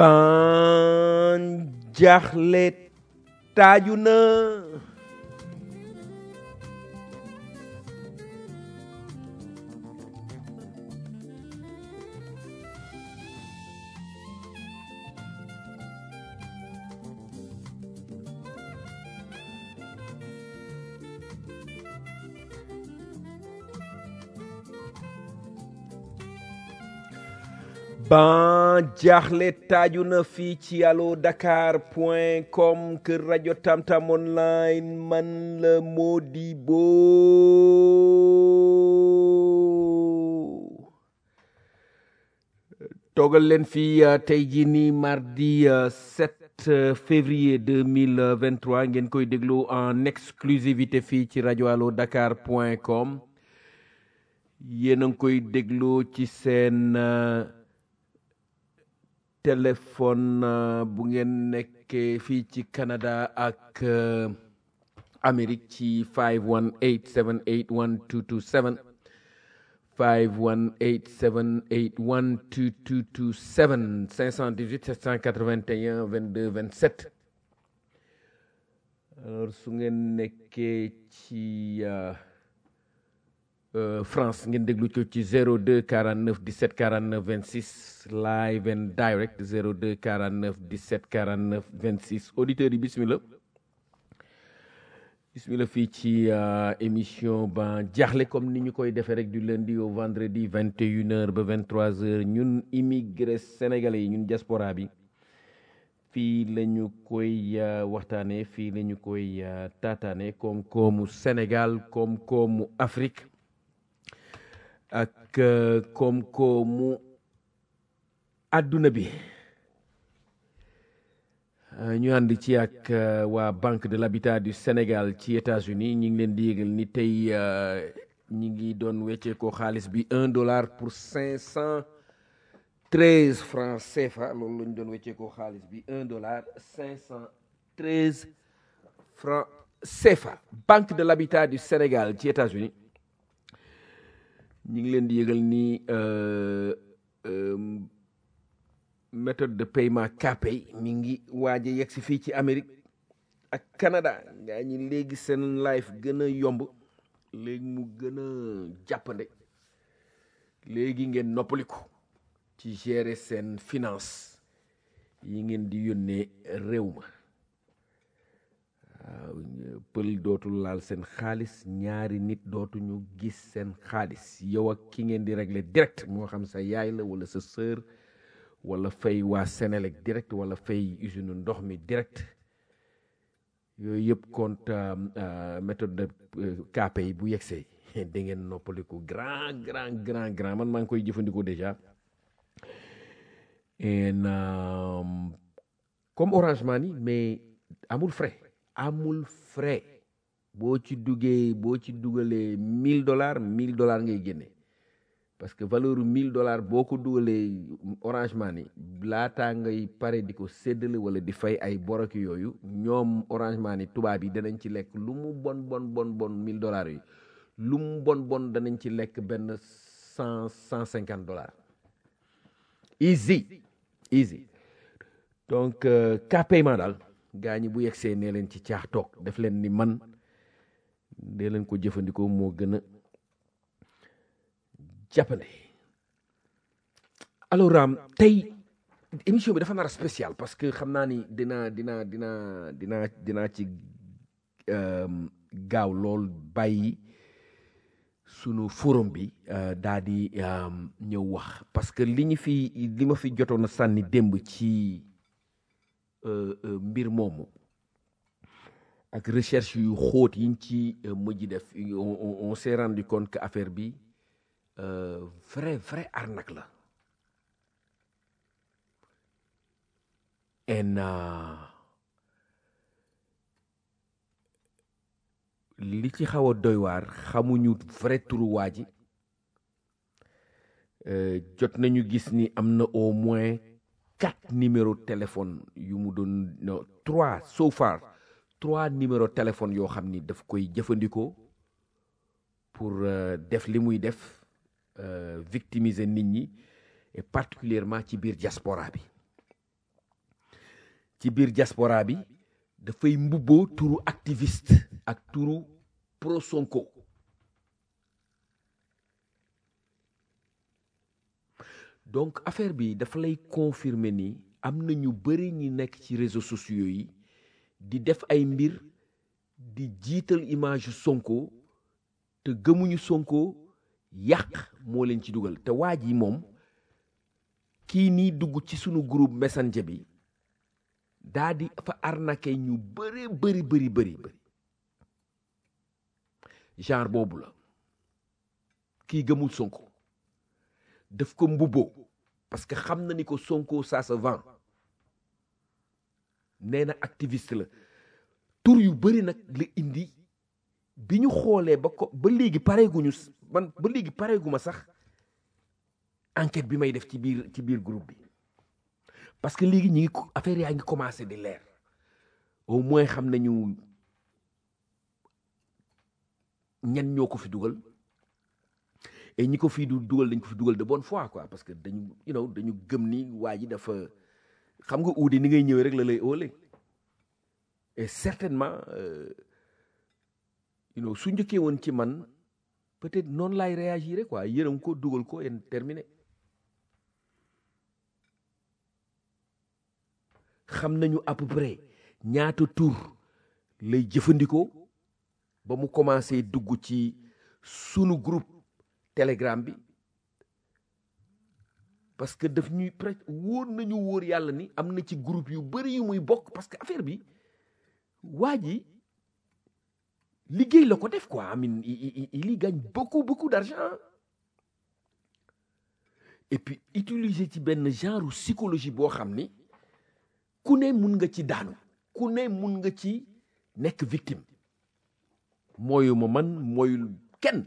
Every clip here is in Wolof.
ban jaaxle taaju na ban jaaxle taaju na fii ci allo dakar point com kër rajo tamtam online man la Modibo toogal leen fii tey jii nii mardi 7 février 2023 ngeen koy déglu en exclusivité fii ci rajo allo dakar point com yéen a ngi koy déglu ci seen téléphone bu ngeen nekkee fii ci Canada ak Amérique ci 518 781 2227 518 781 2227 518 781 22 27 alors su ngeen nekkee ci Uh, France ngeen déglu ko ci 02 49 17 49 26 live and direct 02 49 17 49 26 auditeurs yi bismillah bismillah fii ci uh, émission ba jaaxle comme ni ñu koy defee rek du lundi au vendredi 21h ba 23h ñun immigré sénégalais yi ñun diaspora bi fii la ñu koy uh, waxtaanee fii la ñu koy taataane koom-koomu Sénégal koom-koomu Afrique. ak koom-koomu àdduna bi ñu ànd ci ak waa Banque de l'Habitat du Sénégal ci États-Unis ñi ngi leen di yégal ni tey ñi ngi doon weccee ko xaalis bi un dollar pour cinq cent treize francs CFA loolu la ñu doon weccee ko xaalis bi un dollar cinq cent treize francs CFA Banque de l'Habitat du Sénégal ci États-Unis ñi ngi leen di yëgal ni méthode de paiement Kpay mi ngi waaj a yegg si fii ci Amérique ak Canada ngaa ñi léegi seen life gën a yomb léegi mu gën a jàppande léegi ngeen noppaliku ci gérer seen finance yi ngeen di yónnee réew ma waaw pël dootul laal seen xaalis ñaari nit dootuñu gis seen xaalis yow ak ki ngeen di régler direct moo xam sa yaay la wala sa sœur wala fay waa Sénélec direct wala fay usine ndox mi direct yooyu yëpp compte méthode de Kpay bu yegsee da ngeen noppaliku grand grand grand grand man maa ngi koy jëfandikoo déjà en comme Orange Money mais amul frais amul frais boo ci duggee boo ci dugalee mille dollars mille dollars ngay génne parce que valeur mille dollars boo ko dugalee Orange Money laataa ngay pare di ko séddale wala di fay ay borok yooyu ñoom Orange Money tubaab yi danañ ci lekk lu mu bon bon bon bon mille dollars yi lu mu bon bon danañ ci lekk benn cent cent cinquante dollars easy easy donc cas paiement daal gaa ñi bu yegsee nee leen ci caax toog def leen ni man dee leen ko jëfandikoo moo gën a jàppande alors um, tey émission bi dafa nar a spécial parce que xam naa ni dina dina dina dina dinaa ci um, gaaw lool bàyyi sunu forum bi uh, daa di um, ñëw wax parce que li ñu fi li ma fi jotoon a sànni démb ci uh, uh, mbir moomu ak recherche yu xóot yiñ ci mujj def on, on, on s'est rendu compte que affaire bi vrai vrai arnaque la en li ci xaw a doy waar xamuñu vrai turu waa ji jot nañu gis ni am na au moins quatre numéro téléphone yu mu doon non trois so far trois numéro téléphone yoo xam ni daf koy jëfandikoo pour def li muy def victimiser nit ñi et particulièrement ci biir diaspora bi ci biir diaspora bi dafay mbubboo turu activiste ak turu pro Sonko donc affaire bi dafa lay confirmer ni am na ñu bëri ñi nekk ci réseaux sociaux yi di def ay mbir di jiital image yu Sonko te gëmuñu Sonko yàq moo leen ci dugal te waa ji moom kii nii dugg ci sunu groupe messenger bi daa di fa arnaqué ñu bëri bëri bëri bëri bëri genre boobu la kii gëmul Sonko daf ko mbubboo parce que xam na ni ko Sonko ça se vend nee na activiste la tur yu bëri nag la indi bi ñu xoolee ba ko ba léegi pareeguñu man ba léegi pareeguma sax enquête bi may def ci biir ci biir groupe bi parce que léegi ñi ngi affaire yaa ngi commencé di leer au moins xam nañu ñan ñoo ko fi dugal et ñi ko fii du dugal dañ ko fi dugal de bonne foi quoi parce que dañu you know dañu gëm ni waa ji dafa xam nga uude ni ngay ñëwee rek la lay óole et certainement you know su njëkkee woon ci man peut-être noonu laay réagir quoi yërëm ko dugal ko et terminé xam nañu à peu près ñaata tur lay jëfandikoo ba mu commencé dugg ci sunu groupe telegram bi parce que daf ñuy presque wóor nañu wóor yàlla ni am na ci groupe yu bëri yu muy bokk parce que affaire bi waa ji liggéey la ko def quoi amin il y gagne beaucoup beaucoup d'argent et puis utiliser ci benn genre psychologie boo xam ni ku ne mun nga ci daanu ku ne mun nga ci nekk victime mooyu ma man mooyul kenn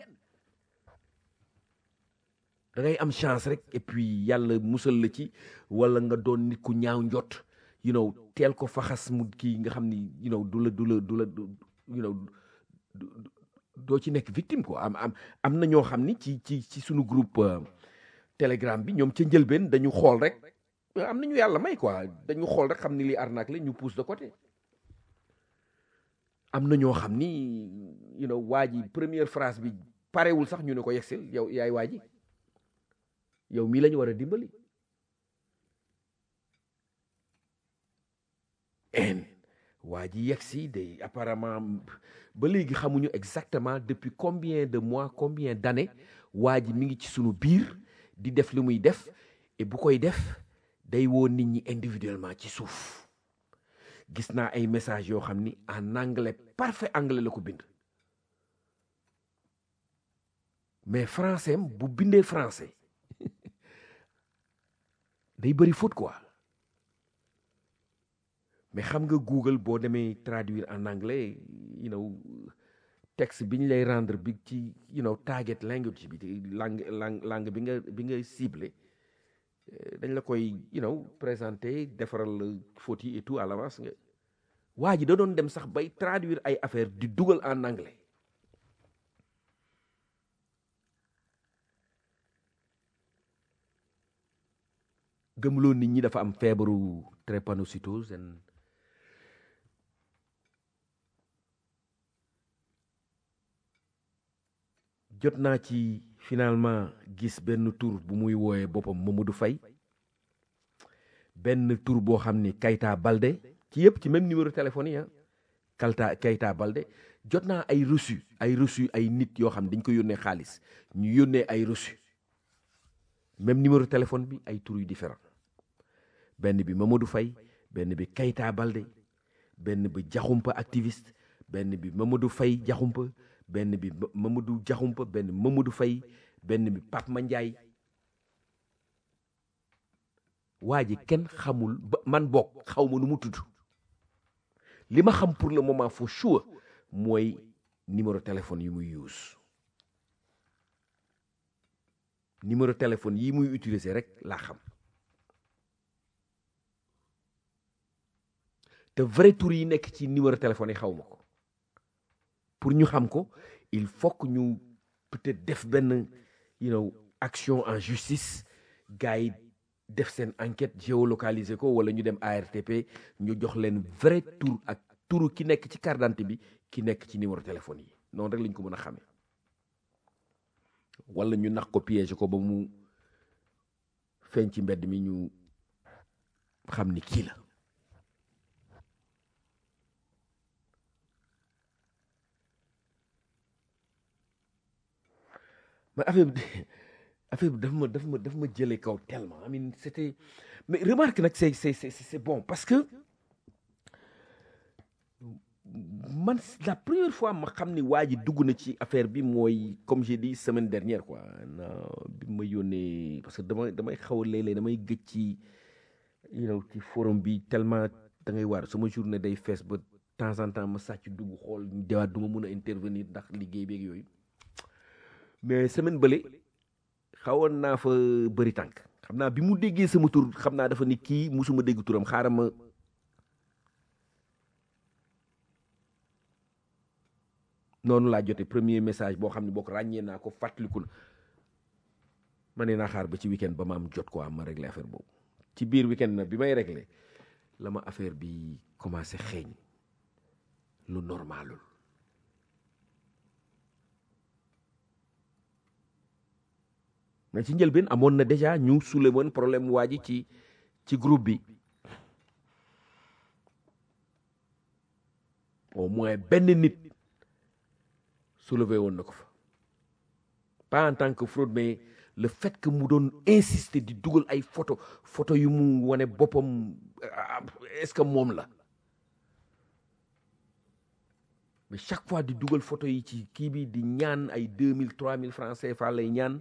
da ngay am chance rek et puis yàlla musal la ci wala nga doon nit ku ñaaw njot you know teel ko faxas mu kii nga xam ni you know du la du la du la you know doo ci nekk victime quoi am am am na ñoo xam ni ci ci ci sunu groupe telegram bi ñoom ca njëlbeen dañu xool rek am nañu yàlla may quoi dañu xool rek xam ni li arnaque la ñu pousse de côté am na ñoo xam ni you know waa ji première phrase bi parewul sax ñu ne ko yegsil yow yaay waa ji yow mii la ñu war a dimbali en waa ji yegsi day apparemment ba léegi xamuñu exactement depuis combien de mois combien d'années waa ji mi ngi ci sunu biir di def li muy def et bu koy def day woo nit ñi individuellement ci suuf gis naa ay messages yoo xam ni en anglais parfait anglais la ko bind mais français bu bindee français day bëri faute quoi mais xam nga Google boo demee traduire en anglais you know texte bi ñu lay rendre bi ci you know target language bi langue langue langue bi nga bi nga ciblé dañ la koy you know présenter defaral faute yi et tout à l'avance nga waa ji da doon dem sax bay traduire ay affaire di dugal en anglais gëmloo nit ñi dafa am feebaru drépanocytose jot naa ci finalement gis benn tur bu muy wooyee boppam Mamadou Faye benn tur boo xam ni Kayta Balde ci yëpp ci même numéro téléphone yi ah Kalta Kayta Balde jot naa ay reçu ay reçu ay nit yoo xam dañ ko yónnee xaalis ñu yónnee ay reçu même numéro téléphone bi ay tur yu différent benn bi Mamadou Faye benn bi Kayta Balde benn bi Jaxumpa activiste benn bi Mamadou Faye Jaxumpa benn bi Mamadou Jaxumpa benn Mamadou Faye benn bi Pape Mandiaye waa ji kenn xamul ba man bokk xaw ma nu mu tudd li ma xam pour le moment for sure mooy numéro téléphone yi muy use numéro téléphone yi muy utiliser rek laa xam te vrai tour yi nekk ci numéro téléphone yi xaw ma ko pour ñu xam ko il faut que ñu peut-être def benn you know action en justice gars yi def seen enquête géolocaliser ko wala ñu dem ARTP ñu jox leen vrai tour ak turu ki nekk ci carte d'identité bi ki nekk ci numéro téléphone yi noonu rek lañ ko mën a xamee wala ñu nax ko piège ko ba mu feeñ ci mbedd mi ñu xam ni kii la mais affaire bi affaire bi daf ma daf ma daf ma jëlee kaw tellement I mean c'était mais remarque nag c'est c'est c'est c'est bon parce que man la première fois ma xam ni waa ji dugg na ci affaire bi mooy comme j'ai dit semaine dernière quoi na bi ma yónnee parce que damay damay xaw a léeg-léeg damay gëj ci you know ci forum bi tellement da ngay waar sama journée day fees ba temps en temps ma sàcc dugg xool dewaat du ma mun a intervenir ndax liggéey beeg yooyu mais semaine bële xawoon naa fa bëri tànk xam naa bi mu déggee sama tur xam naa dafa ni kii musuma dégg turam xaaral ma noonu laa jote premier message boo xam ne boo ko ràññee naa ko fàttaliku na ma ne naa xaar ba ci weekend ba ma am jot ko am ma réglé affaire boobu ci biir weekend na bi may réglé la ma affaire bi commencé xeeñ lu normalul mais ci njëlbeen amoon na déjà ñu sule woon problème waa ji ci ci groupe bi au moins benn nit soulevé woon na ko fa pas en tant que fraude mais le fait que mu doon insister di dugal ay photo photo yu mu wane boppam est-ce que moom la mais chaque fois di dugal photo yi ci kii bi di ñaan ay deux mille trois mille francs CFA lay ñaan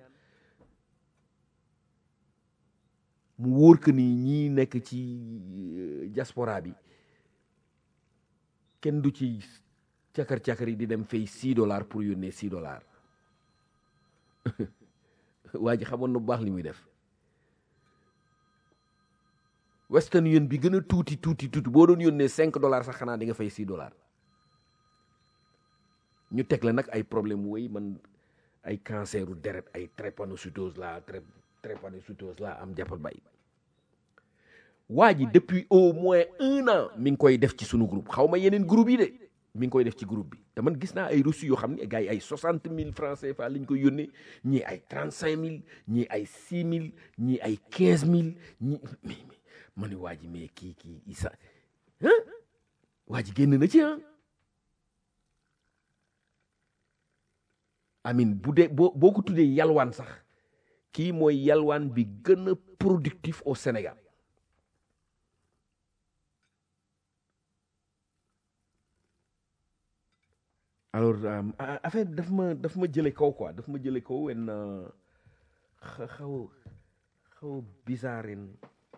mu wóor que ni ñii nekk ci diaspora bi kenn du ci cakar-cakar yi di dem fay six dollars pour yónnee six dollars waa ji xamoon na bu baax li muy def Western Union bi gën a tuuti tuuti tuuti boo doon yónnee cinq dollars sax xanaa di nga fay six dollars ñu teg la nag ay problème woy man ay canceru deret ay drépanocytose la drépanocytose la am jàppal bay waa ji depuis au moins un an mi ngi koy def ci sunu groupe xaw ma yeneen groupe yi de mi ngi koy def ci groupe bi te man gis naa ay reçu yoo xam ne gars yi ay soixante mille francs CFA lañ koy yónnee ñii ay trente cinq mille ñii ay six mille ñii ay quinze mille ñii mais ma ne waa ji mais kii kii isa ah waa ji génn na ci ah amin bu dee boo boo ko tuddee yalwaan sax kii mooy yalwaan bi gën a productif au Sénégal alors affaire daf ma daf ma jële kaw quoi daf ma jële kaw en xaw xaw bizarre en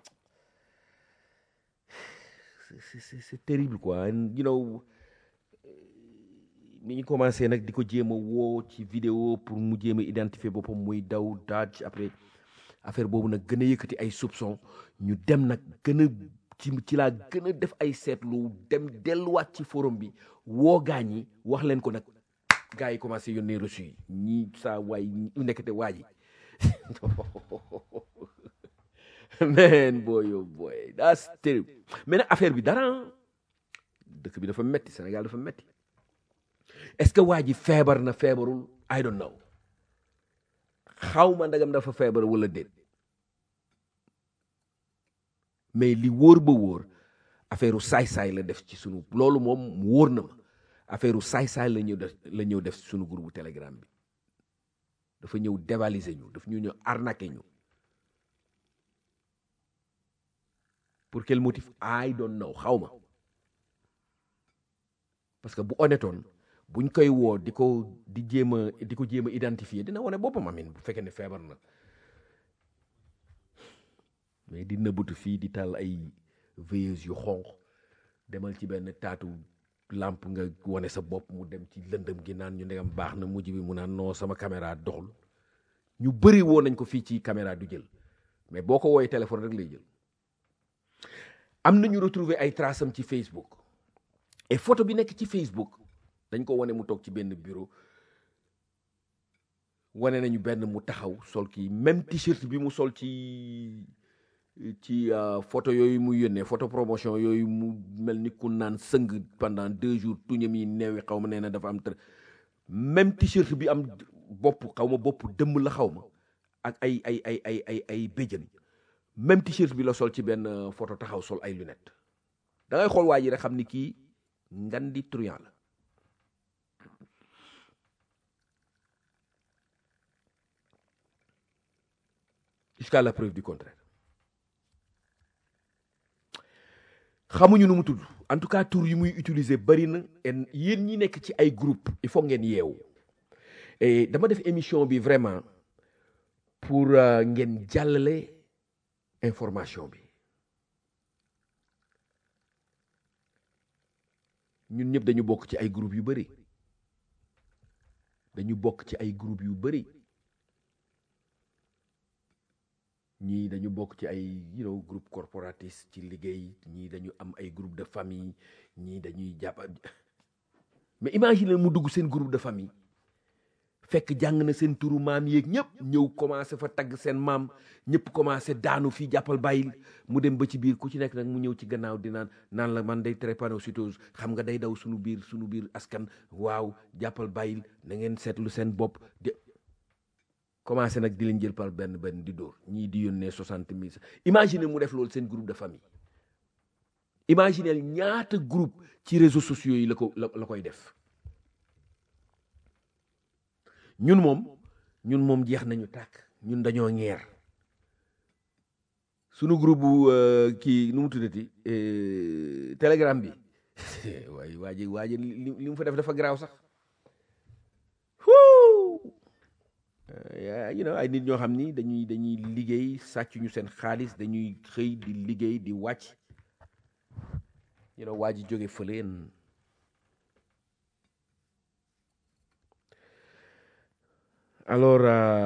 c'est c'est terrible quoi you know ni ñu commencé nag di ko jéem a woo ci vidéo pour mu jéem a identifier boppam muy daw daaj après affaire boobu nag gën a yëkkati ay soupçon ñu dem nag gën a ci ci laa gën a def ay seetlu dem delluwaat ci forum bi woo gaañ yi wax leen ko nag gars yi commencé yónnee reçu yi ñii saa waay nekkate waa ji man boy oh boy that's terrible mais nag affaire bi dara dëkk bi dafa metti Sénégal dafa metti est-ce que waa ji feebar na feebarul I don't know xaw ma ndagam dafa feebar wala déet mais li wóor ba wóor affaire saay-saay la def ci sunu loolu moom wóor na ma affaire saay-saay la ñëw def la ñëw def sunu groupe telegram bi dafa ñëw dévaliser ñu daf ñu ñëw arnaquer ñu pour quel motif I don't know xaw ma parce que bu honnêtoon buñ koy woo di ko di jéem a di ko jéem a identifier dina wane boppam amin bu fekkee ne feebar na mais di nëbbatu fii di tal ay veilleuse yu xonq demal ci benn taatu lampe nga wane sa bopp mu dem ci lëndëm gi naan ñu ndegam baax na mujj bi mu naan non sama caméra doxul ñu bëri woo nañ ko fii ci caméra du jël mais boo ko wooyee téléphone rek lay jël am na ñu retrouver ay traces am ci Facebook et photo bi nekk ci Facebook dañ ko wane mu toog ci benn bureau wane nañu benn mu taxaw sol kii même t-shirt bi mu sol ci ci photo yooyu mu yónnee photo promotion yooyu mu mel ni ku naan sëng pendant deux jours tuñam yi neewi xaw ma nee na dafa am tër même t-shirt bi am bopp xaw ma bopp dëmm la xaw ma ak ay ay ay ay ay ay béjjën même t-shirt bi la sol ci benn photo taxaw sol ay lunettes da ngay xool waa ji rek xam ni kii ngan di truand la jusqu'à la preuve du contraire xamuñu nu mu tudd en tout cas tur yi muy utiliser bari na en yéen ñi nekk ci ay groupe il faut ngeen yeewu et dama def émission bi vraiment pour ngeen jàllale information bi ñun ñëpp dañu bokk ci ay groupe yu bari dañu bokk ci ay groupe yu bari ñii dañu bokk ci ay you know groupe corporatiste ci liggéey ñii dañu am ay groupe de famille ñii dañuy jàpp mais imagine mu dugg seen groupe de famille fekk jàng na seen turu maam yeeg ñëpp ñëw commencé fa tagg seen maam ñëpp commencé daanu fii jàppal bàyyil mu dem ba ci biir ku ci nekk nag mu ñëw ci gannaaw di naan naan la man day drépanocytose xam nga day daw suñu biir suñu biir askan waaw jàppal bàyyil na ngeen seetlu seen bopp de commencé nag di leen jël par benn benn di dóor ñii di yónnee soixante mille imagine mu def loolu seen groupe de famille imaginez ñaata groupe ci réseaux sociaux yi la ko la la koy def ñun moom ñun moom jeex nañu tàkk ñun dañoo ñeer sunu groupe bu kii nu mu tuddati telegram bi waaye waa ji waa ji li mu fa def dafa garaaw sax you know ay nit ñoo xam ni dañuy dañuy liggéey sàcc ñu seen xaalis dañuy xëy di liggéey di wàcc you know waa ji jóge fëleen alors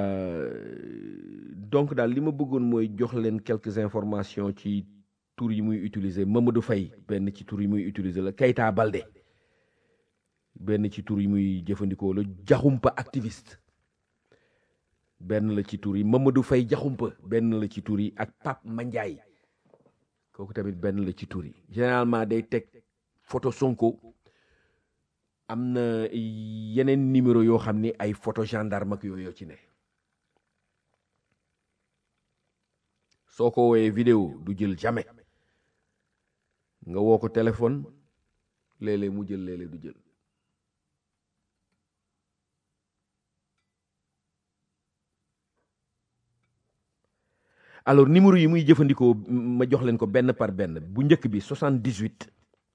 donc daal li ma bëggoon mooy jox leen quelques informations ci tur yi muy utiliser Mamadou Faye benn ci tur yi muy utiliser la Keita Balde benn ci tur yi muy jëfandikoo la jaxumpa activiste benn la ci tur yi Mamadou Faye jaxumpa benn la ci tur yi ak Pape Mandiaye kooku tamit benn la ci tur yi généralement day teg photo Sonko am na yeneen numéro yoo xam ni ay photo gendarme ak yooyu ci ne soo ko wooyee vidéo du jël jamais nga woo ko téléphone léeg-léeg mu jël léeg-léeg du jël alors numéro yi muy jëfandikoo ma jox leen ko benn par benn bu njëkk bi 78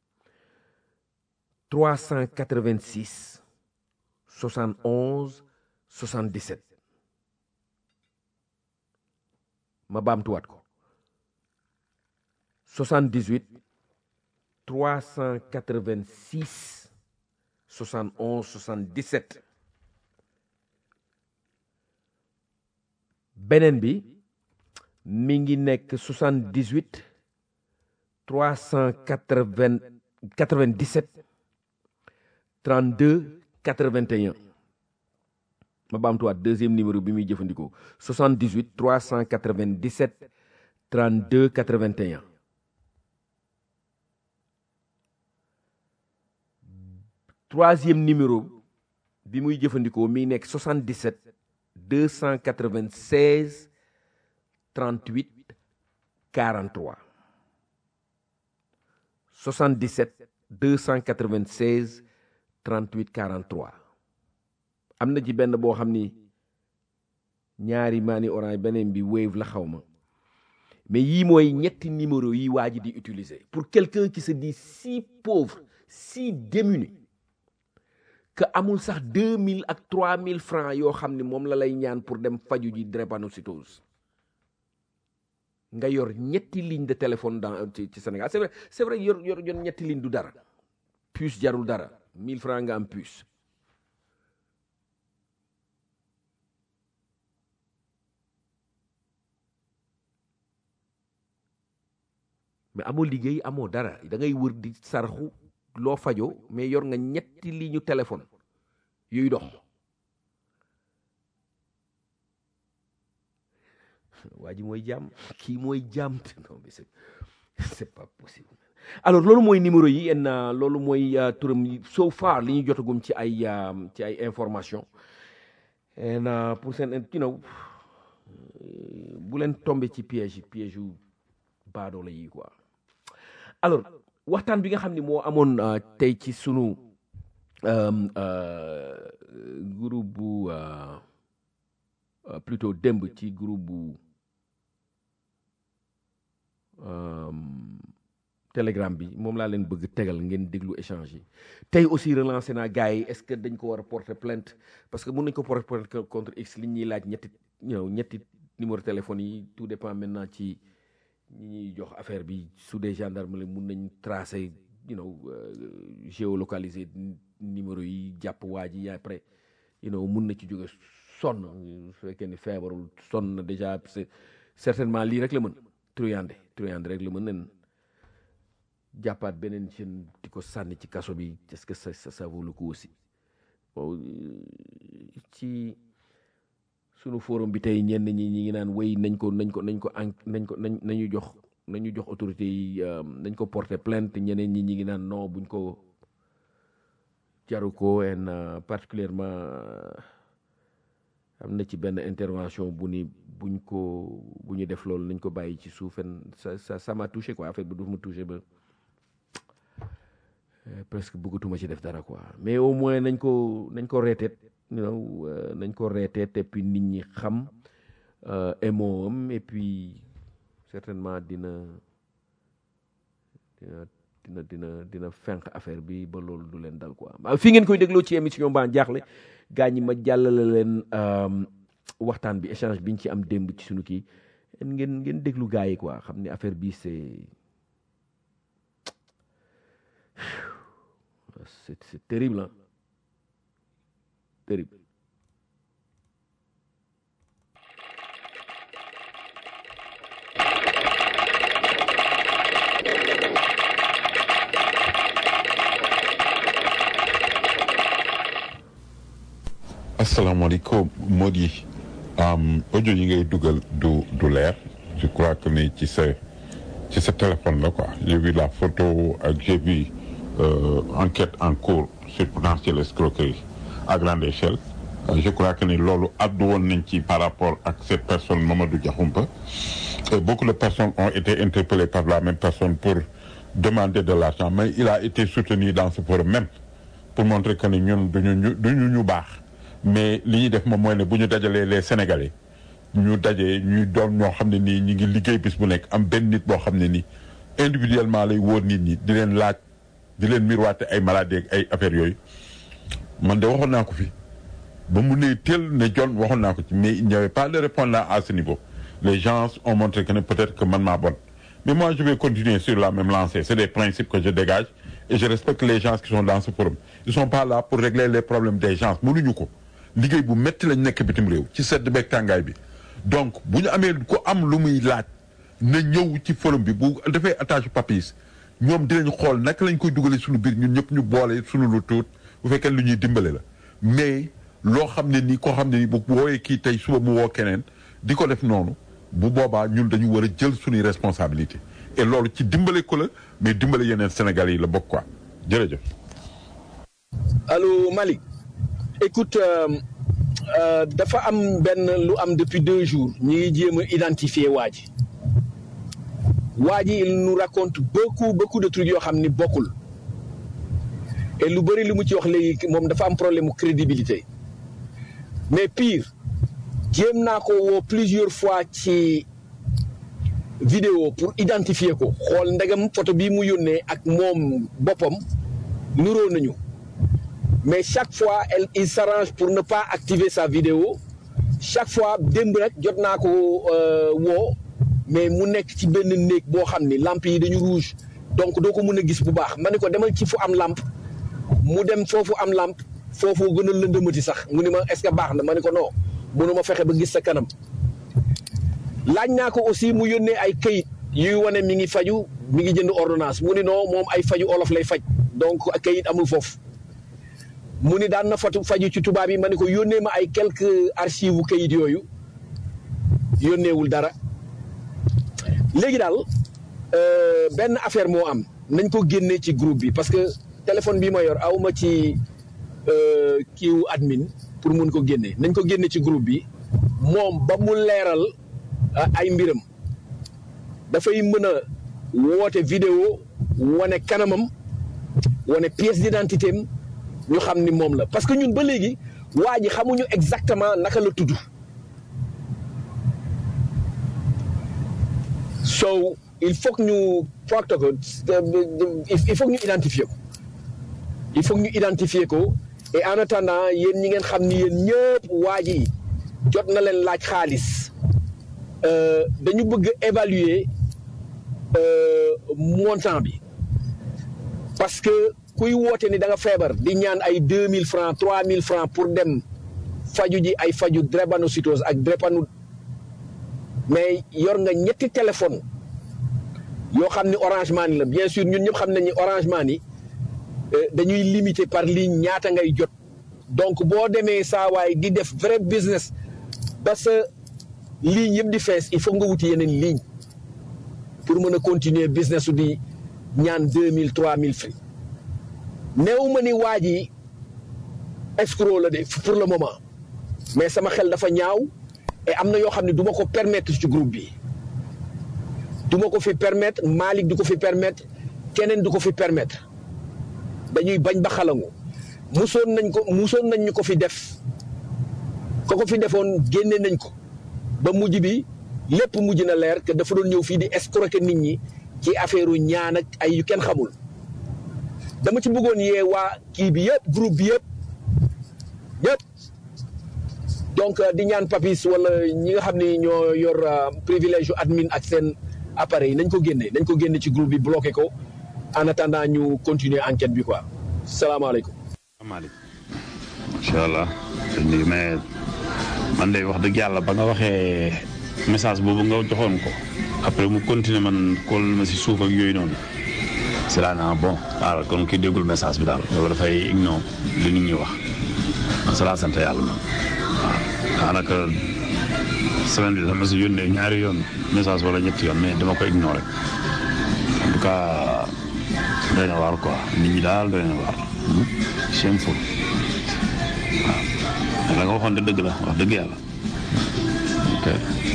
386 71 77 ma baamtuwaat ko 78 386 71 77 beneen bi mi ngi nekk 78 397 32 81 ma baamtuwaat deuxième numéro bi muy jëfandikoo 78 397 32 81 troisième numéro bi muy jëfandikoo mi nekk 77 296 38 43 77 296 38 43 am na ci benn boo xam ni ñaari maani orange beneen bi wave la xaw ma mais yii mooy ñetti numéro yi waa ji di utiliser pour quelqu'un qui se dit si pauvre si démuni que amul sax 2000 ak 3000 francs yoo xam ni moom la lay ñaan pour dem faju ji drépanocytose nga yor ñetti ligne de téléphone dans ci ci Sénégal c'est vrai c'est vrai yor yor yor ñetti ligne du dara puce jarul dara 1000 francs nga am puce mais amoo liggéey amoo dara da ngay wër di sarxu loo fajoo mais yor nga ñetti ligne téléphone yuy dox waa ji mooy jaam kii mooy jaam non mais c'est c'est pas possible alors loolu mooy numéro yi en loolu mooy turam yi so far li ñu jotagum ci ay ci ay information en pour seen you know bu leen tombé ci piège piège yu baadoola yi quoi alors waxtaan bi nga xam ne moo amoon tey ci sunu groupe bu plutôt démb ci groupe bu telegram bi moom laa leen bëgg tegal ngeen déglu échange yi tey aussi relancé naa gars yi est-ce que dañ ko war a porter plainte parce que mun nañ ko porter plainte contre x li ñuy laaj ñetti ñëw ñetti numéro téléphone yi tout dépend maintenant ci ñi ñuy jox affaire bi su dee gendarme la mun nañ tracer you know géolocaliser numéro yi jàpp waa ji après you know mun na ci jóge sonn su fekkee ni feebarul sonn na déjà c'est certainement lii rek la mën truyande truyande rek la mën nen jàppaat beneen jeune di ko sànni ci kaso bi est-ce que ça ça vaut le coup aussi bon ci sunu forum bi tey ñenn ñi ñi ngi naan wéy nañ ko nañ ko nañ ko en nañ ko nañ nañu jox nañu jox autorité yi nañ ko porter plainte ñeneen ñi ñi ngi naan non buñ ko jaru ko en particulièrement am na ci benn intervention bu ni buñ ko bu ñu def loolu nañ ko bàyyi ci suufen ça ça ça m'a touché quoi affaire bi du ma touché ba presque bëggatuma ci def dara quoi mais au moins nañ ko nañ ko reeteet you know nañ ko reeteet et puis nit ñi xam émo am et puis certainement dina dina dina dina dina fenq affaire bi ba loolu du leen dal quoi fii ngeen koy dégloo ci émission baa jaaxle gaa ñi ma jàllale leen waxtaan bi échange biñ ci am démb ci sunu kii ngeen ngeen déglu gaa yi quoi xam ne affaire bi c'est c'est c'est terrible hein terrible asalaamaaleykum Mody audio yi ngay dugal du du leer je crois que ni ci sa ci sa téléphone la quoi j'ai vu la photo ak j'ai vu euh, enquête en cours sur potentielle escroquerie à grande échelle euh, je crois que ni loolu addu woon nañ ci par rapport ak cette personne Mamadou Diakhoumpa et beaucoup de personnes ont été interpellées par la même personne pour demander de l'argent mais il a été soutenu dans ce forum même pour montrer que ni ñun duñu ñu duñu ñu baax mais li ñuy def moom mooy ne bu ñu dajalee les sénégalais ñu dajee ñuy doon ñoo xam ne nii ñi ngi liggéey bis bu nekk am benn nit boo xam ne nii individuellement lay wóor nit ñi di leen laaj di leen miroiter ay maladies ak ay affaires yooyu man de waxoon naa ko fi ba mu ne teel ne jon waxoon naa ko ci mais il n'y avait pas de répondant à ce niveau les gens ont montré que ne peut-être que man maa bon mais moi je vais continuer sur la même lancée c'est des principes que je dégage et je respecte les gens qui sont dans ce forum ils sont pas là pour régler les problèmes des gens mënuñu ko liggéey bu métti lañ nekk bitim réew ci sedd beeg tàngaay bi donc bu ñu amee ku am lu muy laaj na ñëw ci forum bi bu defee attache papis ñoom dinañ xool naka lañ koy dugalee suñu biir ñun ñëpp ñu boole suñu lu tuut bu fekkee lu ñuy dimbale la mais loo xam ne nii koo xam ne nii bu wooyee kii tey suba mu woo keneen di ko def noonu bu boobaa ñun dañu war a jël suñuy responsabilité et loolu ci dimbale ko la mais dimbale yeneen Sénégal yi la bokk quoi jërëjëf. allo Malick écoute dafa am benn lu am depuis deux jours ñu ngi jéem a identifier waa ji waa ji il nous raconte beaucoup beaucoup de trucs yoo xam ni bokkul et lu bëri li mu ci wax léegi moom dafa am problème mu crédibilité mais pire jéem naa ko woo plusieurs fois ci vidéo pour identifier ko xool ndegam photo bii mu yónnee ak moom boppam nuroo nañu mais chaque fois elle il s'arrange pour ne pas activer sa vidéo chaque fois démb rek jot naa ko woo mais mu nekk ci benn néeg boo xam ni lampe yi dañu rouge donc doo ko mën a gis bu baax ma ne ko demal ci fu am lampe mu dem foofu am lampe foofu gën a lëndëmati sax mu ni ma est-ce que baax na ma ne ko non mënu ma fexe ba gis sa kanam laaj naa ko aussi mu yónnee ay këyit yuy wane mi ngi faju mi ngi jënd ordonnance mu ni non moom ay faju olof lay faj donc këyit amul foofu mu ni daan na fatu faju ci tubaab yi ma ne ko yónnee ma ay quelques archives këyit yooyu yónneewul dara léegi daal benn affaire moo am nañ ko génnee ci groupe bi parce que téléphone bi ma yor awma ci kiiwu admin pour mun ko génne nañ ko génne ci groupe bi moom ba mu leeral ay mbiram dafay mën a woote vidéo wane kanamam wane pièce d'identité am ñu xam ni moom la parce que ñun ba léegi waa ji xamuñu exactement naka la tudd so il faut que ñu facte ko il faut que ñu identifier ko il faut que ñu identifier ko et en attendant yéen ñi ngeen xam ni yéen ñëpp waa ji jot na leen laaj xaalis dañu bëgg évaluer montant bi parce que kuy woote ni da nga feebar di ñaan ay deux mille francs trois mille francs pour dem faju ji ay faju drépanocytose ak drépano mais yor nga ñetti téléphone yoo xam ni Orange Money la bien sûr ñun ñëpp xam nañ ni Orange Money dañuy limité par ligne ñaata ngay jot donc boo demee saa waay di def vrai business ba sa ligne yëpp di fees il faut nga wuti yeneen ligne pour mën a continuer business su di ñaan deux mille trois mille francs néew ma ni waa ji escroc la de pour le moment mais sama xel dafa ñaaw et am na yoo xam ne du ma ko permettre ci groupe bi du ma ko fi permettre Malick du ko fi permettre keneen du ko fi permettre dañuy bañ ba xalangu musoon nañ ko musoon nañ ñu ko fi def ko ko fi defoon génne nañ ko ba mujj bi lépp mujj na leer que dafa doon ñëw fii di escroquer nit ñi ci affaire u ñaan ak ay yu kenn xamul dama ci bëggoon yee waa kii bi yëpp groupe bi yëpp yëpp donc di ñaan papis wala ñi nga xam ni ñoo yor privilège yu admin ak seen appareil nañ ko génne nañ ko génne ci groupe bi bloqué ko en attendant ñu continuer enquête bi quoi salaamaaleykum. salaamaaleykum. macha allah. mais man de wax dëgg yàlla ba nga waxee message boobu nga joxoon ko après mu continuer man kóol ma si suuf ak yooyu noonu c'est là naa bon waaw kon ki déggul message bi daal loolu dafay ignore li nit ñi wax man c'est la sant yàlla man waaw daanaka semaine bi dama si yónnee ñaari yoon message wala ñetti yoon mais dama ko ignorer en tout cas doy na waar quoi nit ñi daal doy na waar shameful waaw la nga waxoon de dëgg la wax dëgg yàlla ok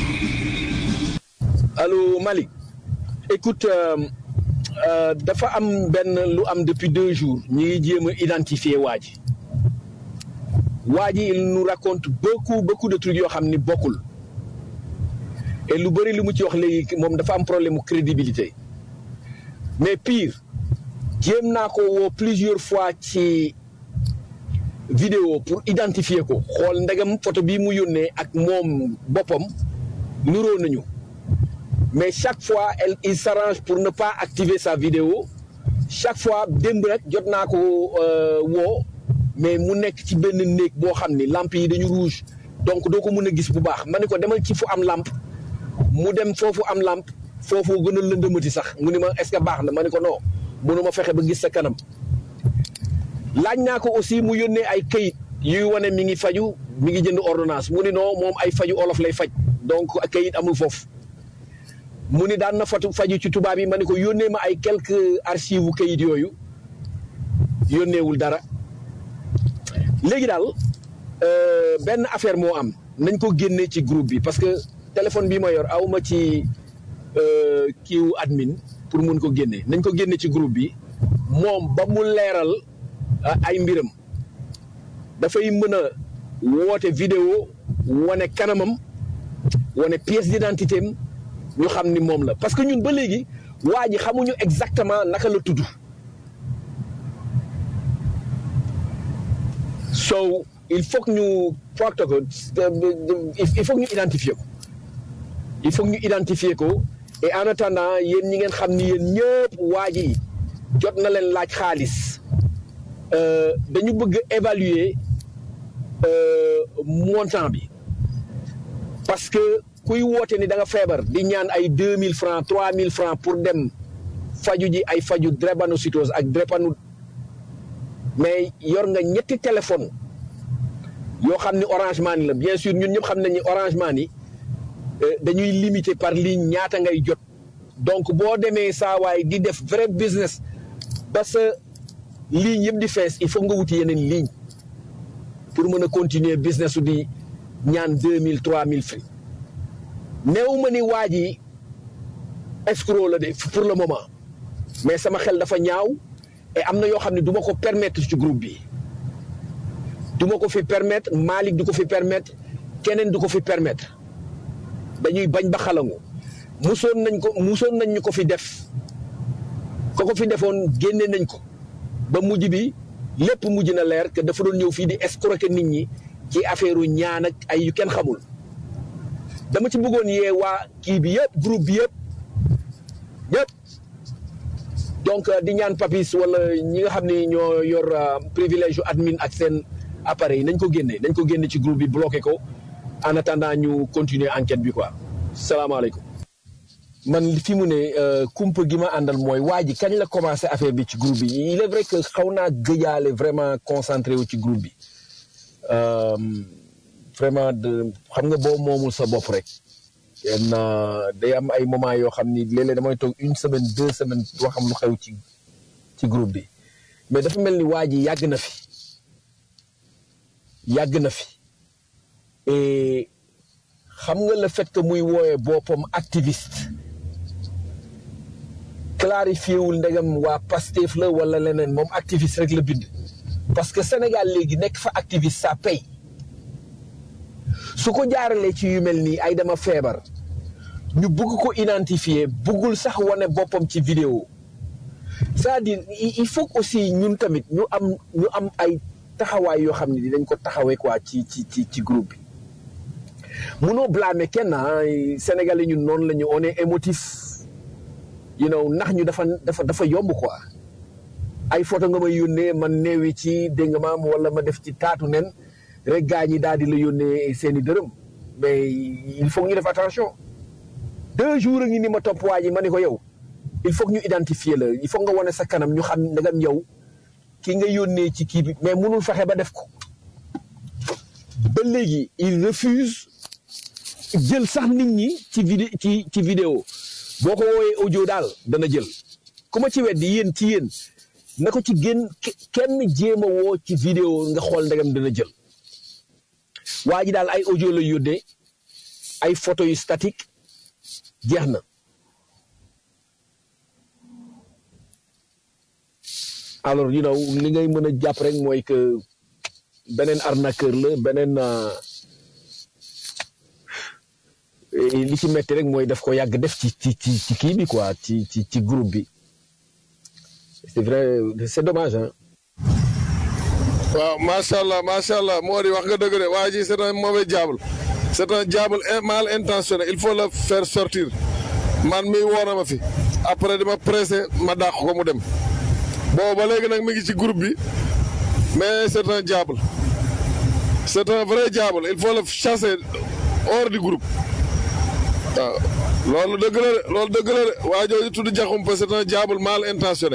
allo Malick écoute dafa am benn lu am depuis deux jours ñi ngi jéem a identifier waa ji waa ji il nous raconte beaucoup beaucoup de trucs yoo xam ni bokkul et lu bëri li mu ci wax léegi moom dafa am problème mu crédibilité mais pire jéem naa ko woo plusieurs fois ci vidéo pour identifier ko xool ndegam photo bi mu yónnee ak moom boppam nuroo nañu mais chaque fois elle il s'arrange pour ne pas activer sa vidéo chaque fois démb rek jot naa ko woo mais mu nekk ci benn néeg boo xam ni lampe yi dañu rouge donc doo ko mën a gis bu baax ma ne ko demal ci fu am lampe mu dem foofu am lampe foofu gën a lëndëmati sax mu ni ma est-ce que baax na ma ne ko non mënuma fexe ba gis sa kanam laaj naa ko aussi mu yónnee ay këyit yuy wane mi ngi faju mi ngi jënd ordonnance mu ni non moom ay faju olof lay faj donc këyit amul foofu mu ni daan na fatu faju ci tubaab yi ma ne ko yónnee ma ay quelques archives u këyit yooyu yónneewul dara léegi daal benn affaire moo am nañ ko génnee ci groupe bi parce que téléphone bi ma yor awma ci kiiwu admin pour mun ko génne nañ ko génne ci groupe bi moom ba mu leeral ay mbiram dafay mën a woote vidéo wane kanamam wane pièce d'identité am ñu xam ni moom la parce que ñun ba léegi waa ji xamuñu exactement naka la tudd so il faut que ñu facte ko il faut que ñu identifier ko il faut que ñu identifier ko et en attendant yéen ñi ngeen xam ni yéen ñëpp waa ji jot na leen laaj xaalis dañu bëgg évaluer montant bi parce que kuy woote ni da nga feebar di ñaan ay deux mille francs trois mille francs pour dem faju ji ay faju drépanocytose ak drépano mais yor nga ñetti téléphone yoo xam ni Orange Money la bien sûr ñun ñëpp xam nañ ni Orange Money euh, dañuy limiter par ligne ñaata ngay jot donc boo demee saa waay di def vrai business ba sa ligne yëpp di fees il faut nga wuti yeneen ligne pour mën a continuer business su di ñaan deux mille trois mille francs néew ma ni waa ji escroc la de pour le moment mais sama xel dafa ñaaw et am na yoo xam ne du ma ko permettre ci groupe bi du ma ko fi permettre Malick du ko fi permettre keneen du ko fi permettre dañuy bañ ba xalangu musoon nañ ko musoon nañ ñu ko fi def ko ko fi defoon génne nañ ko ba mujj bi lépp mujj na leer que dafa doon ñëw fii di escroquer nit ñi ci affaire u ñaan ak ay yu kenn xamul dama ci bëggoon yee waa kii bi yëpp groupe bi yëpp yëpp donc di ñaan papis wala ñi nga xam ne ñoo yor privilège yu admin ak seen appareil nañ ko génne nañ ko génne ci groupe bi bloqué ko en attendant ñu continuer enquête bi quoi salaamaaleykum man fi mu ne kumpa gi ma àndal mooy waa ji kañ la commencé affaire bi ci groupe bi il est vrai que xaw naa gëjaale vraiment concentré wu ci groupe bi vraiment de xam nga boo moomul sa bopp rek yenn day am ay moment yoo xam ni léeg-léeg damay toog une semaine deux semaines doo xam lu xew ci ci groupe bi mais dafa mel ni waa ji yàgg na fi yàgg na fi et xam nga le fait que muy wooyee boppam activiste clarifié wul ndegam waa Pastef la wala leneen moom activiste rek la bind parce que Sénégal léegi nekk fa activiste ça paye su ko jaaralee ci yu mel nii ay dama feebar ñu bugg ko identifier buggul sax wane boppam ci vidéo c'est-à-dire il faut aussi ñun tamit ñu am ñu am ay taxawaay yoo xam ne dinañ ko taxawee quoi ci ci ci ci groupe bi munoo blâmer kenn ah Sénégalais ñun noonu la ñu on est émotif you know ndax ñu dafa dafa dafa yomb quoi ay photo nga may yónnee man neewi ci dégg nga maam wala ma def ci taatu nen rek gaa ñi daal di la yónnee seeni dërëm mais il faut ñu def attention deux jours a ngi ni ma topp waa ji ma ne ko yow il faut que ñu identifier la il faut nga wane sa kanam ñu xam ndegam yow ki nga yónnee ci kii bi mais munul fexe ba def ko ba léegi il refuse jël sax nit ñi ci vidé ci ci vidéo boo ko woowee audio daal dana jël ku ma ci weddi yéen ci yéen na ko ci génn kenn jéem a woo ci vidéo nga xool ndegam dana jël waa ji daal ay audio la yónnee ay photo yu statique jeex na alors you know li ngay mën a jàpp rek mooy que beneen arnaqueur la beneen li ci metti rek mooy daf ko yàgg def ci ci ci ci kii bi quoi ci ci ci groupe bi c'est vrai c'est dommage hein waaw macha allah macha allah moo di wax nga dëgg de waa ji c'est un mauvais diable c'est un diable mal intentionné il faut le faire sortir man mi woona ma fi après dama pressé ma dàq ko mu dem bon ba léegi nag mi ngi ci groupe bi mais c'est un diable c'est un vrai diable il faut le chasser hors du groupe waaw loolu dëgg la de loolu dëgg la de waa jooju tudd Diakhoumpa c'est un diable mal intentionné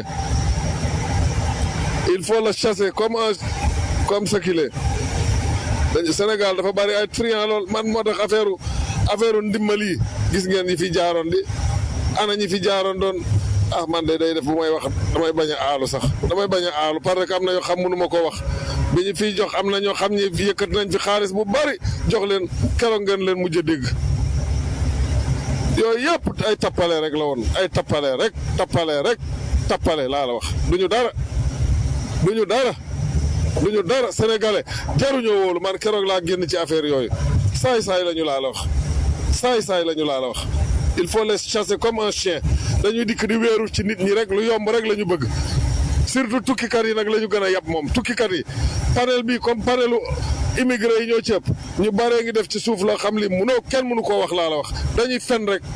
il faut le chasser comme un comme ce qu'il est dañu Sénégal dafa bari ay triant lool man moo tax affaire affaire ndimbali yi gis ngeen ñi fi jaaroon di ana ñi fi jaaroon doon ah man de day def bu may wax damay bañ a aalu sax damay bañ a aalu parce que am na yoo xam mënu ma ko wax bi ñu fiy jox am na ñoo xam ñi fi yëkkat nañ fi xaalis bu bari jox leen keroog ngeen leen mujj a dégg yooyu yëpp ay tappale rek la woon ay tappale rek tappale rek tappale laa la wax duñu dara duñu dara duñu dara sénégalais jaruñoo wóolu man keroog laa génn ci affaire yooyu saay saay la ñu laa la wax saay saay la ñu laa la wax il faut les chasser comme un chien dañuy dikk di wéeru ci nit ñi rek lu yomb rek la ñu bëgg surtout tukkikat yi nag la ñu gën a yab moom tukkikat yi panel bi comme panelu immigré yi ñoo ci ëpp ñu baree ngi def ci suuf loo xam li munoo kenn mënu koo wax laa la wax dañuy fen rek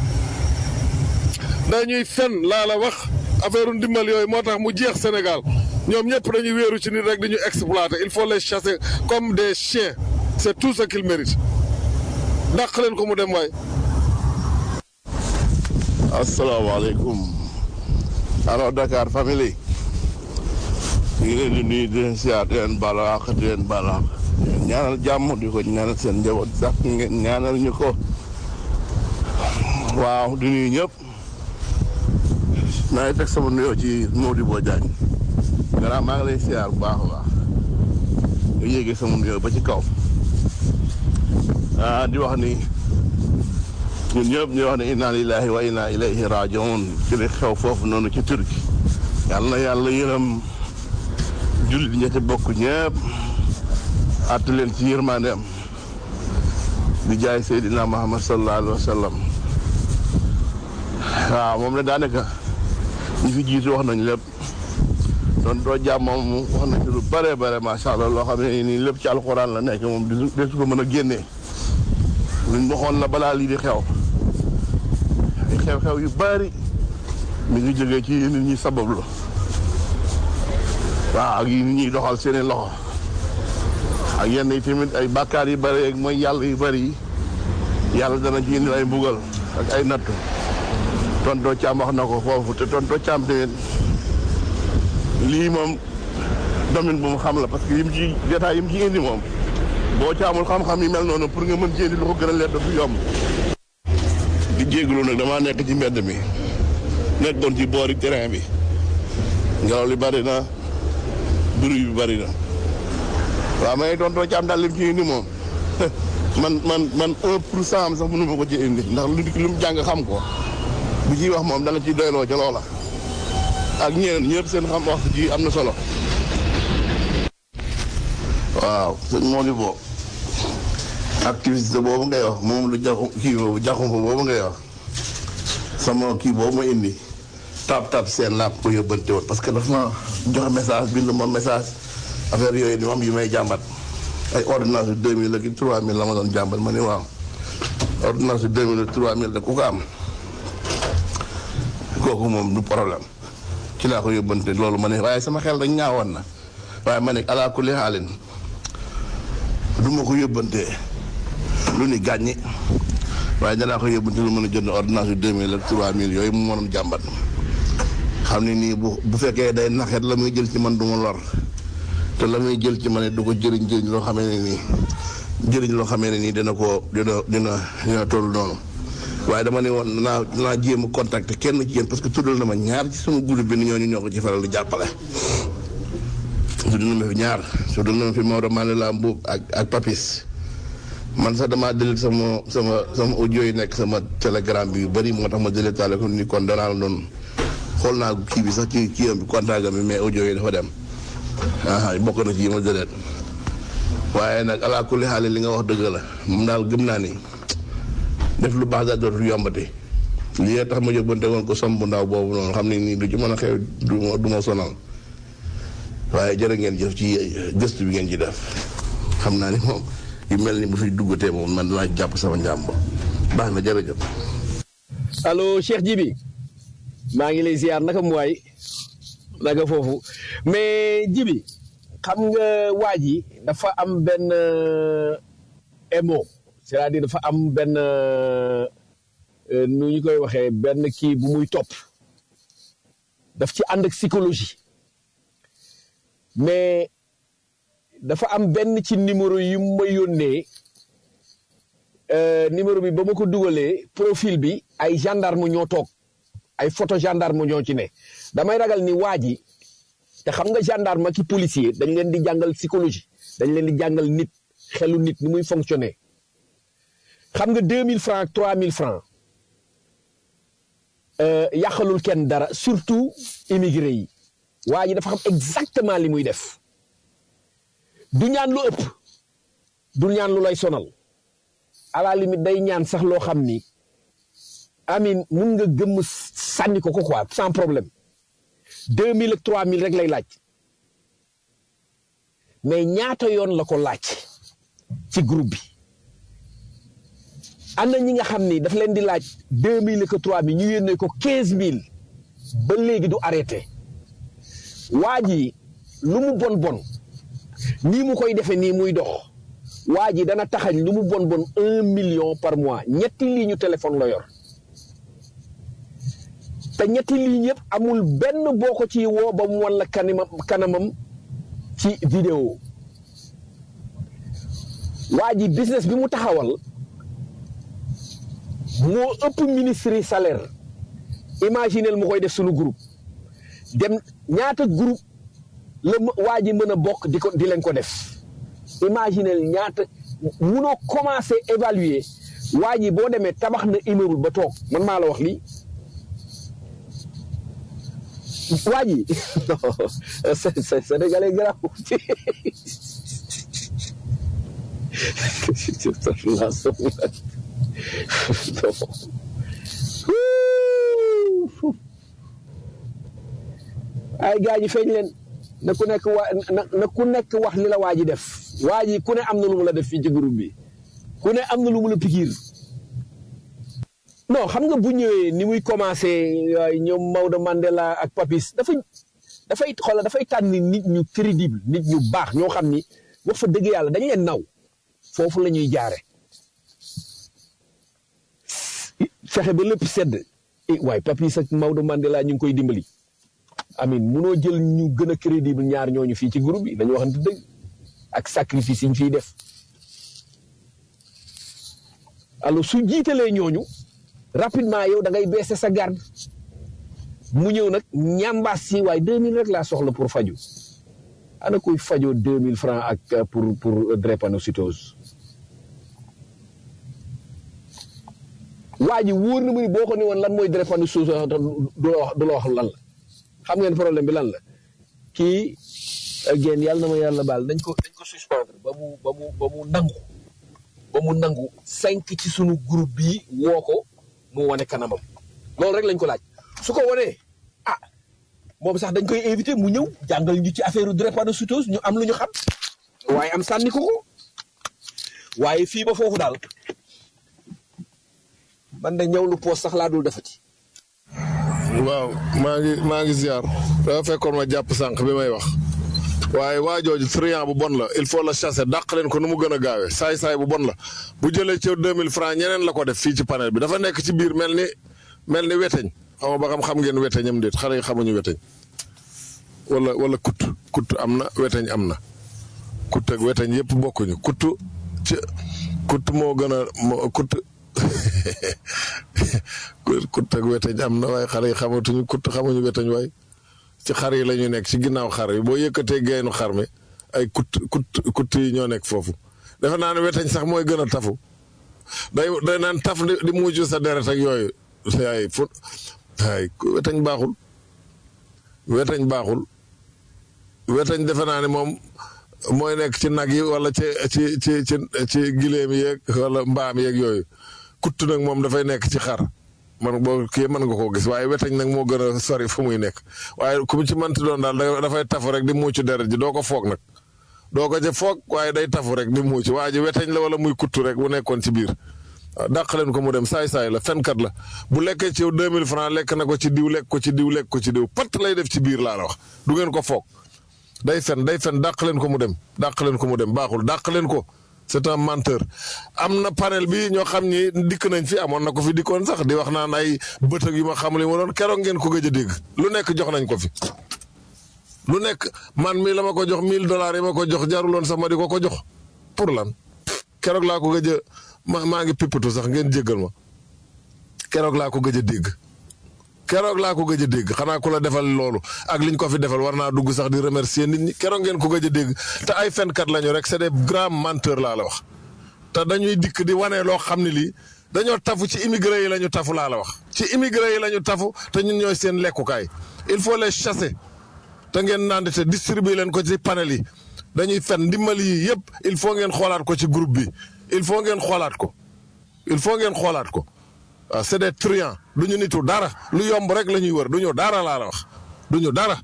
dañuy fen laa la wax affaire ndimbal yooyu moo tax mu jeex Sénégal ñoom ñëpp dañuy wéeru ci nit rek dañuy exploiter il faut les chasser comme des chiens c'est tout ce qu'ils méritent dàq leen ko mu dem waay asalaamaaleykum alors Dakar famille ñu ngi leen di nuyu di leen siyaar di leen balaax di leen balaax ñaanal jàmm di ko ñaanal seen njaboot sax ngeen ñaanal ñu ko waaw di nuyu ñëpp maa ngi teg sama nuyoo ci Modibo Diagne gannaaw maa ngi lay siyaar bu baax a baax nga yéegee sama nuyoo ba ci kaw ah di wax ni ñun ñëpp ñu wax ne inna lillahi wa inna ilayhi rajiun ci li xew foofu noonu ci Turki yàlla na yàlla yërëm jullit ña ci bokk ñëpp àtt leen ci yërmandeem di jaay Seydina Muhammad sallallahu alayhi wa sallam waaw moom la daanaka ñi fi jiitu wax nañ lépp doon doo jàmm moom wax nañ ci lu bare bare macha allah loo xam ne nii lépp ci alxuraan la nekk moom du desu ko mën a génnee luñ waxoon la balaa lii di xew ay xew-xew yu bari mi ngi jógee ci nit ñi sabablu waaw ak yi nit ñuy doxal seeni loxo ak yenn yi tamit ay bàkkaar yu bari ak mooy yàlla yu bari yi yàlla dana ci indi ay mbugal ak ay nattu tontoo caam wax na ko foofu te tontoo caam tamit lii moom domaine bu mu xam la parce que yim ci détail yim ci indi moom boo caamul xam-xam yi mel noonu pour nga mën ci indi lu ko gën a leer du yomb di jégalu nag damaa nekk ci mbedd mi nekkoon ci boori terrain bi ngelaw li bari na bruit bi bari na waaw may tontoo caam daal lim ci indi moom man man man un pour cent am sax mënu ma ko ci indi ndax lu lu mu jàng xam ko bu ciy wax moom dana ci doyloo ca loola ak ñeneen ñëpp seen xam wax ji am na solo waaw sëñ Modibo activiste boobu ngay wax moom lu jaxu kii boobu jaxum boobu ngay wax sama kii boobu ma indi tap tap seen laa ko yóbbante woon parce que dafa ma joxe message bind ma message affaire yooyu ni am yu may jàmbat ay ordonnance yu deux mille ak trois mille la ma doon jàmbat ma ni waaw ordonnance yu deux mille ak trois mille de ku ko am kooku moom du problème ci laa ko yóbbante loolu ma ne waaye sama xel dañ ñaawoon na waaye ma ne alaa kulli xaalin du ma ko yóbbante lu ni gàññi waaye danaa ko yóbbante lu mën a jënd ordonnance yu deux mille ak trois mille yooyu mu mënoon jàmbat xam ne nii bu bu fekkee day naxet la muy jël ci man du ma lor te la muy jël ci man it du ko jëriñ jëriñ loo xamee ne nii jëriñ loo xamee ne nii dina ko dina dina dina toll noonu waaye dama ne woon naa naa jéem a contacter kenn ci yéen parce que tuddal na ma ñaar ci sama groupe bi ni ñooñu ñoo ko ci faral di jàppale. tuddal na ma fi ñaar tuddal na ma fi Maodo Mandela Mbuub ak ak Papis man sax damaa delete sama sama sama audio yi nekk sama telegram bi yu bëri moo tax ma delete taale ko ni kon danaa la doon xool naa kii bi sax ci kii am bi contact bi mais audio yi dafa dem ah bokk na ci yi ma delete waaye nag alaa kulli xaali li nga wax dëgg la moom daal gëm naa ni. def lu baax daal dootul yombati lii tax ma yóbbante woon ko som bu ndaw boobu noonu xam ne nii du ci mën a xew du ma du ma sonal waaye jërë ngeen jëf ci gëstu bi ngeen ci def xam naa ni moom yu mel ni bu fi duggatee moom man dinaa jàpp sama njàmb baax na jërëjëf. allo Cheikh Jibi maa ngi lay ziar naka mu waay naka foofu mais Jibi xam nga waa ji dafa am benn émo. c'est-à-dire dafa am benn nu ñu koy waxee benn kii bu muy topp daf ci ànd ak psychologie mais dafa am benn ci numéro yi ma yónnee numéro bi ba ma ko dugalee profil bi ay gendarme ñoo toog ay photo gendarme ñoo ci ne damay ragal ni waa ji te xam nga gendarme ki policier dañ leen di jàngal psychologie dañ leen di jàngal nit xelu nit ni muy fonctionner xam nga deux mille francs ak trois mille francs yàqalul kenn dara surtout immigré yi waa ji dafa xam exactement li muy def du ñaan lu ëpp du ñaan lu lay sonal à la limite day ñaan sax loo xam ni amin mun nga gëmm sànni ko ko quoi sans problème deux mille ak trois mille rek lay laaj mais ñaata yoon la ko laaj ci groupe bi am na ñi nga xam ni daf leen di laaj deux mille que trois mille ñu yónnee ko quinze mille ba léegi du arrêté waa ji lu mu bon bon nii mu koy defee nii muy dox waa ji dana taxañ lu mu bon bon un million par mois ñetti ligne téléphone la yor te ñetti ligne yëpp amul benn boo ko ci woo ba mu wan la kanamam kanamam ci vidéo waa ji business bi mu taxawal moo ëpp ministre yi salaire imaginel mu koy def suñu groupe dem ñaata groupe la waa ji mën a bokk di ko di leen ko def imaginel ñaata munoo commencé évaluer waa ji boo demee tabax na immeuble ba toog man maa la wax lii waa ji non sénégalais garaaw ay gaa ñi feeñ leen na ku nekk wa na ku nekk wax li la waa ji def waa ji ku ne am na lu mu la def fii ci groupe bi ku ne am na lu mu la pikiir non xam nga bu ñëwee ni muy commencé ñoom Maodo Mandela ak Papis dafa dafay xoolal dafay tànn nit ñu crédible nit ñu baax ñoo xam ni wax fa dëgg yàlla dañ leen naw foofu la ñuy jaare fexe ba lépp sedd waaye Papis ak Maodo Mandela ñu ngi koy dimbali amin munoo jël ñu gën a crédible ñaar ñooñu fii ci groupe bi dañu waxante dëgg ak sacrifice yi ñu fiy def alors su jiitalee ñooñu rapidement yow da ngay baisser sa garde mu ñëw nag ñambaas si waaye 2000 rek laa soxla pour faju ana kuy fajoo 2000 francs ak pour pour drépanocytose waa ji wóor na mu ni boo ko ni woon lan mooy drépanocytose du la wax du la wax lan la xam ngeen problème bi lan la kii génn yàlla na ma yàlla baal dañ ko dañ ko suspendre ba mu ba mu ba mu nangu ba mu nangu cinq ci sunu groupe bii woo ko mu wane kanamam loolu rek lañ ko laaj su ko wanee ah moom sax dañ koy invité mu ñëw jàngal ñu ci affaire drépanocytose ñu am lu ñu xam waaye am sànni ko ko waaye fii ba foofu daal man de ñëw lu poos sax laa dul defati. waaw maa ngi maa ngi ziar dafa fekkoon ma jàpp sànq bi may wax waaye waa jooju triant bu bon la il faut la chasser dàq leen ko nu mu gën a gaawee saay-saay bu bon la bu jëlee ci 2000 francs ñeneen la ko def fii ci panel bi dafa nekk ci biir mel ni mel ni weteñ xam nga ba xam xam ngeen weteñam déet xale yi xamuñu weteñ wala wala kut kut am na weteñ am na kut ak weteñ yëpp bokkuñu kut ci kut moo gën a moo kut kut ak weteñ am na waaye xale yi xamatuñu kut xamuñu weteñ waaye ci xar yi la ñu nekk ci ginnaaw xar yi boo yëkkatee geenu xar mi ay kut kut kut yi ñoo nekk foofu defe naa ne weteñ sax mooy gën a tafu day day naan taf di mujj sa deret ak yooyu ay fu ay weteñ baaxul weteñ baaxul weteñ defe naa ne moom mooy nekk ci nag yi wala ci ci ci ci ci gileem yeeg wala mbaam yeeg yooyu kutt nag moom dafay nekk ci xar man boo kii mën nga koo gis waaye weteñ nag moo gën a sori fu muy nekk waaye ku mu ci mënti doon daal dafay tafu rek di muucu deret ji doo ko foog nag doo ko ca foog waaye day tafu rek di muucu waa ji weteñ la wala muy kuttu rek bu nekkoon ci biir waaw dàq leen ko mu dem saay-saay la fenkat la bu lekkee ci yow 2000 francs lekk na ko ci diw lekk ko ci diw lekk ko ci diw pat lay def ci biir laa la wax du ngeen ko foog day fen day fen dàq leen ko mu dem dàq leen ko mu dem baaxul dàq leen ko c'est un menteur am na panel bi ñoo xam ni dikk nañ fi amoon na ko fi dikkoon sax di wax naan ay bëtëg yu ma xamul yi ma doon keroog ngeen ko gëj a dégg lu nekk jox nañ ko fi. lu nekk man mii la ma ko jox 1000 dollars yi ma ko jox jaruloon sax ma di ko ko jox pour lan keroog laa ko gëj a ma maa ngi pippatu sax ngeen jéggal ma keroog laa ko gëj a dégg. keroog laa ko gëj a dégg xanaa ku la defal loolu ak liñ ko fi defal war naa dugg sax di remercier nit ñi keroog ngeen ko gëj a dégg te ay fenkat lañu rek c'est des grands menteurs laa la wax. te dañuy dikk di wane loo xam ne lii dañoo tafu ci immigré yi la ñu tafu laa la wax. ci immigré yi la ñu tafu te ñun ñooy seen lekkukaay il faut les chasser te ngeen naan te distribuer leen ko ci panel yi dañuy fen ndimbali yi yëpp il faut ngeen xoolaat ko ci groupe bi il faut ngeen xoolaat ko il faut ngeen xoolaat ko. waaw c'est des truands du ñu nitu dara lu yomb rek la ñuy wër du ñu dara laa la wax du ñu dara.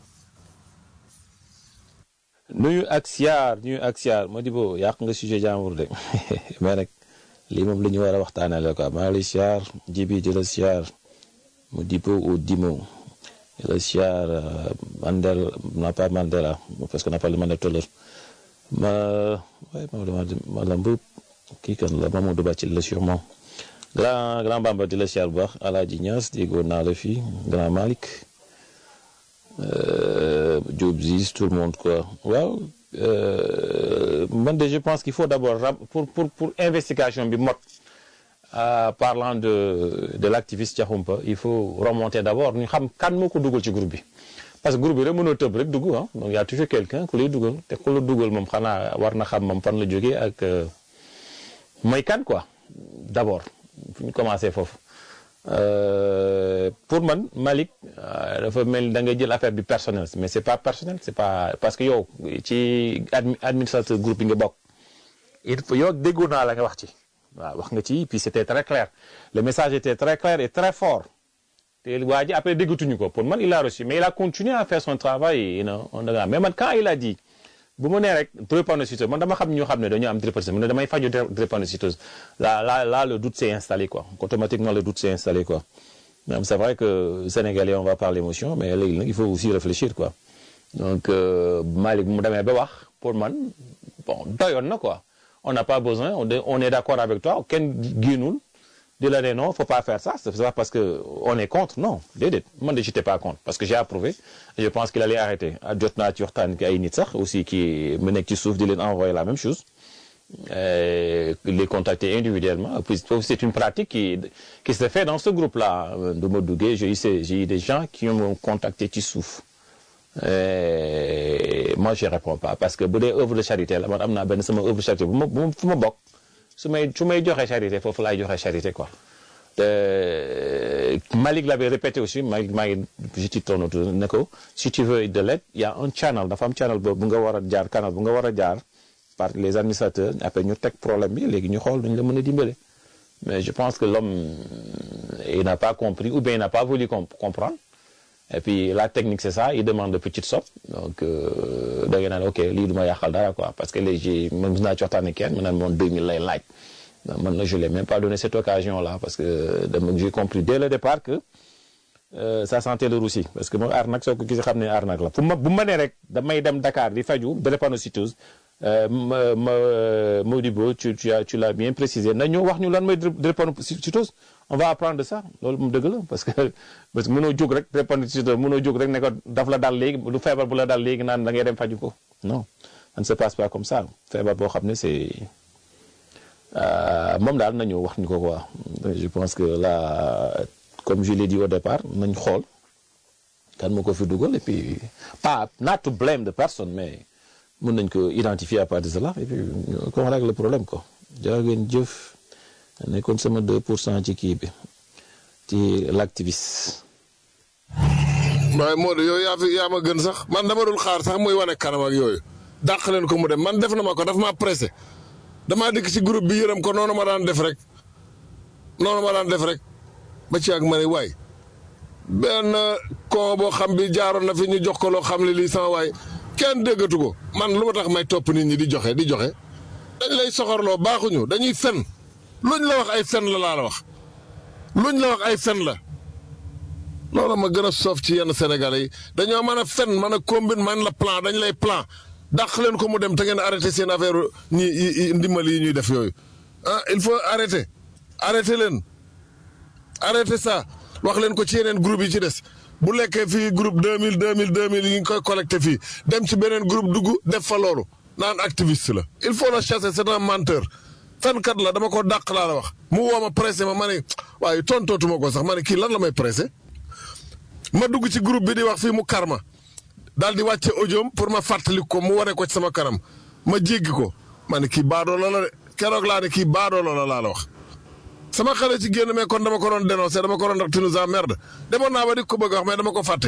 nuyu ak siyaar nuyu ak siyaar Modibo yàq nga sujet jàmbur de mais nag lii moom la ñu war a waxtaanee la quoi maa ngi lay siyaar jibi di la siyaar Modibo ou Dimo di la siyaar Mandela non pas Mandela parce qu'on a parlé de Mandela tout à l'heure ma waaye Maodo Malam Mboup kii kan la Mamadou Bacil la sûrement. grand grand bamba di la siyaar bu baax alaaji Ñas déggoon naa la fii grand Malick Diop Ziz tout le monde quoi waaw man de je pense qu'il faut d'abord pour pour pour investigation bi mot euh, parlant de de l'activiste Diakhoumpa il faut remonter d'abord ñu xam kan moo ko dugal ci groupe bi parce que groupe bi rek mënoo tëb rek dugg ah donc y a toujours quelqu'un ku lay dugal te ku la dugal moom xanaa war na xam moom fan la jógee ak euh, mooy kan quoi d'abord fu ñu commencé foofu Euh, pour man Malick euh, dafa mel ni da ngay jël affaire bi personnel mais c'est pas personnel c'est pas parce que yow ci admi administrateur groupe bi nga bokk il faut yow déggoon naa la nga wax ci waaw wax nga ci puis c'était très clair le message était très clair et très fort te waa ji après déggatuñu ko pour man il a reçu mais il a continué à faire son travail you know, on a mais man quand il a dit bu ma nee rek drépanocytose man dama xam ñoo xam ne dañoo am drépanocytose mu ne damay faju drépanocytose là là là le doute s'est installé quoi automatiquement le doute s'est installé quoi même c'est vrai que Sénégalais on va par l'émotion mais léegi nag il faut aussi réfléchir quoi donc euh, Malick bu mu demee ba wax pour man bon doyoon na quoi on n'a pas besoin on est, on est d'accord avec toi kenn génnul di la ne non faut pas faire ça c'est pas parce que on est contre non déedéet man de j'étais pas contre parce que j'ai approuvé et je pense qu'il allait arrêter jot naa ci waxtaan ki ay nit sax aussi qui mu nekk ci suuf di leen envoyer la même chose euh, les contacter individuellement puis c'est une pratique qui qui se fait dans ce groupe-là du ma duggee j'ai eu j'ai eu des gens qui m'ont contacté ci suuf et moi je réponds pas parce que bu dee œuvre de charité la man am naa benn sama œuvre de charité bu ma bu fu ma bokk su may su may joxe charité foofu laay joxe charité quoi te Malick l'avait répété aussi Malick maa ngi je ci tourne autour ne ko si tu veux de l'aide il y a un channel dafa am channel boobu bu nga war a jaar canal bu nga war a jaar par les administrateurs après ñu teg problème bi léegi ñu xool dañu la mën a dimbale mais je pense que l'homme il n'a pas compris ou bien il n'a pas voulu comprendre et puis la technique c'est ça il demande de petites sommes donc da nga naan ok lii du ma yàqal dara quoi parce que léegi man mos naa ci waxtaan ak kenn mu naan moom 2000 lay laaj man la je l'ai même pas donné cette occasion là parce que dama j'ai compris dès le départ que euh, ça sentait le roussi parce que moom arnaque soo ko gisee xam ne arnaque la fu ma bu ma nee rek damay dem Dakar di faju drépanocytose ma ma Modibo tu tu as tu l'as bien précisé na ñu wax ñu lan mooy drépanocytose on va apprendre de ça loolu moom dëgg la parce que parce que mënoo jóg rek drépanocytose mënoo jóg rek ne ko daf la dal léegi lu feebar bu la dal léegi naan da ngay dem faju ko non ça ne se passe pas comme ça feebar boo xam ne c'est moom daal nañu wax ñu ko quoi je pense que là comme je l'ai dit au départ nañ xool kan moo ko fi dugal et puis pas not to blame the person mais mën nañ ko identifier à partir de cela et puis qu'on règle le problème quoi jaa ngeen jëf nekkoon sama 2 pour cent ci kii bi ci l'activiste. waaye Modou yow yaa fi yaa ma gën sax man dama dul xaar sax muy wane kanam ak yooyu dàq leen ko mu dem man def na ma ko daf maa pressé damaa dikk ci groupe bi yërëm ko noonu ma daan def rek noonu ma daan def rek ba ci ak ma ne waay benn con boo xam bi jaaroon na fi ñu jox ko loo xam ne lii sama waay kenn déggatu ko man lu ma tax may topp nit ñi di joxe di joxe dañ lay soxorloo baaxuñu dañuy fen luñ la wax ay fen la laa la wax luñ la wax ay fen la loolu ma gën a soof ci yenn sénégalais yi dañoo mën a fen mën a combine man la plan dañ lay plan dàq leen ko mu dem te ngeen arrêté seen affaire ñi ndimbal yi ñuy def yooyu ah il faut arrêter arrêter leen arrêter ça wax leen ko ci yeneen groupe yi ci des bu lekkee fii groupe 2000 2000 2000 yi ngi koy collecté fii dem ci beneen groupe dugg def fa loolu naan activiste la il faut la chasser c'est un menteur fenkat la dama ko dàq laa la wax mu woo ma pressé ma ma ne waaye tontootuma ko sax ma ne kii lan la may pressé ma dugg ci groupe bi di wax fii mu karma daal di wàcce audioom pour ma fàttali ko mu wane ko ci sama kanam ma jéggi ko ma ne kii baadoola la de keroog laa ne kii baadoola la laa la wax. sama xale ci génn mais kon dama ko doon dénoncer dama ko doon ndax tu nous emmerdes demoon naa ba di ko bëgg a wax mais dama ko fàtte.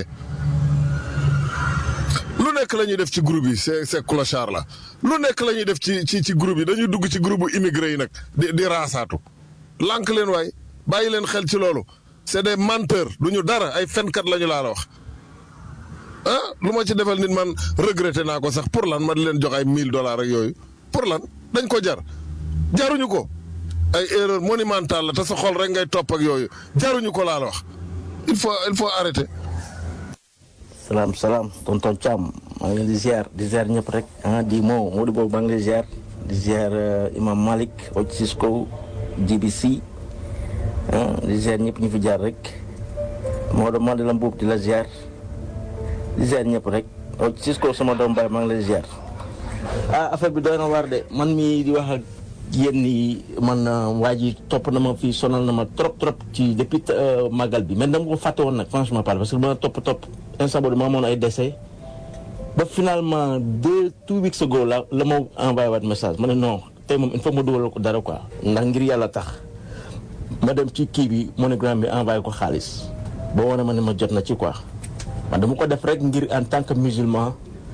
lu nekk la ñuy def ci groupe yi c'est c'est clochard la lu nekk la ñuy def ci ci ci groupe yi dañuy dugg ci groupe bu immigré yi nag di di raasaatu. lànk leen waay bàyyi leen xel ci loolu c'est des menteurs du ñu dara ay fenkat la ñu laa la wax. ah lu ma ci defal nit man regretté naa ko sax pour lan ma di leen jox ay 1000 dollars ak yooyu pour lan dañ ko jar jaruñu ko ay erreur monumentale la te sa xol rek ngay topp ak yooyu jaruñu ko laa la wax il faut il faut arrêter. salaam salaam tonton Thiam maa ngi leen di ziar di ziar ñëpp rek ah di moo moo di boobu maa ngi lay ziar di ziar Imam Malik Oc Cisco GBC ah di ziar ñëpp ñu fi jaar rek Maodo maa di la mbuub di la ziar. di ziar ñëpp rek Cisco sama doom baay maa ngi lay ziar ah affaire bi doy na waar de man mii di wax ak yéen ni man waa ji topp na ma fii sonal na ma trop trop ci depuis màggal bi mais dama ko fàtte woon nag franchement parle parce que ma topp topp instant boobu ma amoon ay décès ba finalement deux two weeks ago la la ma envoyé waat message ma ne non tey moom il faut ma dugal ko dara quoi ndax ngir yàlla tax ma dem ci kii bi monogramme bi envoyé ko xaalis boo wane ma ne ma jot na ci quoi man dama ko def rek ngir en tant que musulman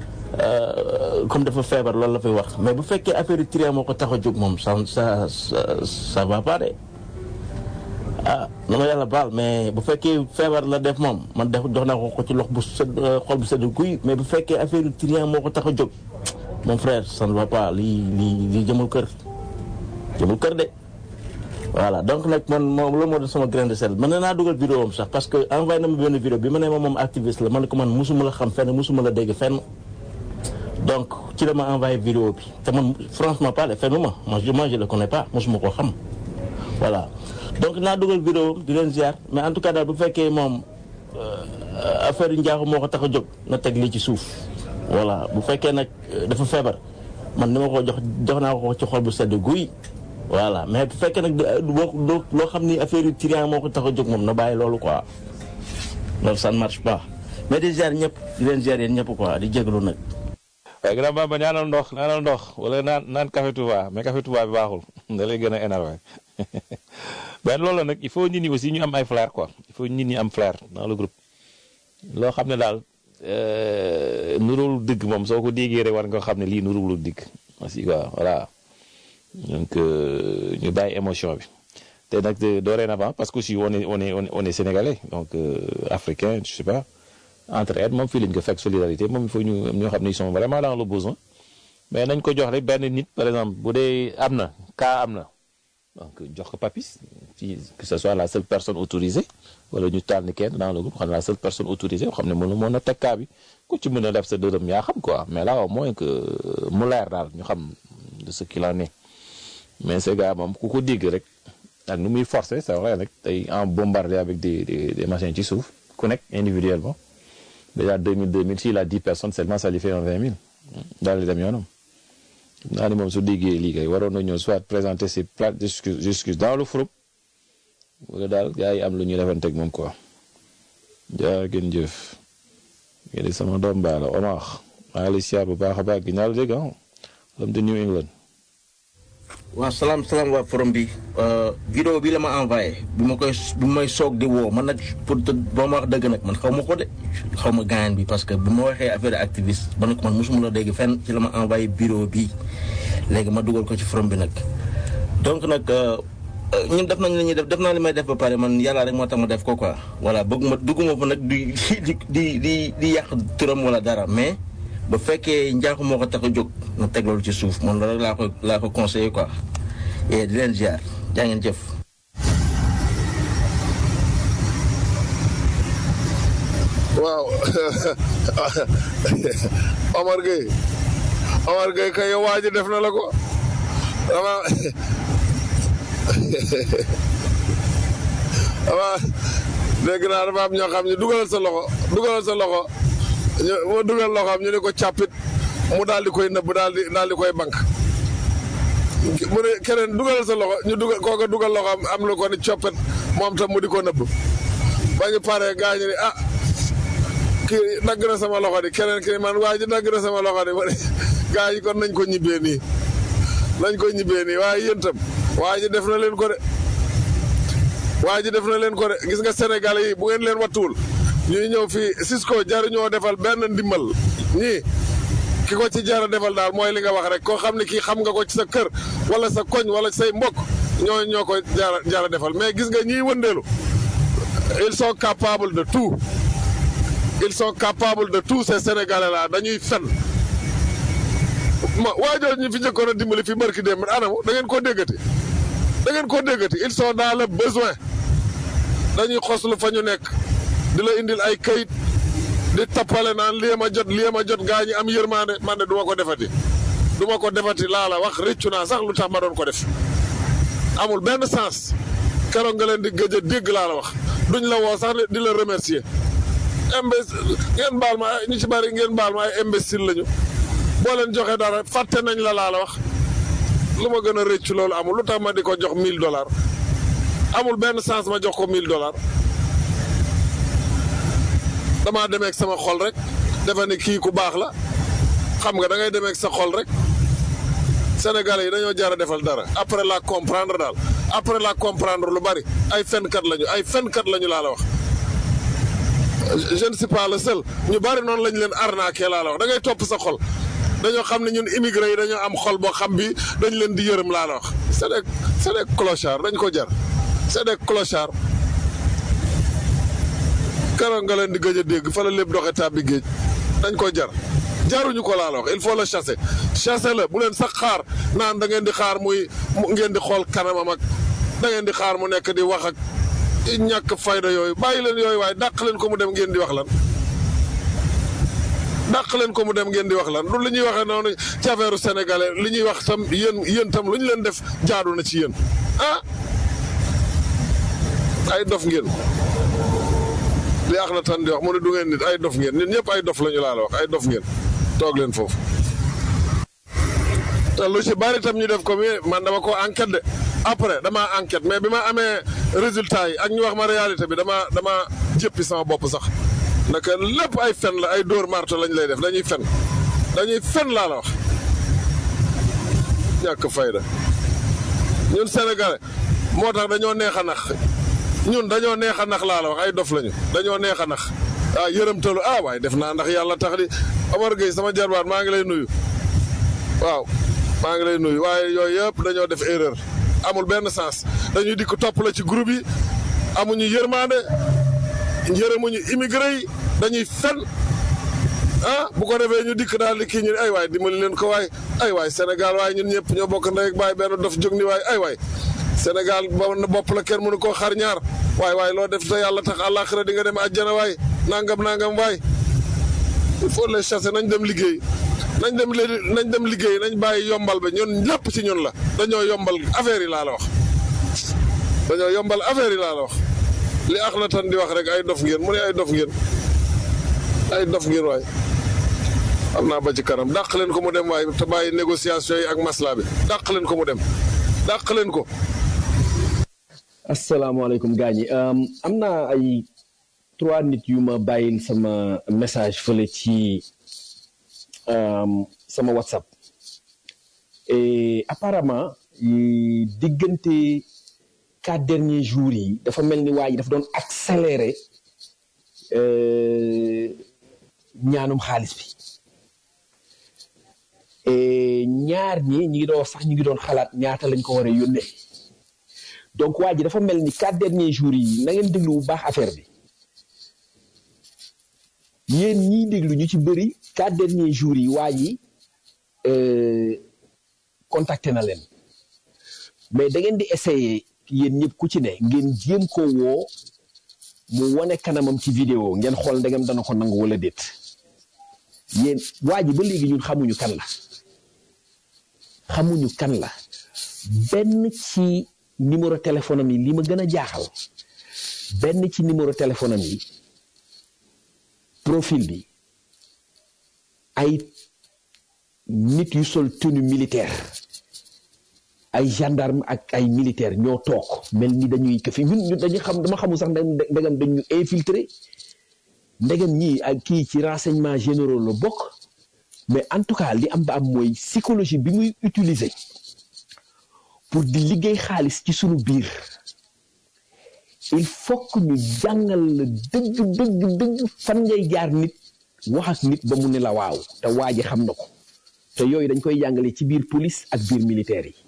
comme dafa feebar loolu la fay wax mais bu fekkee affaire yu trian moo ko tax a jóg moom ça ça ça va pas de ah na ma yàlla baal mais bu fekkee feebar la def moom man def jox naa ko ko ci lox bu sedd xol bu sedd guy mais bu fekkee affaire yu trian moo ko tax a jóg mon frère ça ne va pas lii lii lii jëmul kër jëmul kër de voilà donc nag man moom la moo def sama grain de sel mën na naa dugal vidéo am sax parce que envoyé na ma benn vidéo bi ma ne ma moom activiste la man ne ko man musuma la xam fenn musuma la dégg fenn donc ci la ma envoyé vidéo bi te man franchement parlé fenn ma moi je moi je le connais pas musuma koo xam voilà donc naa dugal vidéo di leen ziar mais en tout cas daal bu fekkee moom affaire yu njaaxu moo ko tax a jóg na teg lii ci suuf voilà bu fekkee nag dafa feebar man ni ma ko jox jox naa ko ci xol bu sedd guy voilà mais bu fekkee nag loo loo xam ni affaire yu trian moo ko tax a jóg moom na bàyyi loolu quoi loolu ça ne marche pas mais di ziar ñëpp di leen ziar yéen ñëpp quoi di jégalu nag. waaye grand bamba ñaanal ndox ñaanal ndox wala naan naan café Touba mais café Touba bi baaxul da lay gën a énervé ben loolu la nag il faut nit ñi aussi ñu am ay flair quoi il faut nit ñi am flair dans le groupe loo xam ne daal nurul dëgg moom soo ko déggee rek war nga xam ne lii nurul dëgg aussi quoi voilà donc ñu bàyyi émotion bi te nag dorénavant parce que aussi on est on est on est sénégalais donc africain je sais pas entre aide moom fii lañ ko fekk solidarité moom il faut ñu ñoo xam ne ils sont vraiment dans le besoin mais nañ ko jox rek benn nit par exemple bu dee am na cas am na donc jox ko papis ci que ce soit la seule personne autorisée wala ñu taal ni kenn dans le groupe xam ne la seule personne autorisée xam ne mën mën a teg cas bi ku ci mën a def sa dërëm yaa xam quoi mais là au moins que mu leer daal ñu xam de ce qu'il en est mais ces gars moom ku ko dégg rek ak nu muy forcer c'est vrai rek tey en bombardé avec des des des machins ci suuf ku nekk individuellement déjà 2000 2000 s'il a 10 personnes seulement ça lui fait un 20 000 daal di dem yoonam naa ni moom su déggee lii kay waroon na ñëw soit présenter ses plates d'excuses dans le forum wala daal gars yi am lu ñuy defanteeg moom quoi jaa ngeen jëf ngeen di sama doom baa la Omar maa ngi lay siyaar bu baax a baax gi ñaar dégg ah l'homme de New England waaw salaam salaam waa forum bi vidéo bi la ma envoyé bi ma koy bi may soog di woo man nag pour te boo ma wax dëgg nag man xaw ma ko de xaw ma gaañan bi parce que bu ma waxee affaire activiste ba ne ko man mosuma la dégg fenn ci la ma envoyé vidéo bi léegi ma dugal ko ci forum bi nag donc nag ñun def nañ li ñuy def def naa li may def ba pare man yàlla rek moo tax ma def ko quoi voilà bëgguma dugguma fa nag di di di di di yàq turam wala dara mais ba fekkee njaaxu moo ko tax a jóg na teg loolu ci suuf man loolu laa ko laa ko conseillé quoi et di leen ziar jaa ngeen jëf. waaw Omar Gueye Omar Gueye kay yow waa ji def na la ko dama dama dégg naa dafa am ñoo xam ne dugalal sa loxo dugalal sa loxo ñu mu dugal loxoom ñu ne ko càppit mu daal di koy nëbb daal di daal di koy bank mu ne keneen dugalal sa loxo ñu dugal kooka dugal loxoom am lu ko ni coppet moom tam mu di ko nëbb ba ñu paree gaa ñu ne ah kii dagg na sama loxo di keneen kii man waa ji dagg na sama loxo di ma ne gaa yi kon nañ ko ñibbee nii nañ ko ñibbee nii waaye yéen tam waa ji def na leen ko de waa ji def na leen ko de gis nga Sénégal yi bu ngeen leen wattuwul ñuy ñëw fii Cisco jaruñoo defal benn ndimbal ñii ki ko ci jara defal daal mooy li nga wax rek koo xam ne kii xam nga ko ci sa kër wala sa koñ wala say mbokk ñoo ñoo ko jara jara defal mais gis nga ñiy wëndeelu ils sont capables de tout ils sont capables de tout ces sénégalais là dañuy fen ma waajoo ñu fi njëkkoon a dimbali fi barki démb anamu da ngeen koo déggati da ngeen koo déggati ils sont dans le besoin dañuy xoslu fa ñu nekk di la indil ay kayit di tappale naan lii ma jot lii ma jot gaa ñi am yërmaande man de du ma ko defati du ma ko defati laa la wax rëccu naa sax lu tax ma doon ko def amul benn sens keroog nga leen di gëj a dégg laa la wax duñ la woo sax di la remercier imbécile ngeen baal ma ñu ci bari ngeen baal ma ay imbécile lañu boo leen joxe dara fàtte nañ la laa la wax lu ma gën a rëccu loolu amul lu tax ma di ko jox 1000 dollars amul benn sens ma jox ko 1000 dollars damaa demee ak sama xol rek defe ni kii ku baax la xam nga da ngay demee ak sa xol rek Sénégalais yi dañoo jar a defal dara après la comprendre daal après la comprendre lu bari ay fenkat lañu ay fenkat lañu laa la wax. je ne suis pas le seul ñu bari noonu lañ leen arnaqué laa la wax da ngay topp sa xol dañoo xam ne ñun immigré yi dañoo am xol boo xam bi dañ leen di yërëm laa la wax c'est des c'est des clochards dañ ko jar c'est des clochards keroog nga leen di gëj a dégg fa la lépp doxe tàbbi géej dañ ko jar jaruñu ko laa la wax il faut le chasser chasser la bu leen sax xaar naan da ngeen di xaar muy ngeen di xool kanamam ak da ngeen di xaar mu nekk di wax ak ñàkk fayda yooyu bàyyi leen yooyu waaye dàq leen ko mu dem ngeen di wax lan dàq leen ko mu dem ngeen di wax lan lu li ñuy waxee noonu ci affaire sénégalais li ñuy wax tam yéen yéen tam lu ñu leen def jaadu na ci yéen ah ay dof ngeen li ax na tan di wax mu ne du ngeen nit ay dof ngeen ñun ñëpp ay dof la ñu laa la wax ay dof ngeen toog leen foofu te lu ci bari tam ñu def ko mais man dama ko enquête de après dama enquête mais bi ma amee résultat yi ak ñu wax ma réalité bi dama dama jëppi sama bopp sax naka lépp ay fen la ay dóor marto lañ lay def dañuy fen dañuy fen laa la wax ñàkk fayda ñun sénégalais moo tax dañoo neex a nax ñun dañoo neex a nax laa la wax ay dof lañu dañoo neex a nax ah yërëmtalu ah waaye def naa ndax yàlla tax di Omar Gueye sama jarbaat maa ngi lay nuyu waaw maa ngi lay nuyu waaye yooyu yëpp dañoo def erreur amul benn sens dañuy dikk topp la ci groupe yi amuñu yërmande yërëmuñu immigré yi dañuy fen ah bu ko defee ñu dikk daal di kii ñu ay waay dimbali leen ko waay ay waay Sénégal waaye ñun ñëpp ñoo bokk ndey ak baay benn dof jóg ni waay ay waay Sénégal ba na bopp la kenn mënu koo xar ñaar waay waay loo def te yàlla tax àllaaxira di nga dem àjjana waay nangam nangam waay il faut les chasser nañ dem liggéey nañ dem nañ dem liggéey nañ bàyyi yombal ba ñun lépp ci ñun la dañoo yombal affaire yi laa la wax dañoo yombal affaire yi laa la wax li ax na tan di wax rek ay dof ngeen mu ne ay dof ngeen ay dof ngeen waay am naa ba ci kanam dàq leen ko mu dem waay te bàyyi négociation yi ak masla bi dàq leen ko mu dem dàq leen ko asalaamaaleykum gaañ yi am naa ay trois nit yu ma bàyyil sama message fële ci sama whatsapp et apparemment diggante quatre derniers jours yi dafa mel ni waa ji dafa doon accélérer ñaanum xaalis bi et ñaar ñi ñi ngi doon sax ñu ngi doon xalaat ñaata lañ ko war a yónnee donc waa ji dafa mel ni quatre derniers jours yi na ngeen déglu bu baax affaire bi yéen ñiy déglu ñu ci bëri quatre derniers jours yi waa ji contacté na leen mais da ngeen di essayer yéen ñëpp ku ci ne ngeen jéem ko woo mu wane kanamam ci vidéo ngeen xool ndegam dana ko nangu wala déet yéen waa ji ba léegi ñun xamuñu kan la xamuñu kan la benn ci numéro téléphone am yi li ma gën a jaaxal benn ci numéro téléphone am yi profil bi ay nit yu sol tenue militaire ay gendarme ak ay militaire ñoo toog mel ni dañuy këfi ñun ñun dañuy xam dama xamul sax ndegam dañu infiltré ndegam ñii ak kii ci renseignement généraux la bokk mais en tout cas li am ba am mooy psychologie bi muy utiliser pour di liggéey xaalis ci sunu biir il faut que ñu jàngal la dëgg dëgg dëgg fan ngay jaar nit wax ak nit ba mu ne la waaw te waa ji xam na ko te yooyu dañ koy jàngale ci biir police ak biir militaire yi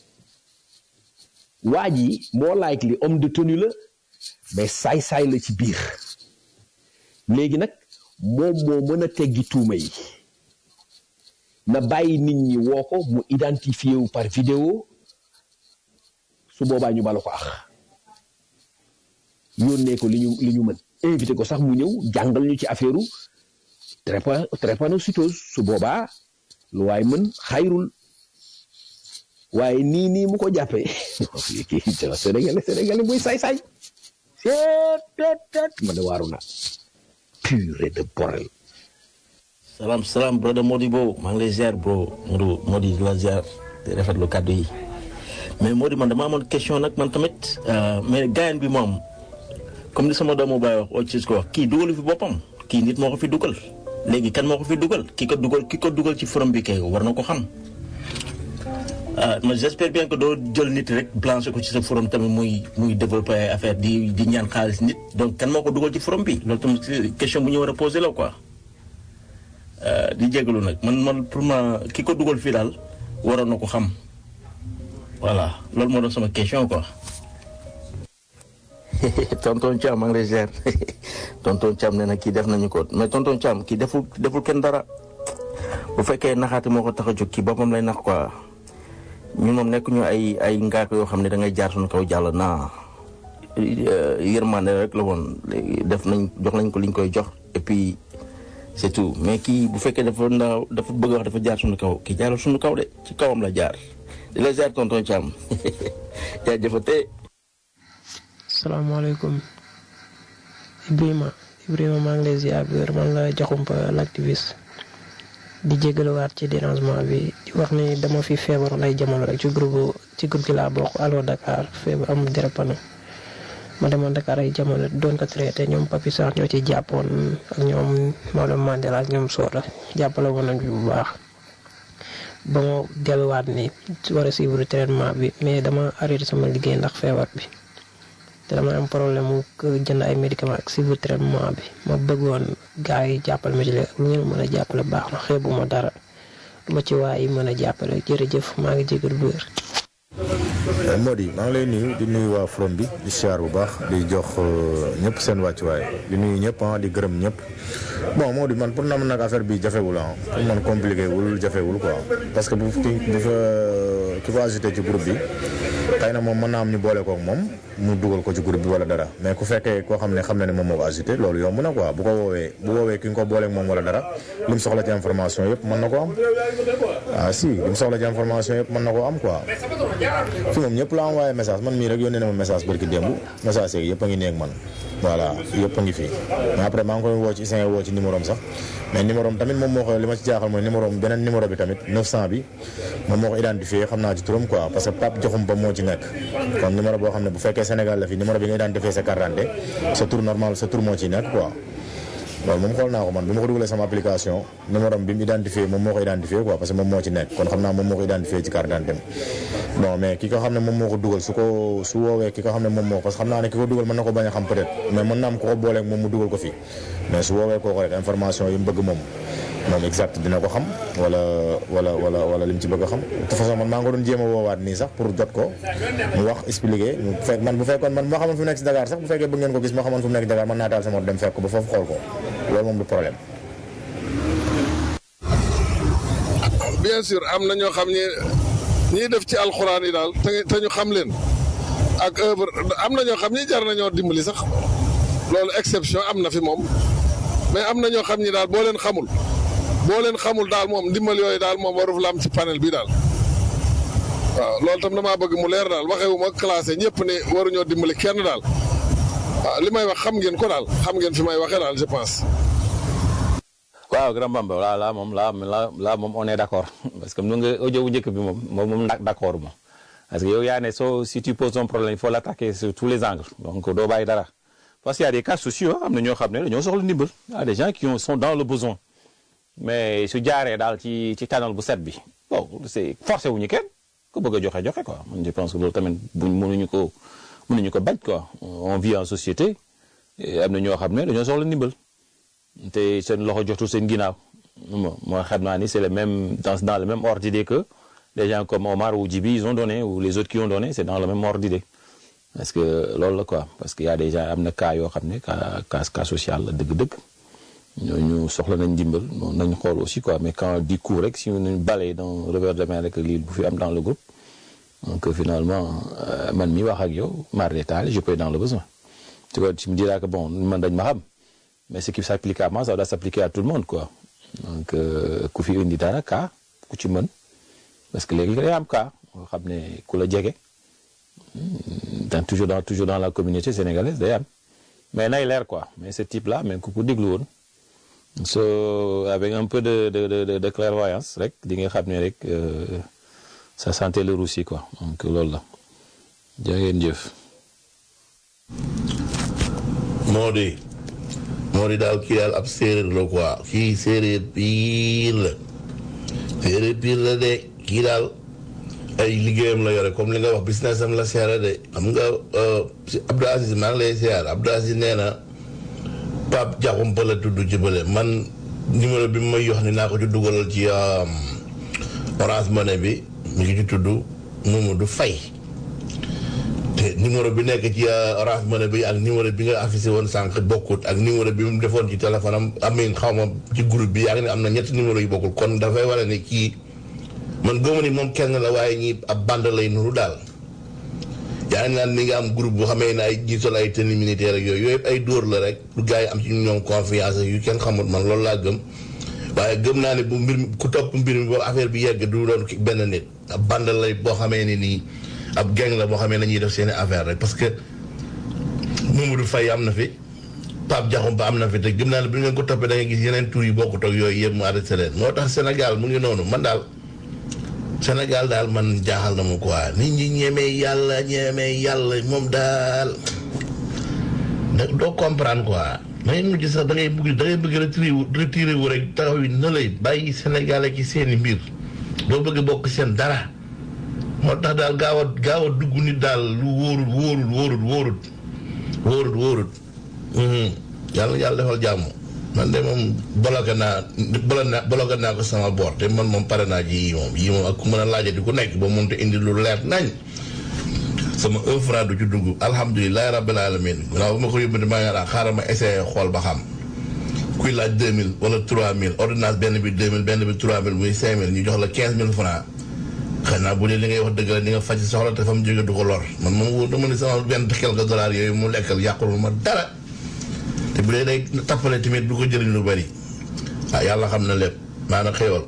waa ji moo like li homme de tenue la mais saay-saay la ci biir léegi nag moom moo mën a teggi tuuma yi na bàyyi nit ñi woo ko mu identifié wu par vidéo su boobaa ñu balu ko ax yónnee ko li ñu li ñu mën invité ko sax mu ñëw jàngal ñu ci affaire u trépa drépanocytose su boobaa lu waay mën xayrul waaye nii nii mu ko jàppee kii sénégalais sénégalais muy saay-saay seet ma ne waaru naa purée de borel salaam salaam brother Modibo maa ngi lay ziar bro Modou Modi di la ziar di di rafetlu kàddu yi mais moo di man dama amoon question nag man tamit mais gaayan bi moom comme ni sama doomu baay wax aussi ko wax kii dugalu fi boppam kii nit moo ko fi dugal léegi kan moo ko fi dugal ki ko dugal ki ko dugal ci forum bi kay war na ko xam ma j'espère bien que doo jël nit rek blanché ko ci sa forum tamit muy muy développé ay affaire di di ñaan xaalis nit donc kan moo ko dugal ci forum bi loolu tamit question bu ñu war a posé la quoi di jégalu nag man man pour ma ki ko dugal fii daal waroon na ko xam voilà loolu moo doon sama question quoi. tonton Thiam maa ngi lay ziar tonton Thiam nee na kii def nañu ko mais tonton Thiam kii deful deful kenn dara bu fekkee naxaate moo ko tax a jóg kii boppam lay nax quoi ñun moom nekk ñu ay ay ngaak yoo xam ne da ngay jaar suñu kaw jàll naa yërmande rek la woon def nañ jox nañ ko liñ koy jox et puis c'est tout mais kii bu fekkee dafa ndaw dafa bëgg wax dafa jaar suñu kaw kii jaarul suñu kaw de ci kawam la jaar di la ziar tonton Thiam jaajëfate salaamaaleykum Ibrahima Ibrahima maa ngi lay ziar bi wér man la Diakhoumpa l'activiste di jégaluwaat ci dérangement bi di wax ni dama fi feebar lay jamono rek ci groupe ci groupe gi laa bokk Allo Dakar feebar amul dérapano ma demoon Dakar ay jamono doon ko traité ñoom Papi Sarr ñoo ci jàppoon ak ñoom Maodo Mandela ak ñoom Soda jàppale woon nañ bu baax ba ma delluwaat ni war a suivre traitement bi mais dama arrêté sama liggéey ndax feebar bi. te dama am problème mu jënd ay médicaments ak suivre traitement bi ma bëggoon gars yi jàppale ma ci léegi lu ngeen mën a jàppale baax na xeebu ma dara lu ma ci waay yi mën a jàppale jërëjëf maa ngi jégal bu wér. Mody maa ngi lay nuyu di nuyu waa From bi di siyaar bu baax di jox ñëpp seen wàccuwaay di nuyu ñëpp ah di gërëm ñëpp bon Mody man pour na man nag affaire bi jafewul ah pour man compliqué wul jafewul quoi parce que bu ki bu fa ki ko ajouté ci groupe bi xëy na moom mën naa am ñu boole kook moom mu dugal ko ci groupe bi wala dara mais ku fekkee koo xam ne xam na ne moom moo ko ajouté loolu yomb na quoi bu ko woowee bu woowee ki nga ko booleek moom wala dara li mu soxla ci information yëpp mën na ko am ah si li mu soxla ci information yëpp mën na koo am quoi fi moom ñëpp la envoyé message man mii rek yónnee na ma message barki démb message yeeg yëpp a ngi néeg man voilà yëpp a ngi fi mais après maa ngi koy woo ci isin woo ci numéro am sax mais numéro am tamit moom moo ko li ma ci jaaxal mooy numéro am beneen numéro bi tamit 900 bi moom moo ko identifié xam naa ci turam quoi parce que Pape Joxum ba moo ci nekk kon numéro boo xam ne bu fekkee Sénégal la fi numéro bi nga identifié sa carte d'identité sa tur normal sa tur moo ciy nekk quoi loolu moom xool naa ko man bi ma ko dugalee sama application numéro am bi mu identifié moom moo ko identifié quoi parce que moom moo ci nekk kon xam naa moom moo ko identifié ci carte d'identité bon mais ki ko xam ne moom moo ko dugal su ko su woowee ki ko xam ne moom moo parce que xam naa ne ki ko dugal mën na ko bañ a xam peut-être mais mën na am ko ko booleeg moom mu dugal ko fii mais su woowee kooku rek information yi mu bëgg moom moom exact dina ko xam wala wala wala wala li mu ci bëgg a xam de toute façon man maa ngi ko doon jéem a woowaat nii sax pour jot ko mu wax expliquer mu fekk man bu fekkoon man moo xamoon fu mu nekk si Dakar sax bu fekkee bëgg ngeen ko gis moo xamoon fu mu nekk Dakar mën naa taal sama dem fekk ko ba foofu xool ko loolu moom du problème. bien sûr am na ñoo xam ne ñiy def ci alxuraan yi daal te te ñu xam leen ak œuvre am na ñoo xam ni jar nañoo dimbali sax loolu exception am na fi moom mais am na ñoo xam ni daal boo leen xamul boo leen xamul daal moom dimbal yooyu daal moom warul la am ci panel bi daal waaw loolu tam damaa bëgg mu leer daal waxewu ma classé ñëpp ne waruñoo dimbali kenn daal waaw li may wax xam ngeen ko daal xam ngeen fi may waxee daal je pense. waaw grand Bamba voilà là moom là là là moom on est d'accord parce que nu nga audio bu njëkk bi moom moom moom d'accord moom parce que yow yaa ne soo si tu poses un problème il faut l'attaquer sur tous les angles donc doo bàyyi dara parce qu'il y a des cas sociaux am na ñoo xam ne dañoo soxla ndimbal y a des gens qui sont dans le besoin mais su jaaree daal ci ci canal bu set bi bon c'est forcé wuñu kenn ku bëgg a joxe joxe quoi man je pense que loolu tamit buñ mënuñu ko mënuñu ko bañ quoi on vit en société am na ñoo xam ne dañoo soxla ndimbal te seen loxo jotul seen ginnaaw moo xam naa ni c'est le même dans dans le même ordre d'idée que les gens comme Omar ou Djibi ils ont donné ou les autres qui ont donné c'est dans le même ordre d'idée parce que loolu la quoi parce que y a des gens am na cas yoo xam ne cas cas cas social la dëgg-dëgg ñooñu soxla nañ ndimbal bon nañ xool aussi quoi mais quand du coup rek si ñu balee dans revers de main rek lii bu fi am dans le groupe donc finalement man mi wax ak yow mar détail je peux être dans le besoin tu vois tu me diras que bon man dañ ma xam mais ce qui s'applique à moi ça doit s'appliquer à tout le monde quoi donc ku fi indi dara cas ku ci mën parce que léegi day am cas nga xam ne ku la jege dans toujours dans toujours dans la communauté sénégalaise day am mais nay leer quoi mais ce type là même ku ko déglu woon so avec un peu de de de de clairvoyance rek di nga xam ne rek ça sentait le roussi quoi donc loolu la jaa ngeen jëf. moo di moo di daal kii daal ab séeréer la quoi kii séeréer piir la séeréer piir la de kii daal ay liggéeyam la yore comme li nga wax business am la seere de xam nga si Abdou Aziz maa ngi lay seer Abdou Aziz nee na Pape Diakhoumpa la tudd ci bële man numéro bi mu may yox ni naa ko ci dugalal ci Orange Money bi mi ngi ci tudd Mamadou Faye te numéro bi nekk ci Orange Money bi ak numéro bi nga affiché woon sànq bokkut ak numéro bi mu defoon ci téléphone am amin xaw ma ci groupe bi yaa ngi ne am na ñetti numéro yu bokkul kon dafay wane ne kii man gëmu ni moom kenn la waaye ñi ab bande lay nuru daal yaa ngi naan mi nga am groupe bu xamee ne ay ñi sol ay tenue militaire ak yooyu yooyu ay dóor la rek pour gars yi am ci ñoom confiance yu kenn xamut man loolu laa gëm waaye gëm naa ne bu mbir mi ku topp mbir mi boo affaire bi yegg du doon benn nit ab bande lay boo xamee ne nii ab gang la boo xamee ne ñuy def seeni affaire rek parce que Mamadou Faye am na fi Pape Diakhoumpa am na fi te gëm naa ne bu ngeen ko toppee da ngay gis yeneen tur yi bokkut ak yooyu yëpp mu arrêté leen moo tax Sénégal mu ngi noonu man daal Sénégal daal man jaaxal na ma quoi nit ñi ñemee yàlla ñemee yàlla moom daal da doo comprendre quoi da ngay mujj sax da ngay bëgg da ngay bëgg retiré wu retiré wu rek taxaw yi na lay bàyyi Sénégal ci seeni mbir doo bëgg bokk seen dara moo tax daal gaaw a gaaw a dugg nit daal lu wóorut wóorut wóorut wóorut wóorut wóorut yàlla yàlla defal jàmm man de moom bloqué naa bolo naa bloqué naa ko sama boor te man moom pare naa ji yii moom yii moom ak ku mën a laajati ku nekk ba moom te indi lu leer nañ sama un franc du ci dugg alhamdulilah rabbil alamin waaw ba ma ko yóbbante maa ngi naan xaaral ma essayé xool ba xam kuy laaj 2000 wala 3000 ordonnance benn bi 2000 benn bi 3000 muy 5000 ñu jox la 15000 franc xëy naa bu dee li ngay wax dëgg la di nga faj soxla te fa mu jóge du ko lor man moom wóor dama ne sama benn quelques dollars yooyu mu lekkal yàqul ma dara te bu dee day tappale tamit du ko jëriñ lu bari ah yàlla xam na lépp maanaam xéwal.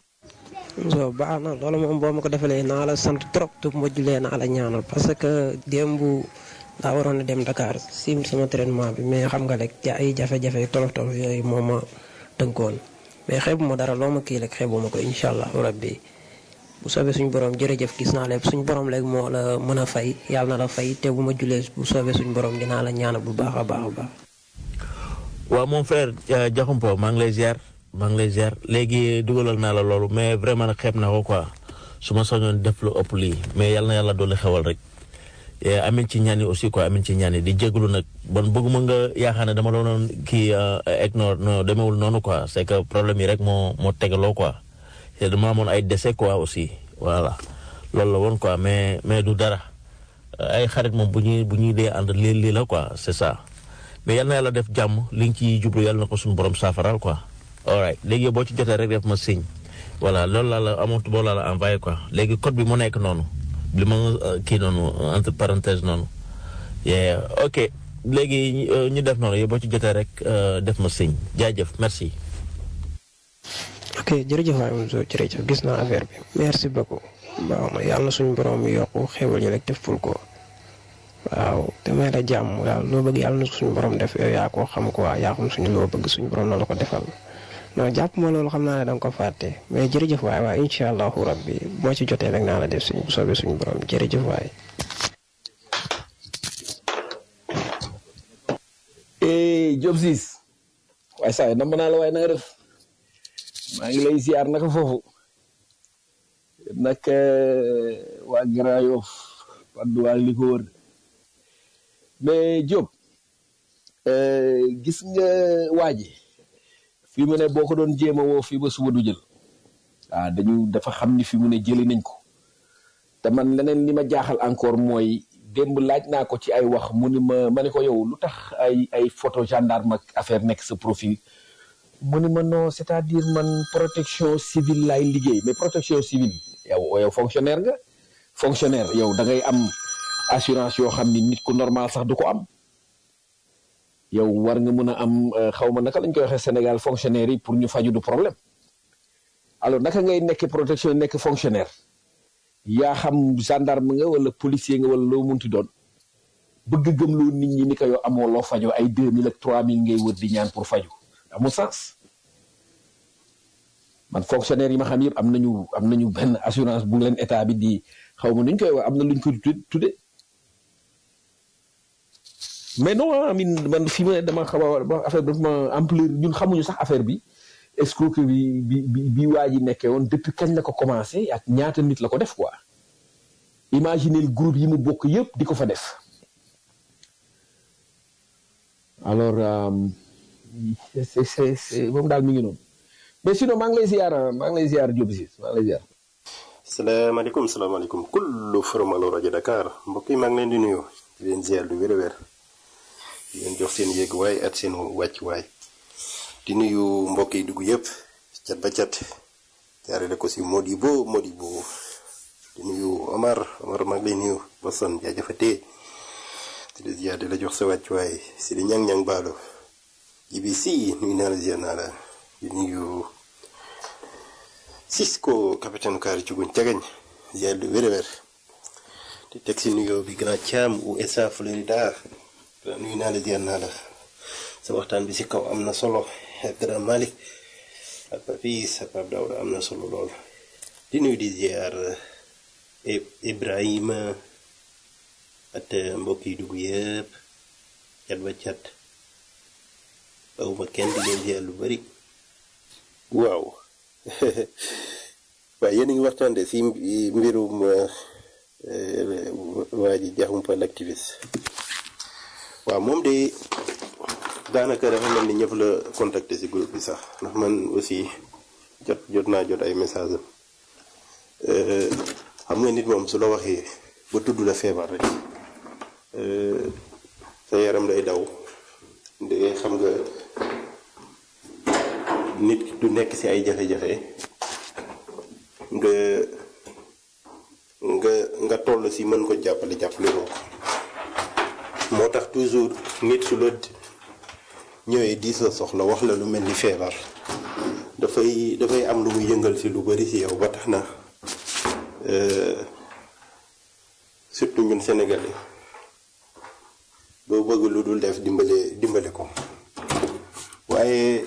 so baax na loolu moom boo ma ko defalee naa la sant trop te bu ma julee naa la ñaanal parce que démb daa waroon a dem Dakar sim sama traitement bi mais xam nga rek ja ay jafe-jafe tolof tolof yooyu moo ma tënkoon mais xeebu ma dara loo ma kii rek xeebu ma ko incha allah rabbi bu soobee suñu borom jërëjëf gis naa lépp suñu borom léegi moo la mën a fay yàlla na la fay te bu ma julee bu soobee suñu borom dinaa la ñaanal bu baax a baax a baax. waaw mon frère Diakhoumpa maa ngi lay ziar maa ngi lay ziar léegi dugalal naa la loolu mais vraiment nag xeeb naa ko quoi su ma soñoon def lu ëpp lii mais yal na yàlla doole xewal rek amin ci ñaan yi aussi quoi amin ci ñaan yi di jégalu nag bon bëgguma nga yaakaar ne dama doonoon kii egg non non demewul noonu quoi c'est que problème yi rek moo moo tegaloo quoi te dama amoon ay décès quoi aussi voilà loolu la woon quoi mais mais du dara ay xarit moom bu ñuy bu ñuy dee ànd lii lii la quoi c'est ça mais yal na yàlla def jàmm li nga ciy jublu yàlla na ko suñu borom saafaral quoi. alright léegi boo ci jotee rek def ma signe voilà loolu laa la amoon boo laa la envoyé quoi léegi code bi mu nekk noonu li ma kii noonu entre parenthèse noonu yeah ok léegi ñu def noonu yow boo ci jotee rek def ma signe jaajëf merci. ok jërëjëf waay Moussa jërëjëf gis naa affaire bi merci beaucoup waaw ma yàlla na suñu borom yokku xéwal ñu rek def ful ko waaw te may la jàmm waaw loo bëgg yàlla na suñu borom def yow yaa koo xam quoi yaa xam suñu loo bëgg suñu borom na la ko defal. non jàpp ma loolu xam naa ne danga ko fàtte mais jërëjëf waay waaye incha allahu rabbi moo ci jotee rek naa la def suñu soobee suñu borom jërëjëf waay. Diop Ciss waaye saa yi nam naa la waaye na nga def maa ngi lay ziar naka foofu nag waa Grand Yoff waddu waa li ko wër mais Diop gis nga waaji fii mu ne boo ko doon jéem a woo fii ba suba du jël waaw dañu dafa xam ni fi mu ne jëli nañ ko te man leneen li ma jaaxal encore mooy démb laaj naa ko ci ay wax mu ni ma ma ne ko yow lu tax ay ay photo gendarme ak affaire nekk sa profil mu ni ma non c'est-à-dire man protection civile laay liggéey mais protection civile yow yow fonctionnaire nga fonctionnaire yow da ngay am assurance yoo xam ni nit ku normal sax du ko am yow war nga mën a am xaw ma naka lañ koy waxee Sénégal fonctionnaire yi pour ñu faju du problème alors naka ngay nekk protection nekk fonctionnaire yaa xam gendarme nga wala policier nga wala loo munti doon bëgg gëmloo nit ñi ni ko yow amoo loo fajoo ay deux mille ak trois mille ngay wër di ñaan pour faju amul sens man fonctionnaire yi ma xam yëpp am nañu am nañu benn assurance bu leen état bi di xaw ma nuñ koy wax am na luñ ko tudde mais non amin man fi ma dama xaw a affaire bi dafa ma ampleur ñun xamuñu sax affaire bi escroquerie bi bi bi bi waa ji nekkee woon depuis kañ la ko commencé ak ñaata nit la ko def quoi imaginez groupe yi mu bokk yëpp di ko fa def alors c'est c'est c'est moom daal mi ngi noonu mais sinon maa ngi lay ziar maa ngi lay ziar Diop si maa ngi lay ziar. salaamaaleykum salaamaaleykum kullu formalu rajo Dakar mbokk yi maa ngi leen di nuyu di leen ziar lu wér a wér di leen jox seen yéeguwaay ak seen wàccuwaay di nuyu mbokk yi dugg yëpp cat ba cat jaarale ko si Modibo Modibo di nuyu Omar Omar maa ngi lay nuyu Boston jaajëfatee di la ziar di la jox sa wàccuwaay si di ñang-ñang baalo GBC nuyu naa la ziar naa la di nuyu Cisco capitaine kaari cuguñ cagañ ziar lu wér a wér di teg si nuyoo bi grand Thiam USA Florida nuyu naa la ziar naa la sa waxtaan bi si kaw am na solo ak grand Malick ak Papis ak Pape Daouda am na solo lool di nuyu di ziar Ibrahima ak mbokk yi dugg yëpp cat ba cat bawuma kenn di leen ziar lu bari waaw waaye yéen a ngi waxtaan de si mbirum waa ji jaxumpa l'activiste waaw moom de daanaka dafa mel ni ñëpp la contacter si groupe bi sax ndax man aussi jot jot naa jot ay message am xam nga nit moom su la waxee ba tudd la feebar rek sa yaram day daw de xam nga nit du nekk ci ay jafe-jafe nga nga nga toll ci mën ko jàppale jàppale ko moo tax toujours nit su la ñëwee diis la soxla wax la lu mel ni feebar dafay dafay am lu muy yëngal ci lu bari ci yow ba tax na surtout ñun Sénégalais boo bëgg lu dul def dimbale dimbale ko waaye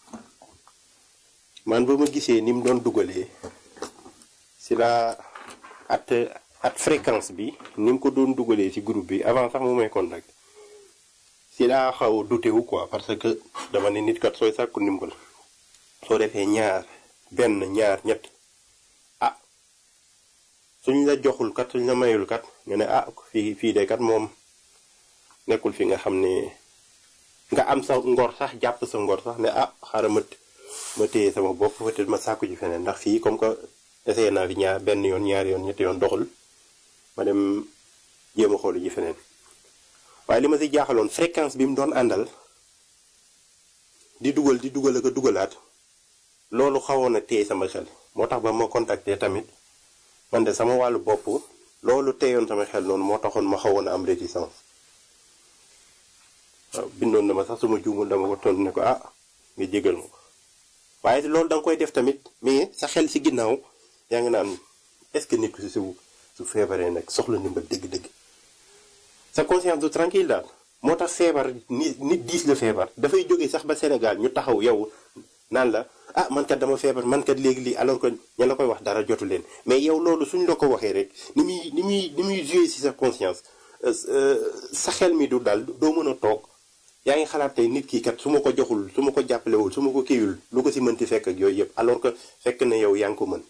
man ba ma gisee ni mu doon dugalee si la at at fréquence bi ni mu ko doon dugalee ci groupe bi avant sax mu may contact si laa xaw a douté wu quoi parce que dama ne nit kat sooy sàkku ndimbal soo defee ñaar benn ñaar ñett ah suñ la joxul kat suñ la mayul kat nga ne ah fii fii de kat moom nekkul fi nga xam ne nga am sa ngor sax jàpp sa ngor sax ne ah xaaral ma ma téye sama bopp peut-être ma sàkku ji feneen ndax fii comme que essayé naa fi ñaar benn yoon ñaari yoon ñetti yoon doxul ma dem jéem a xoolu ji feneen waaye li ma si jaaxaloon fréquence bi mu doon àndal di dugal di dugal ak a dugalaat loolu xawoon na téye sama xel moo tax ba ma contacté tamit man de sama wàllu bopp loolu téyoon sama xel noonu moo taxoon ma xawoon a am réticence waaw bindoon na ma sax suma juumul dama ko tontu ne ko ah nga jégal ma ko waaye loolu da nga koy def tamit mais sa xel si ginnaaw yaa ngi naan est-ce que nit ku si su su feebaree nag soxla ndimbal dëgg-dëgg sa conscience du tranquille daal moo tax feebar nit nit diis la feebar dafay jógee sax ba Sénégal ñu taxaw yow naan la ah man kat dama feebar man kat léegi lii alors que ña la koy wax dara jotu leen mais yow loolu suñ la ko waxee rek ni muy ni muy ni muy joué si sa conscience sa xel mi du daal doo mën a toog yaa ngi xalaat tey nit kii kat su ma ko joxul su ma ko jàppalewul su ma ko kiiwul lu ko si mënti fekk ak yooyu yëpp alors que fekk na yow yaa ngi ko mën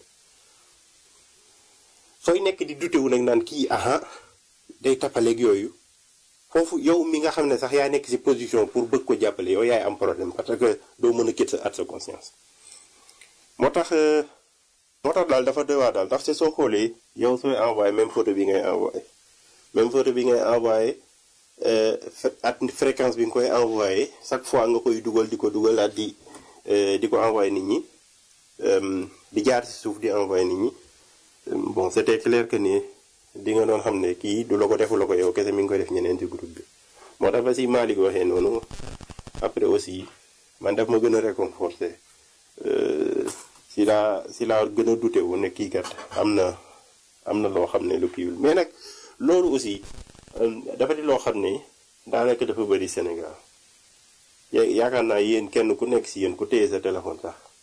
sooy nekk di dutewu nag naan kii aha day tappaleeg yooyu foofu yow mi nga xam ne sax yaa nekk si position pour bëgg ko jàppale yow yaay am problème parce que doo mën a kit sa at sa conscience moo tax moo tax daal dafa doy waar daal ndax te soo xoolee yow sooy envoyé même photo bi ngay envoyé même photo bi ngay envoyé at fréquence bi nga koy envoyé chaque fois nga koy dugal di ko dugal at di di ko envoyé nit ñi di jaar si suuf di envoyé nit ñi bon c'était clair que ni di nga doon xam ne kii du la ko defu la ko yow kese mi ngi koy def ñeneen ci groupe bi moo tax ba si Malick waxee noonu après aussi man daf ma gën a réconforté si laa si laa gën a douté wu ne kii kat am na am na loo xam ne lu kiiwul mais nag loolu aussi dafa di loo xam ne daanaka dafa bëri Sénégal yaakaar naa yéen kenn ku nekk si yéen ku téye sa téléphone sax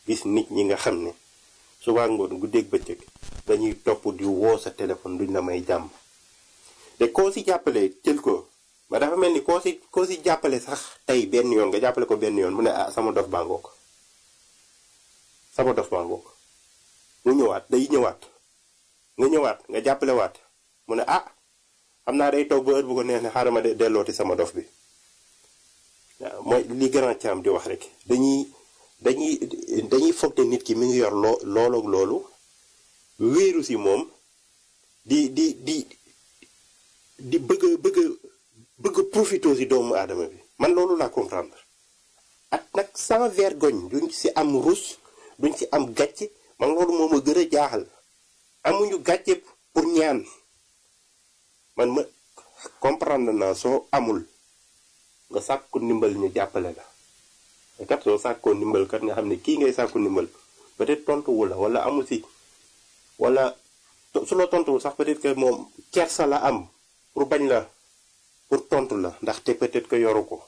gis nit ñi nga xam ne suba ngoon guddeeg bëccëg dañuy topp di woo sa téléphone duñ la may jàmm te koo si jàppale jël ko ba dafa mel ni koo si koo si jàppale sax tey benn yoon nga jàppale ko benn yoon mu ne ah sama dof baa ngoog sama dof baa ngoog mu ñëwaat day ñëwaat nga ñëwaat nga jàppale waat mu ne ah xam naa day toog ba heure bu ko neex ne xaaral ma de dellooti sama dof bi waaw mooy li grand caam di wax rek dañuy dañuy dañuy foog ne nit ki mi ngi yor loo loolu ak loolu wéeru si moom di di di di bëgg a bëgg a bëgg a profité si doomu aadama bi man loolu laa comprendre ak nag sans vergogne duñ si am rus duñ si am gàcce man loolu moo ma gën a jaaxal amuñu gàcce pour ñaan man ma comprendre naa soo amul nga sàkku ndimbal ñu jàppale la te kat soo sàkkoo ndimbal kat nga xam ne kii ngay sàkku ndimbal peut-être tontuwu la wala amul si wala su la tontuwul sax peut-être que moom kersa la am pour bañ la pour tontu la ndaxte peut-être que yoru ko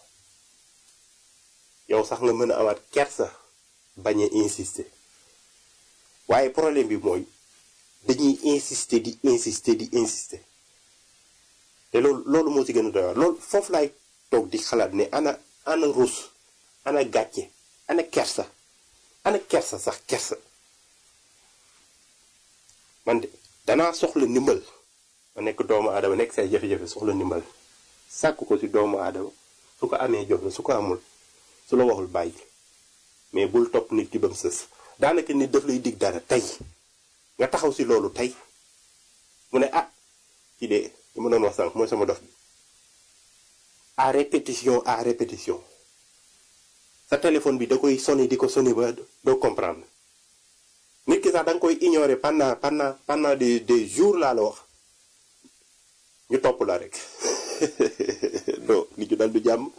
yow sax nga mën a amaat kersa bañ a insister waaye problème bi mooy dañuy insister di insister di insister te loolu loolu moo ci gën a doy waar loolu foofu laay toog di xalaat ne ana ana rus ana gàcce ana kersa ana kersa sax kersa man de danaa soxla ndimbal ma nekk doomu aadama nekk say jafe-jafe soxla ndimbal sàkk ko ci doomu aadama su ko amee jox la su ko amul su la waxul bàyyi mais bul topp nit ki ba mu sës daanaka nit daf lay dig dara tey nga taxaw ci loolu tey mu ne ah ci de li ma doon wax sànq mooy sama dof bi à répétition à répétition sa téléphone bi da koy sonné di ko sonné ba doo comprendre nit ki sax da nga koy ignorer pendant pendant pendant des des jours laa la wax ñu topp la rek non li ñu dal du jàmm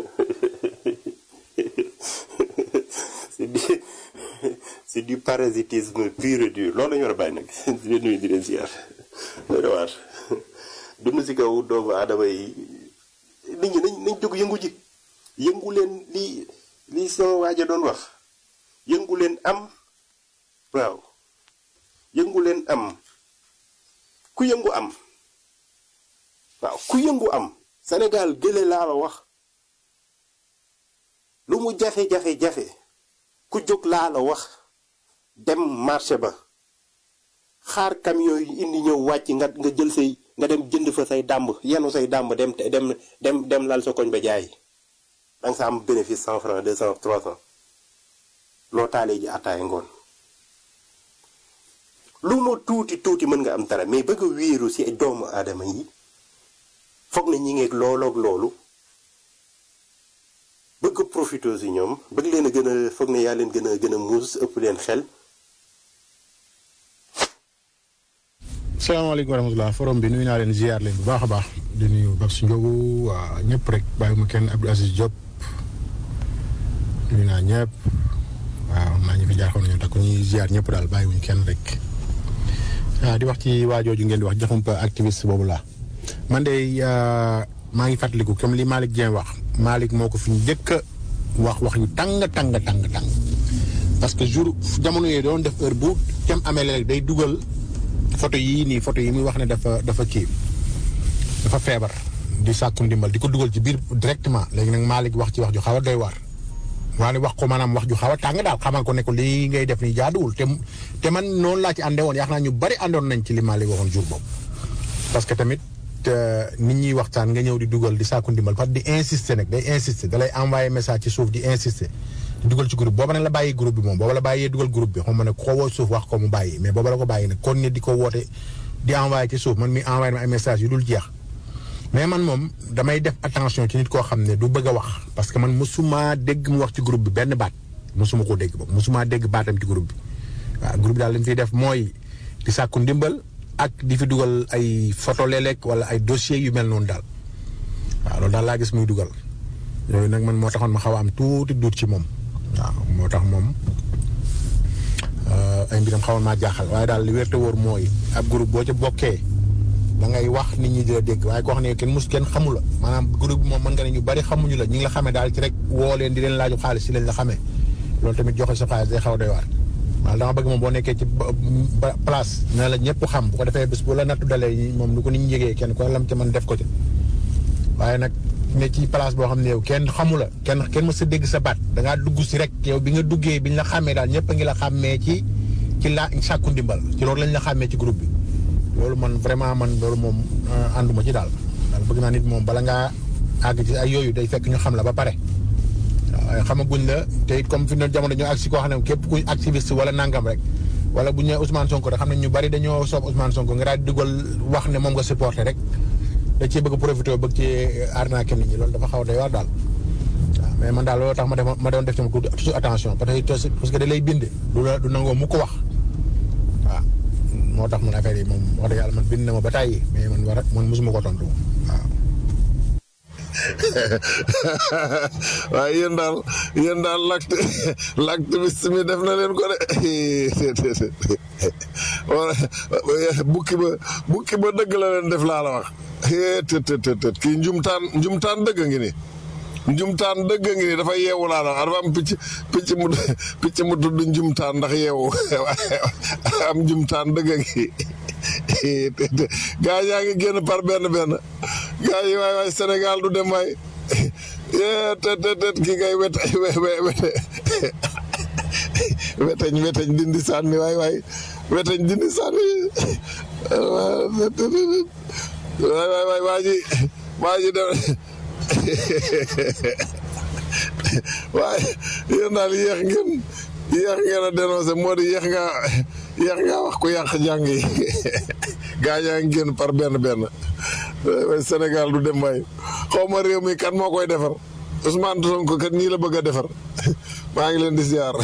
c'est du c'est du parasitisme pur et dur loolu la ñu war a bàyyi nag di leen nuyu di leen ziar doy waar dund si kaw doomu aadama yi nit ñi nañ nañ jóg yëngu ji yëngu leen li li sama waaja doon wax yëngu leen am waaw yëngu leen am ku yëngu am waaw ku yëngu am Sénégal gële laa la wax lu mu jafe-jafe-jafe ku jóg laa la wax dem marché ba xaar camion yi indi ñëw wàcc nga nga jël say nga dem jënd fa say dàmb yenu say dàmb dem dem dem dem lal sa koñ ba jaay danga sa am bénéfice cent francs deux cent trois cent loo taalee ji attaaya ngoon lu mu tuuti tuuti mën nga am dara mais bëgg a wéeru ci doomu aadama yi foog na ñi ngeeg looloog loolu bëgg a profité ci ñoom bëgg leen a gën a foog ne yaa leen gën a gën a muus ëpp leen xel salaamaaleykum wa rahmatulah forom bi nuyu naa leen ziar leen bu baax a baax di nuyu Babs Ndiogu waa ñëpp rek bàyyi ma kenn Abdou Aziz Diop nuyu naa ñëpp waaw naa ñu fi jaaxoon nañu takk ñuy ziar ñëpp daal bàyyiwuñu kenn rek. waaw di wax ci waajooju ngeen di wax jaxumpa activiste boobu laa man de maa ngi fàttaliku comme li Malick Dieng wax Malick moo ko fi njëkk a wax wax yu tàng tàng tàng tàng parce que jour jamono yooyu doon def heure bu tem amee léegi day dugal. photo yii nii photo yi muy wax ne dafa dafa kii dafa feebar di sàkku ndimbal di ko dugal ci biir directement léegi nag Malick wax ci wax ju xaw a doy waar waane wax ko maanaam wax ju xaw a tàng daal xamal ko ne ko lii ngay def nii jaaduwul te te man noonu laa ci àndee woon yaakaar naa ñu bari àndoon nañ ci li Malick waxoon jour boobu. parce que tamit nit ñuy waxtaan nga ñëw di dugal di sàkku ndimbal parce que di insister nag day insister da lay envoyer message ci suuf di insister. dugal ci groupe booba nag la bàyyi groupe bi moom booba la bàyyee dugal groupe bi xam ma ne ko woo suuf wax ko mu bàyyi mais booba la ko bàyyi nag kon ne di ko woote di envoyé ci suuf man mi envoyé ma ay message yu dul jeex mais man moom damay def attention ci nit koo xam ne du bëgg a wax parce que man mosuma dégg mu wax ci groupe bi benn baat mosuma ko dégg boobu mosuma dégg baatam ci groupe bi waaw groupe bi daal li mu fiy def mooy di sàkku ndimbal ak di fi dugal ay photo léeg-léeg wala ay dossiers yu mel noonu daal waaw loolu daal laa gis muy dugal yooyu nag man moo taxoon ma xaw a am tuuti duut ci moom waaw moo tax moom ay mbiram xawoon maa jaaxal waaye daal li wér te wóor mooy ab groupe boo ca bokkee da ngay wax nit ñi di la dégg waaye koo xam ne kenn mus kenn xamu la maanaam groupe bi moom mën nga ne ñu bari xamuñu la ñu ngi la xamee daal ci rek woo leen di leen laaju xaalis si lañ la xamee loolu tamit joxe sa xaalis day xaw a doy waar waaw dama bëgg moom boo nekkee ci ba- ba- place na la ñëpp xam bu ko defee bés bu la nattu dalee moom lu ko nit ñi yëgee kenn ko lam ca mën def ko ci waaye nag ne ci place boo xam ne yow kenn xamu la kenn kenn mës a dégg sa baat da ngaa dugg si rek yow bi nga duggee bi ñu la xàmmee daal ñëpp a ngi la xàmmee ci ci la sàkku ndimbal ci loolu lañ la xàmmee ci groupe bi loolu man vraiment man loolu moom euh, ànduma ci daal daal bëgg naa nit moom bala ngaa àgg ci ay yooyu day fekk ñu xam la ba pare waaye xamaguñ la te it comme fi ne jamono ñu agsi koo xam ne képp kuy activiste wala nangam rek wala bu ñu nee Ousmane Sonko rek xam ne ñu bari dañoo soob Ousmane Sonko nga daal di dugal wax ne moom nga supporté rek da cee bëgg a profité bëgg ci arnaqué nit ñi loolu dafa xaw a doy waar daal waaw mais man daal loolu tax ma def ma doon def ci toujours attention parce que parce que da lay bind du la du nangoo mu ko wax waaw moo tax man affaire yi moom wax dëgg yàlla man bind na ma ba tàyyi mais man war a man mosuma ko tontu waaw. waaye yéen daal yéen daal l'acte l'activiste mi def na leen ko de wala bukki ba bukki ba dëgg la leen def laa la wax të të të të kii njumtaan njumtaan dëgg ngi ni njumtaan dëgg ngi ni dafa yeewu laa la wax dafa am picc picc mu picc mu tudd njumtaan ndax yeewu am njumtaan dëgg ngi gaa yaa ngi génn par benn benn gaa yi waay waay Sénégal du dem waay yee te te te kii kay wet wete weteñ weteñ dindi sànni waay waay weteñ dindi sànni waay waay waay waa ji waa ji dem waaye yéen daal yéex ngeen yéex ngeen a dénoncé moo di yéex nga yéex nga wax ku yàq jàng yi gaa yaa ngi génn par benn benn waaye Sénégal du dem waay xaw ma réew mi kan moo koy defar Ousmane Sonko kat nii la bëgg a defar maa ngi leen di ziar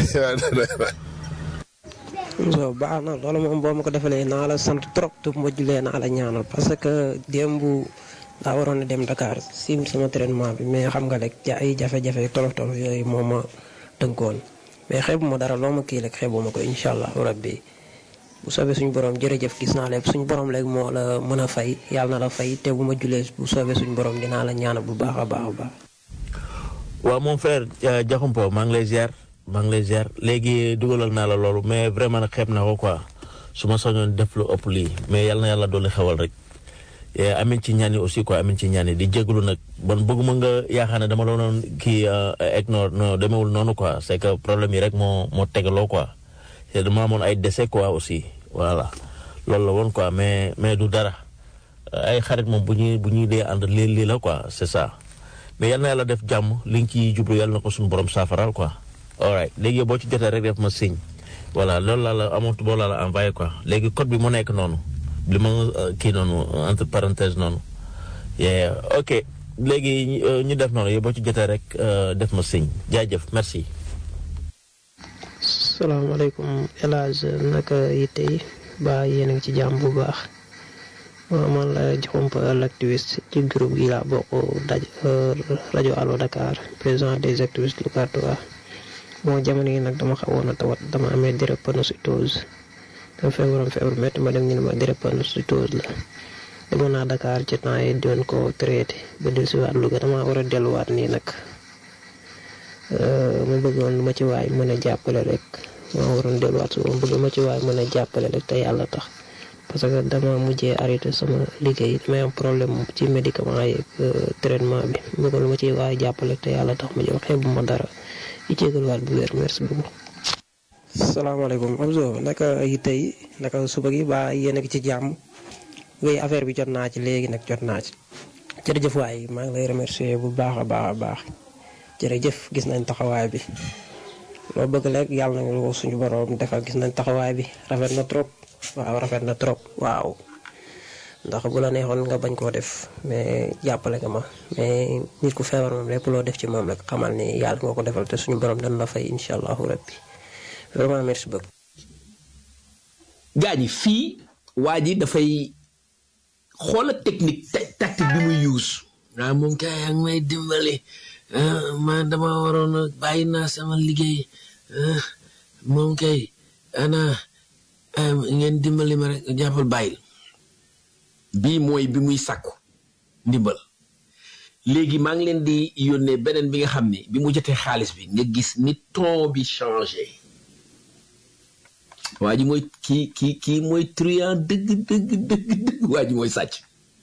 so baax na loolu moom boo ma ko defalee naa la sant trop te bu ma julee naa la ñaanal parce que démb daa waroon a dem Dakar sim sama traitement bi mais xam nga rek ja ay jafe-jafe tolof tolof yooyu moo ma tënkoon mais xeebu ma dara loo ma kii rek xeebu ma ko incha allah rabbi bu soobee suñu borom jërëjëf gis naa lépp suñu borom léegi moo la mën a fay yàlla na la fay te bu ma julee bu soobee suñu borom dinaa la ñaanal bu baax a baax a baax. waaw mon frère Diakhoumpa maa ngi lay ziar maa ngi lay ziar léegi dugalal naa la loolu mais vraiment nag xeeb na ko quoi su ma soñoon def lu ëpp lii mais yal na yàlla dolli xewal rek amin ci ñaan yi aussi quoi amin ci ñaan yi di jégalu nag bon bëgguma nga yaakaar ne dama la doon kii egg no no demewul noonu quoi c'est que problème yi rek moo moo tegaloo quoi te dama amoon ay décès quoi aussi voilà loolu la woon quoi mais mais du dara ay xarit moom bu ñuy bu ñuy dee ànd lii lii la quoi c'est ça mais yal na yàlla def jàmm li nga ciy jublu yàlla na ko suñu borom saafaral quoi. alright léegi boo ci jotee rek def ma signe voilà loolu laa la amoon boo laa la envoyé quoi léegi code bi mu nekk noonu li ma kii noonu entre parenthèse noonu yeah ok léegi ñu def noonu yow boo ci jotee rek def ma signe jaajëf merci. salaamaaleykum El Hadj naka yitte yi ba yéen a ngi ci jàmm bu baax waaw man la Diakhoumpa l'activiste ci groupe gi laa bokk daj rajo Allo Dakar président des activistes locatoires moo jamono yi nag dama xawoon a tawat dama amee drépanocytose dama feebaroon feebar métti ma dem ñu ne ma drépanocytose la demoon naa Dakar ci temps yi doon ko traité ba dellusiwaat Louga dama war a delluwaat nii nag ma bëggoon lu ma ci waay mën a jàppale rek ma waroon delluwaat su ma bëgg ma ci waay mën a jàppale rek te yàlla tax parce que dama mujjee arrêté sama liggéey damay am problème ci médicament yi traitement bi ma bëggoon lu ma ci waay jàppale te yàlla tax ma jox xeebu ma dara di jégaluwaat bu wér merci beaucoup. salaamaaleykum Amzo naka yi tey naka suba gi ba yéen a ngi ci jàmm ngay affaire bi jot naa ci léegi nag jot naa ci jërëjëf waay maa ngi lay remercier bu baax a baax a baax jërëjëf gis nañ taxawaay bi loo bëgg rek yàlla na ko suñu borom defal gis nañ taxawaay bi rafet na trop waaw rafet na trop waaw ndax bu la neexoon nga bañ koo def mais jàppale nga ma mais nit ku feebar moom lépp loo def ci moom rek xamal ni yàlla nga ko defal te suñu borom dana la fay incha allahu rabbi vraiment merci beaucoup. gaa ñi fii waa ji dafay xoola technique tactique bi muy use waaw moom kay yaa ngi may dimbali ma dama waroon a bàyyi naa sama liggéey moom kay ana ngeen dimbali ma rek jàppal bàyyil bii mooy bi muy sàkku ndimbal léegi maa ngi leen di yónnee beneen bi nga xam ni bi mu jotee xaalis bi nga gis ni ton bi changé waa ji mooy kii kii kii mooy truand dëgg dëgg dëgg dëgg waa ji mooy sàcc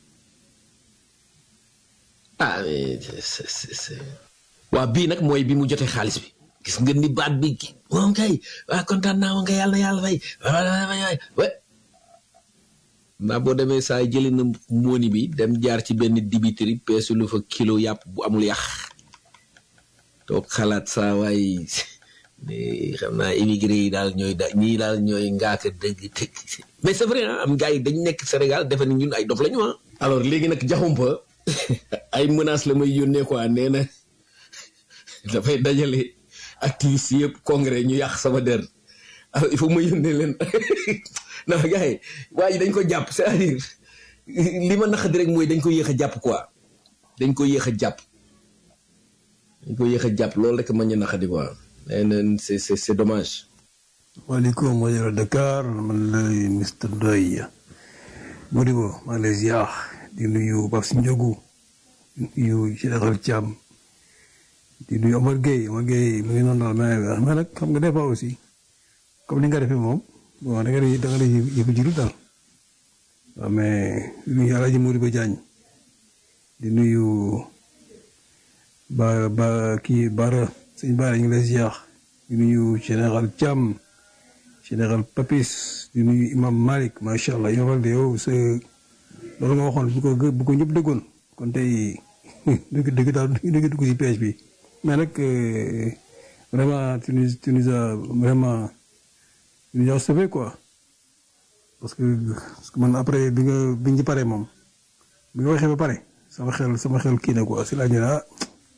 ah mais c'est c'est c'est waa bii nag mooy bi mu jotee xaalis bi gis nga ni baat bi ki moom kay waa kontaan naa nga yàlla na yàlla fay wa naa boo demee saa jëli na mooni bi dem jaar ci benn dibiteri peesu lu fa kilo yàpp bu amul yàq toog xalaat saa waay xam naa immigré yi daal ñooy da ñii daal ñooy ngaaka dëgg dëgg mais c'est vrai ah am gars yi dañ nekk Sénégal defe ni ñun ay dof la ñu ah alors léegi nag jaxumpa ay menaces la may yónnee quoi nee na dafay dajale activiste yëpp congrès ñu yàq sama der alors il faut ma yónnee leen non gars yi waa ji dañ ko jàpp c'est-à-dire li ma naqadi rek mooy dañ ko yéex a jàpp quoi dañ ko yéex a jàpp dañ ko yéex a jàpp loolu rek ma ñu naqadi quoi nee na c'est c'est c'est dommage. waaleykum wa rahmatulah Dakar man la Mr Ndoye Modibo maa ngi lay ziar di nuyu Babs Ndiogu di nuyu Général Thiam di nuyu Omar Gueye Omar Gueye mu ngi noonu daal mais mais nag xam nga des fois aussi comme ni nga defee moom bon da nga lay da nga lay yëfu jilu daal waaw mais di nuyu El Hadj Modibo Diagne di nuyu ba ba kii Bara sëñ Bara ñu ngi lay ziar di nuyu Général Thiam Général Papis di nuyu Imam Malick macha allah yow de yow sa loolu nga waxoon bu ko bu ko ñëpp déggoon kon tey dëgg dëgg daal dëgg dugg ci piège bi mais nag vraiment tu nous tu nous as vraiment tu nous as sauvé quoi parce que parce que man après bi nga bi ñu paree moom bi nga waxee ba pare sama xel sama xel kii na quoi si laa ñu ah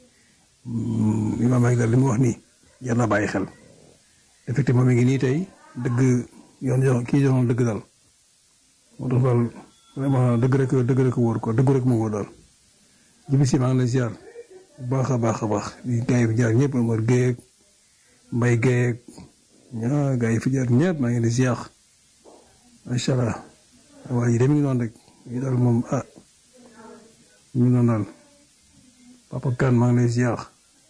Imam Malick daal li mu wax nii jar naa bàyyi xel effectivement mi ngi nii tey dëgg yoon jox kii joxoon dëgg daal moo tax daal vraiment dëgg rek dëgg rek wóor quoi dëgg rek moo wóor daal jibi si maa ngi lay ziar bu baax a baax a baax di gars yi fi jaar ñëpp Omar Gueye ak Mbaye Gueye ak ñaa gars yi fi jaar ñëpp maa ngi lay ziar macha allah waa ji de mi ngi noonu rek ñu daal moom ah mi ngi noonu daal Papa Kane maa ngi lay ziar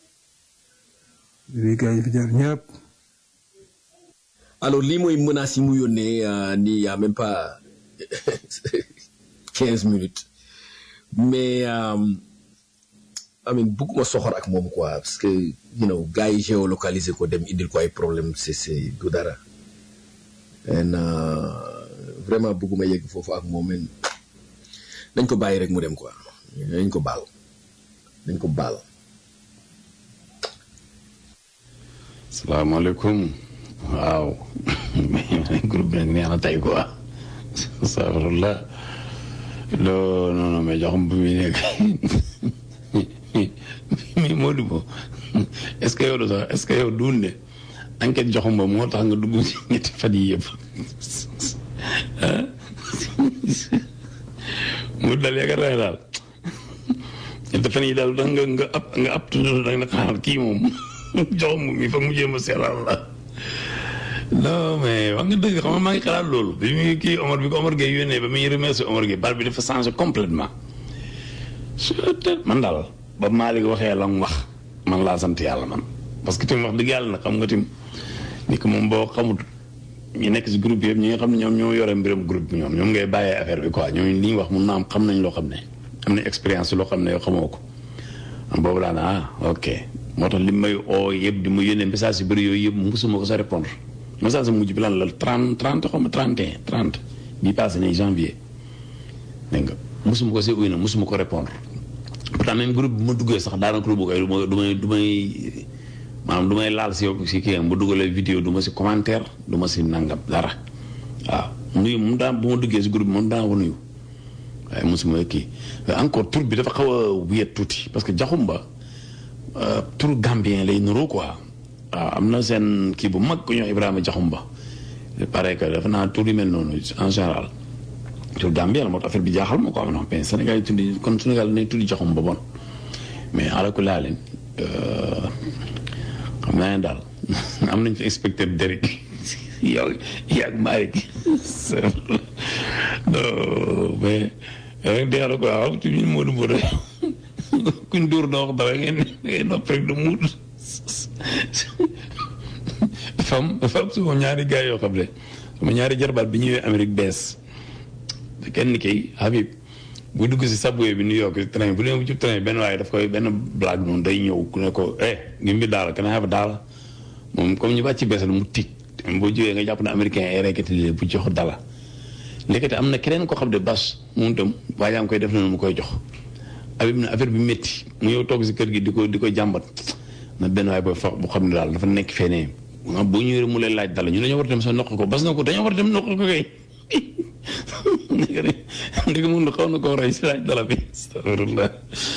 di gars yi fi jaar ñëpp. alors lii mooy menaces yi mu yónnee nii y a même pas quinze minutes mais amin bugguma soxor ak moom quoi parce que you know gars yi géolocalisé ko dem indil ko ay problème c'est c'est du dara en vraiment bugguma yegg foofu ak moom men dañ ko bàyyi rek mu dem quoi dañ ko baal dañ ko baal salaamaaleykum waaw groupe bi nag neex na tey quoi astaghfirullah loo non non mais joxum bu muy nekk mais Modou Bo est-ce que yow sax est-ce que yow duun ne enquête joxum ba moo tax nga dugg ci ñetti fan yi yëpp ah mu dal yaakaar naa daal ñetti fan yi daal da nga nga ab nga ab tudd da nga xaaral kii moom joxum mi foog mu jéem a seeral la non mais wax nga dëgg xam nga maa ngi xalaat loolu bi muy kii Omar bi ko Omar Gueye yónnee ba muy remercier Omar Gueye bar bi dafa changé complètement man daal ba Malick waxee la mu wax man laa sant yàlla man parce que tim wax dëgg yàlla nag xam nga tim ni ko moom boo xamut ñu nekk si groupe yëpp ñi nga xam ne ñoom ñoo yore mbiram groupe bi ñoom ñoom ngay bàyyee affaire bi quoi ñoom li ñuy wax mun naa am xam nañ loo xam ne am nañ expérience loo xam ne yow xamoo ko am boobu laa ne ah ok moo tax li may oo yëpp di ma yónnee message yu bëri yooyu yëpp musuma ko sa répondre message mujj bi lan la trente trente xaw ma trente et un trente bii passé nii janvier dégg nga musuma ko see uy na musuma ko répondre pourtant même groupe bi ma duggee sax daanaka lu bëgg ay du ma du may du may maanaam du may laal si yow si kii bu dugalee vidéo du ma si commentaire du ma si nangam dara waaw nuyu mu daan bu ma duggee si groupe bi moom daan wa nuyu waaye mosuma kii encore tur bi dafa xaw a wéet tuuti parce que jaxumba tur gambien lay nuroo quoi waaw am na seen kii bu mag ku ñëw Ibrahima jaxumba il paraît que dafa naa tur yu mel noonu en général tur gambien la moo tax affaire bi jaaxal ma ko am na xam Sénégal yi tuddi kon Sénégal nañ tuddi jaxumba bon mais alaku laa leen xam naa ne daal am nañ fi inspecteur Derek yow yaag Malick non mais rek dee la quoi waaw ci ñu Modou Modou kuñ dóor doo wax dara ngeen ngeen nopp rek du muut dafa am dafa am suma ñaari gars yoo xam ne sama ñaari jarbaat bi ñëwee Amérique bees te kenn kay Habib bu dugg si subway bi New York si train bu dee ci train benn waaye daf koy benn blague noonu day ñëw ku ne ko eh ngi mbi daal kana have daal moom comme ñu bàcc beesal mu tig boo jógee nga jàpp ne américain ay rekkati bu jox dala lékkati am na keneen ko xam ne bas moom itam waa yaa ngi koy def na mu koy jox Habib na affaire bi métti mu yow toog si kër gi di ko di ko jàmbat na benn waaye booy fa bu xam ne daal dafa nekk feneen boo ñëwee mu leen laaj dala ñu dañoo war a dem sa noq ko bas na ko dañoo war a dem noq ko kay ndek mun xaw na koo rey si laaj dala bi astafirullah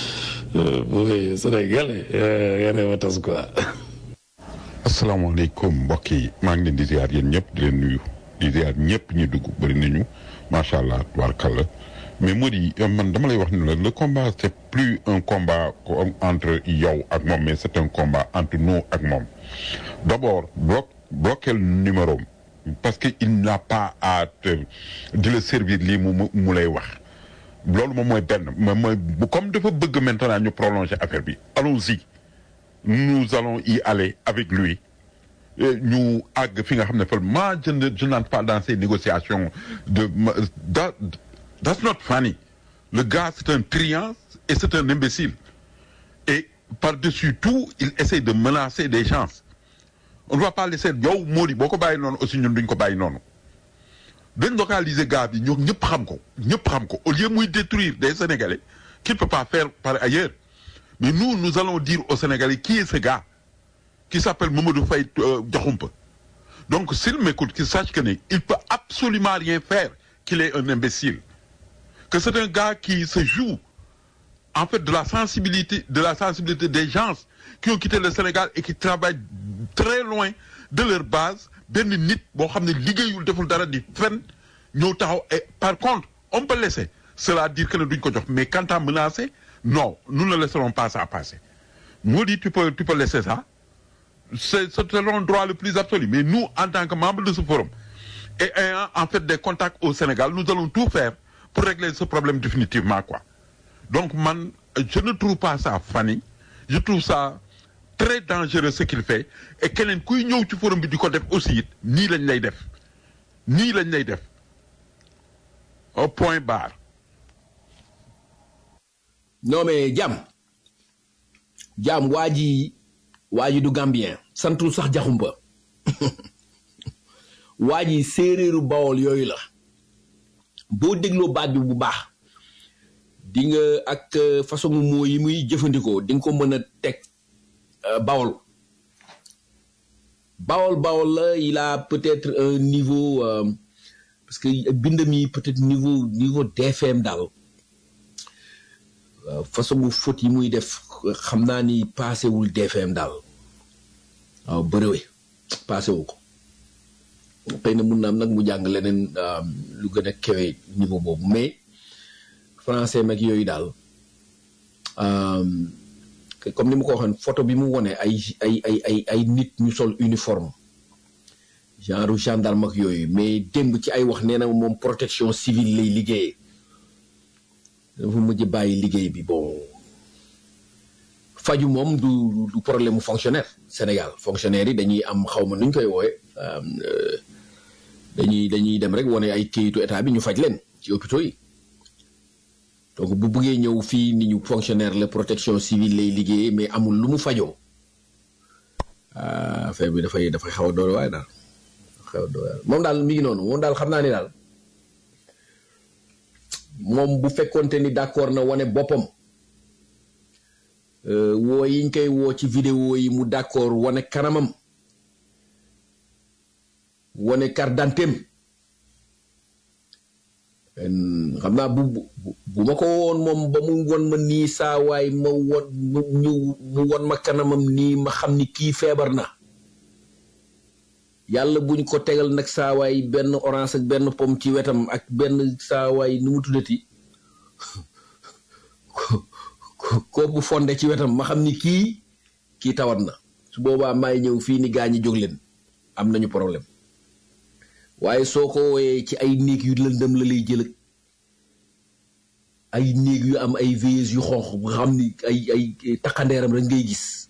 booy Sénégal yare wa tas quoi asalaamaaleykum mbokk yi maa ngi leen di ziar yéen ñëpp di leen nuyu di ziar ñëpp ñu dugg bëri nañu macha allah tubaarkàlla mais moo di man dama lay wax ni la le combat c'est plus un combat entre yow ak moom mais c'est un combat entre nous ak moom d'abord bloc bloquer numéro parce que il n'a pas à te di la servir lii mu mu lay wax loolu moom mooy benn moom mooy comme dafa bëgg maintenant ñu prolonger affaire bi allons-y nous allons y aller avec lui ñu àgg fi nga xam ne fële moi je ne je n'entre pas dans ces négociations de that that's not funny le gars c'est un triant et c'est un imbécile et par-dessus tout il essaie de menacer des gens on ne va pas laisser yow Mody boo ko bàyyi noonu aussi ñun duñ ko bàyyi noonu dañ localiser gars bi ñoo ñëpp xam ko ñëpp xam ko au lieu muy détruire des Sénégalais qu'il peut pas faire par ailleurs mais nous nous allons dire aux Sénégalais qui est ce gars qui s'appelle Mamadou Faye Diakhoumpa donc s'il m'écoute qu'il sache que ne il peut absolument rien faire qu'il est un imbécile que c'est un gars qui se joue en fait de la sensibilité de la sensibilité des gens qui ont quitté le Sénégal et qui travaillent très loin de leur base benn nit boo xam ne liggéeyul deful dara di fen ñëw taxaw et par contre on peut laisser cela dire que ne duñ ko jox mais quant à menacer non nous ne laisserons pas ça passer moo di tu peux tu peux laisser ça c'est c'est ton droit le plus absolu mais nous en tant que membres de ce forum et ayant en fait des contacts au Sénégal nous allons tout faire pour régler ce problème définitivement quoi donc man je ne trouve pas ça funny je trouve ça très dangereux ce qu'il fait et keneen kuy ñëw ci forum bi di ko def aussi it nii lañ lay def nii lañ lay def au point barre non mais jàmm jàmm waa ji waa ji du gambien santul sax jaxumba waa ji séeréeru bawol yooyu la boo dégloo baat bi bu baax di nga ak façon moo yi muy jëfandikoo di nga ko mën a teg bawol bawol bawol la il a peut-être un niveau parce que bindam yi peut-être niveau niveau DFM daal façon bu faute yi muy def xam naa ni passé wul DFM daal waaw bëriwe passé wu ko xëy na mun na am nag mu jàng leneen lu gën a kewe niveau boobu mais français mag yooyu daal comme ni ma ko waxoon photo bi mu wone ay ay ay ay ay nit ñu sol uniforme genre gendarme ak yooyu mais démb ci ay wax nee na moom protection civile lay liggéeyee dafa mujj bàyyi liggéey bi bon faju moom du du problème mu fonctionnaire Sénégal fonctionnaire yi dañuy am xaw ma nuñ koy wooye dañuy dañuy dem rek wane ay këyitu état bi ñu faj leen ci hôpitaux yi donc bu buggee ñëw fii ni ñu fonctionnaire la protection civile lay liggéeyee mais amul lu mu fajoo affaire bi dafay dafay xaw a doole waaye daal xaw a doole moom daal mi ngi noonu moom daal xam naa ni daal moom bu fekkonte ni d'accord na wane boppam woo yiñ koy woo ci vidéo yi mu d'accord wane kanamam wane carte d'identité xam naa bu bu ma ko woon moom ba mu won ma nii saa waay ma won ñu mu won ma kanamam nii ma xam ni kii feebar na yàlla buñ ko tegal nag saa waay benn orange ak benn pomme ci wetam ak benn saa waay nu mu tuddati ko bu fonde ci wetam ma xam ni kii kii tawat na su boobaa maay ñëw fii ni gaañi jóg leen am nañu problème waaye soo ko wooyee ci ay néeg yu lëndëm la lay jël ay néeg yu am ay veilleuses yu xonq nga xam ni ay ay takkandeeram rek ngay gis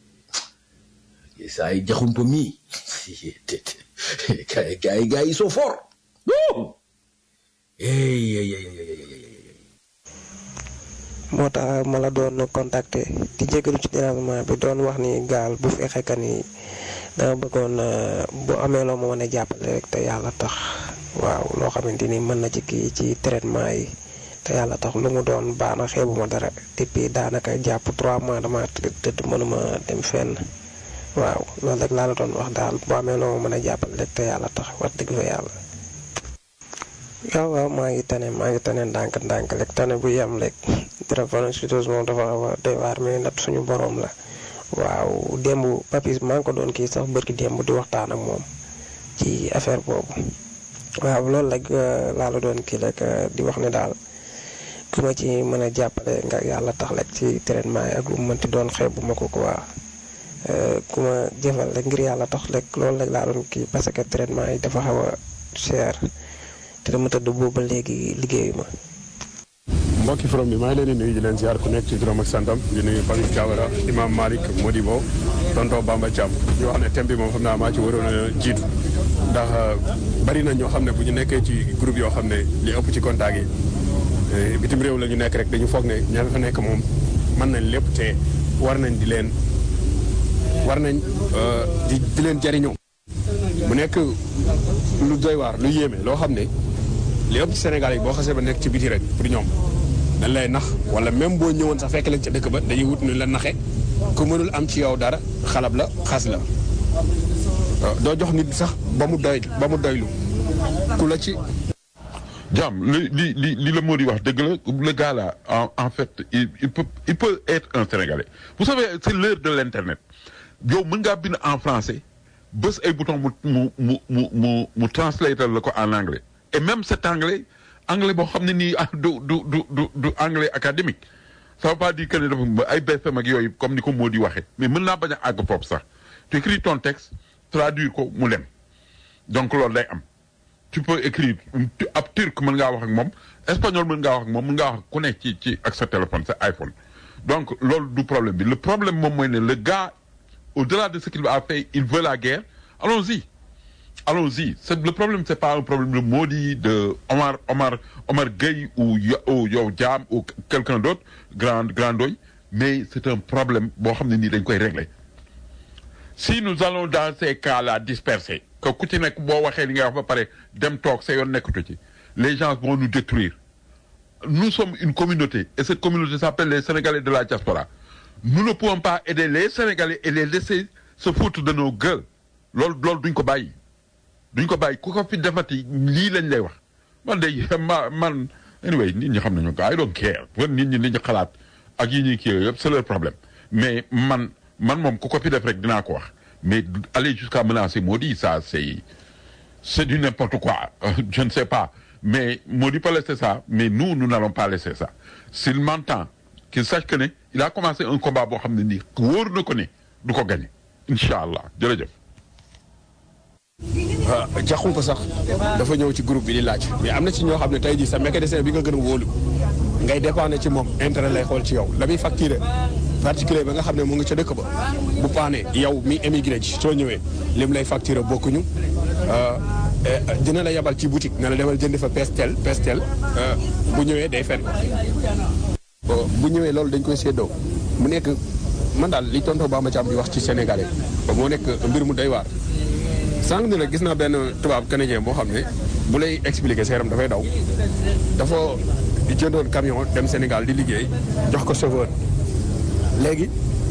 saa yi jaxumpa mii gars yi gars yi gars yi sont forts moo tax ma la doon contacter di jégalu ci dérangement bi doon wax ni gaal bu fekkee que ni dama bëggoon bu amee loo ma mën a jàppale rek te yàlla tax waaw loo xamante ni mën na ci kii ci traitement yi te yàlla tax lu mu doon baax na xeebu ma dara depuis daanaka jàpp trois mois dama tëdd mënuma dem fenn waaw loolu rek laa la doon wax daal bu amee loo ma mën a jàppale rek te yàlla tax wax dëgg fa yàlla. waaw waaw maa ngi tane maa ngi tane ndànk ndànk rek tane bu yem rek drépanocytose moom dafa xaw a doy waar mais nat suñu borom la waaw démb papis maa ngi ko doon kii sax bërki démb di waxtaan ak moom ci affaire boobu waaw loolu rek laa la doon kii rek di wax ne daal ku ma ci mën a jàppale nga yàlla tax rek ci traitement yi ak lu mu mënti doon xeebu ma ko quoi ku ma jëfal rek ngir yàlla tax rek loolu rek laa doon kii parce que traitement yi dafa xaw a cher te dama tëdd boobu ba léegi liggéeyu ma. mbokki forom bi maa ngi leen di nuyu di leen ziar ku nekk ci turam ak santam di nuyu Papis Diawara Imam Malick Modibo tonton Bamba Thiam ñu wax ne thème bi moom xam naa maa ci waroon a jiitu ndax bari na ñoo xam ne bu ñu nekkee ci groupe yoo xam ne li ëpp ci contact yi bitim réew la ñu nekk rek dañu foog ne ña fa nekk moom mën nañ lépp te war nañ di leen war nañ di di leen jariñoo mu nekk lu doy waar lu yéeme loo xam ne li ëpp ci Sénégal yi boo xasee ba nekk ci biti rek pour ñoom dañ lay nax wala même boo ñëwoon sax fekk leen ca dëkk ba dañuy wut nu la naxe ku mënul am ci yow dara xalab la xas la doo jox nit sax ba mu doy ba mu doylu ku la ci Jam, li, li, li, li le mot dit wax, le gars là, en, en fait, il, il, peut, il peut être un Sénégalais. Vous savez, c'est l'heure de l'Internet. Yo, mën ngaa bind en français, bës ay bouton mu mu mu mu mu mu translate la ko en anglais. Et même cet anglais, anglais boo xam ne nii du du du du du anglais académique. Ça veut pas dire que ne dafa ay BFM ak yooyu comme ni ko moo di waxee. Mais mën naa bañ a àgg foofu sax. Tu écris ton texte, traduire ko mu dem. Donc loolu day am. tu peux écrire ab turc mën ngaa wax ak moom espagnol mën ngaa wax ak moom mën ngaa wax ku nekk ci ci ak sa téléphone sa iPhone donc loolu du problème bi le problème moom mooy ne le gars au-delà de ce qu'il a fait il veut la guerre allons-y allons-y c'est le problème c'est pas un problème de Modi de Omar Omar Omar Gueye ou ou yow Diam ou quelqu'un d'autre grand grand doy mais c'est un problème boo xam ne nii dañ koy régler si nous allons dans ces cas-là disperser que ku ci nekk boo waxee li nga wax ba pare dem toog sa yoon nekkatu ci les gens vont nous détruire nous sommes une communauté et cette communauté s'appelle les Sénégalais de la diaspora nous ne pouvons pas aider les Sénégalais et les laisser se foutre de nos gueules loolu loolu duñ ko bàyyi duñ ko bàyyi ku ko fi defati lii lañ lay wax man de ma man anyway nit ñi xam nañu ko I don't care nit ñi li ñu xalaat ak yi ñuy kii yëpp c'est leur problème mais man man moom ku ko fi def rek dinaa ko wax mais aller jusqu'à menacer Modi ça c'est c'est du n'importe quoi je ne sais pas mais Modi peut laisser ça mais nous nous n'allons pas laisser ça s'il m'entend qu'il sache que ne il a commencé un combat boo xam ne nii wóor na ko ne du ko gagner incha allah jërëjëf waaw jaxum sax dafa ñëw ci groupe bi di laaj mais am na ci ñoo xam ne tey jii sa mécanicien bi nga gën a wóolu ngay dépendre ci moom intérêt lay xool ci yow la muy facturé particulier ba nga xam ne mu ngi ca dëkk ba bu paane yow mi émigré ci soo ñëwee lim lay facturé bokkuñu dina la yabal ci boutique ne la demal jënd fa pestel pestel bu ñëwee day fen bu ñëwee loolu dañ koy séddoo mu nekk man daal li tonton Bamba Thiam di wax ci sénégalais moo nekk mbir mu doy waar sànq ni la gis naa benn tubaab canadien boo xam ne bu lay expliquer sa yaram dafay daw dafa jëndoon camion dem Sénégal di liggéey jox ko chauffeur léegi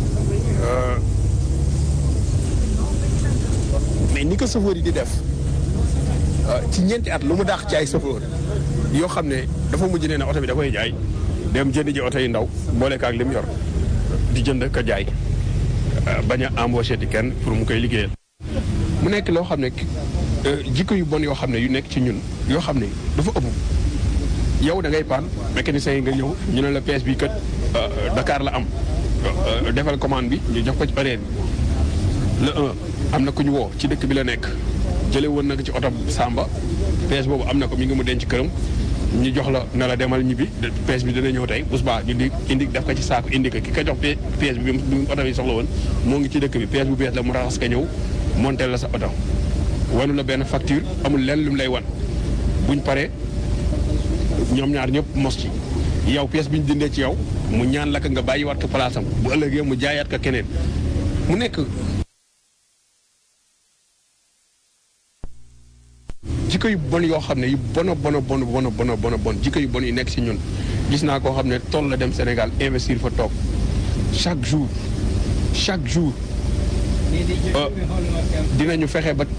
mais ni ko chauffeur yi di def ci ñeenti at lu mu daax ci ay chauffeur yoo xam ne dafa mujj nee na oto bi da koy jaay dem jënd ji oto yi ndaw boole ko ak lim yor di jënd ko jaay bañ a embauché di kenn pour mu koy liggéeyal. mu nekk loo xam ne jikko yu bon yoo xam ne yu nekk ci ñun yoo xam ne dafa ëpp yow da ngay paan mécanicien yi nga ñëw ñu ne la pièce bi kat Dakar la am defal commande bi ñu jox ko ci horaire bi le un am na ku ñu woo ci dëkk bi la nekk jële woon na ko ci oto Samba pièce boobu am na ko mi ngi mu denc këram ñu jox la ne la demal ñibbi pièce bi dina ñëw tey bu subaa ñu di indi def ko ci saako indi ko ki ko jox pièce bi bi mu oto bi soxla woon moo ngi ci dëkk bi pièce bu bees la mu raxas ka ñëw monté la sa oto wanu la benn facture amul lenn lu mu lay wan buñ paree ñoom ñaar ñëpp mos ci yow pièce bi ñu dindee ci yow mu ñaan la ko nga bàyyiwaat ko place am bu ëllëgee mu jaayaat ko keneen mu nekk jikko yu bon yoo xam ne yu bona bona bona bona bona bona bon jikko yu bon yu nekk si ñun gis naa koo xam ne toll la dem Sénégal investir fa toog chaque jour chaque jour dinañu fexe ba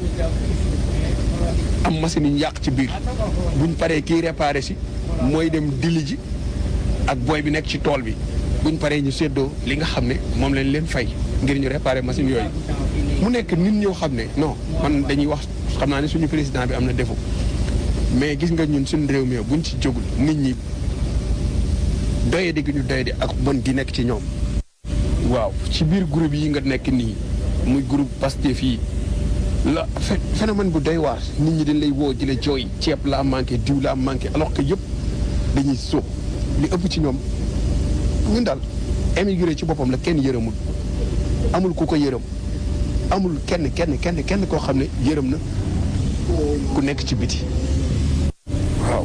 am machine yi ñu yàq ci biir buñ paree kii réparé si mooy dem dili ji ak booy bi nekk ci tool bi buñ paree ñu séddoo li nga xam ne moom lañ leen fay ngir ñu réparé machine yooyu mu nekk nit ñoo xam ne non man dañuy wax xam naa ne suñu président bi am na défaut mais gis nga ñun suñu réew mi buñ ci jógul nit ñi doyadi gi ñu doyadi ak bon gi nekk ci ñoom waaw ci biir groupe yi nga nekk nii muy groupe Pastef yi la phénomène bu doy waar nit ñi dañ lay woo di la jooy ceeb laa manqué diw laa manqué alors que yëpp dañuy sóob li ëpp ci ñoom ñun daal émigré ci boppam la kenn yërëmul amul ku ko yërëm amul kenn kenn kenn kenn koo xam ne yërëm na ku nekk ci biti waaw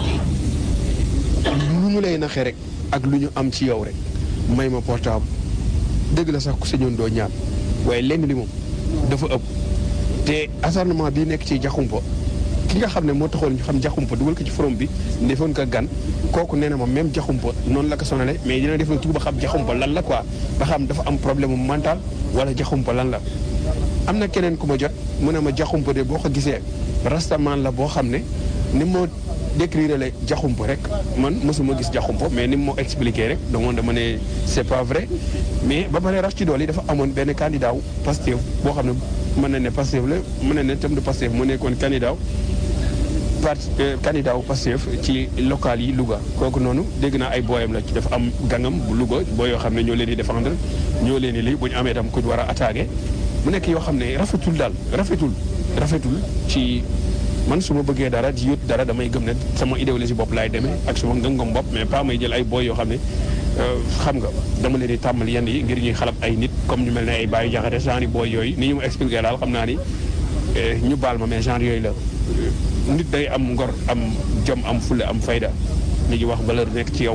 lu ñu lay naxee rek ak lu ñu am ci yow rek may ma portable dëgg la sax ku sañoon doo ñaan waaye lenn li moom dafa ëpp te acharnement bii nekk ci jaxumpa ki nga xam ne moo taxoon ñu xam jaxumpa dugal ko ci forom bi defoon ko gan kooku nee na ma même jaxumpa noonu la ko sonale mais dina def na tout ba xam jaxumpa lan la quoi ba xam dafa am problème mental wala jaxumpa lan la am na keneen ku ma jot mu ne ma jaxumpa de boo ko gisee rastaman la boo xam ne ni moo décrire la jaxumpa rek man mosuma gis jaxumpa mais ni moo expliqué rek donc dama ne c'est pas vrai mais ba pare rax ci dool yi dafa amoon benn candidat wu Pastef boo xam ne mën na ne Pastef la mën na ne tam de Pastef mu nekkoon candidat parti candidat wu Pastef ci local yi Louga kooku noonu dégg naa ay booyam la ci dafa am gangam bu Louga booy yoo xam ne ñoo leen di défendre ñoo leen di lii bu ñu amee tam ku war a attaqué mu nekk yoo xam ne rafetul daal rafetul rafetul ci man su ma bëggee dara di yóot dara damay gëm ne sama idéologie bopp laay demee ak suma ngëm-ngëm bopp mais pas may jël ay booy yoo xam ne xam nga dama leen di tàmmal yenn yi ngir ñuy xalab ay nit comme ñu mel ne ay bàyyi jaxate genre booy yooyu ni ñu ma expliqué daal xam naa ni ñu baal ma mais genre yooyu la nit day am ngor am jom am fulle am fayda li ñuy wax valeur nekk ci yow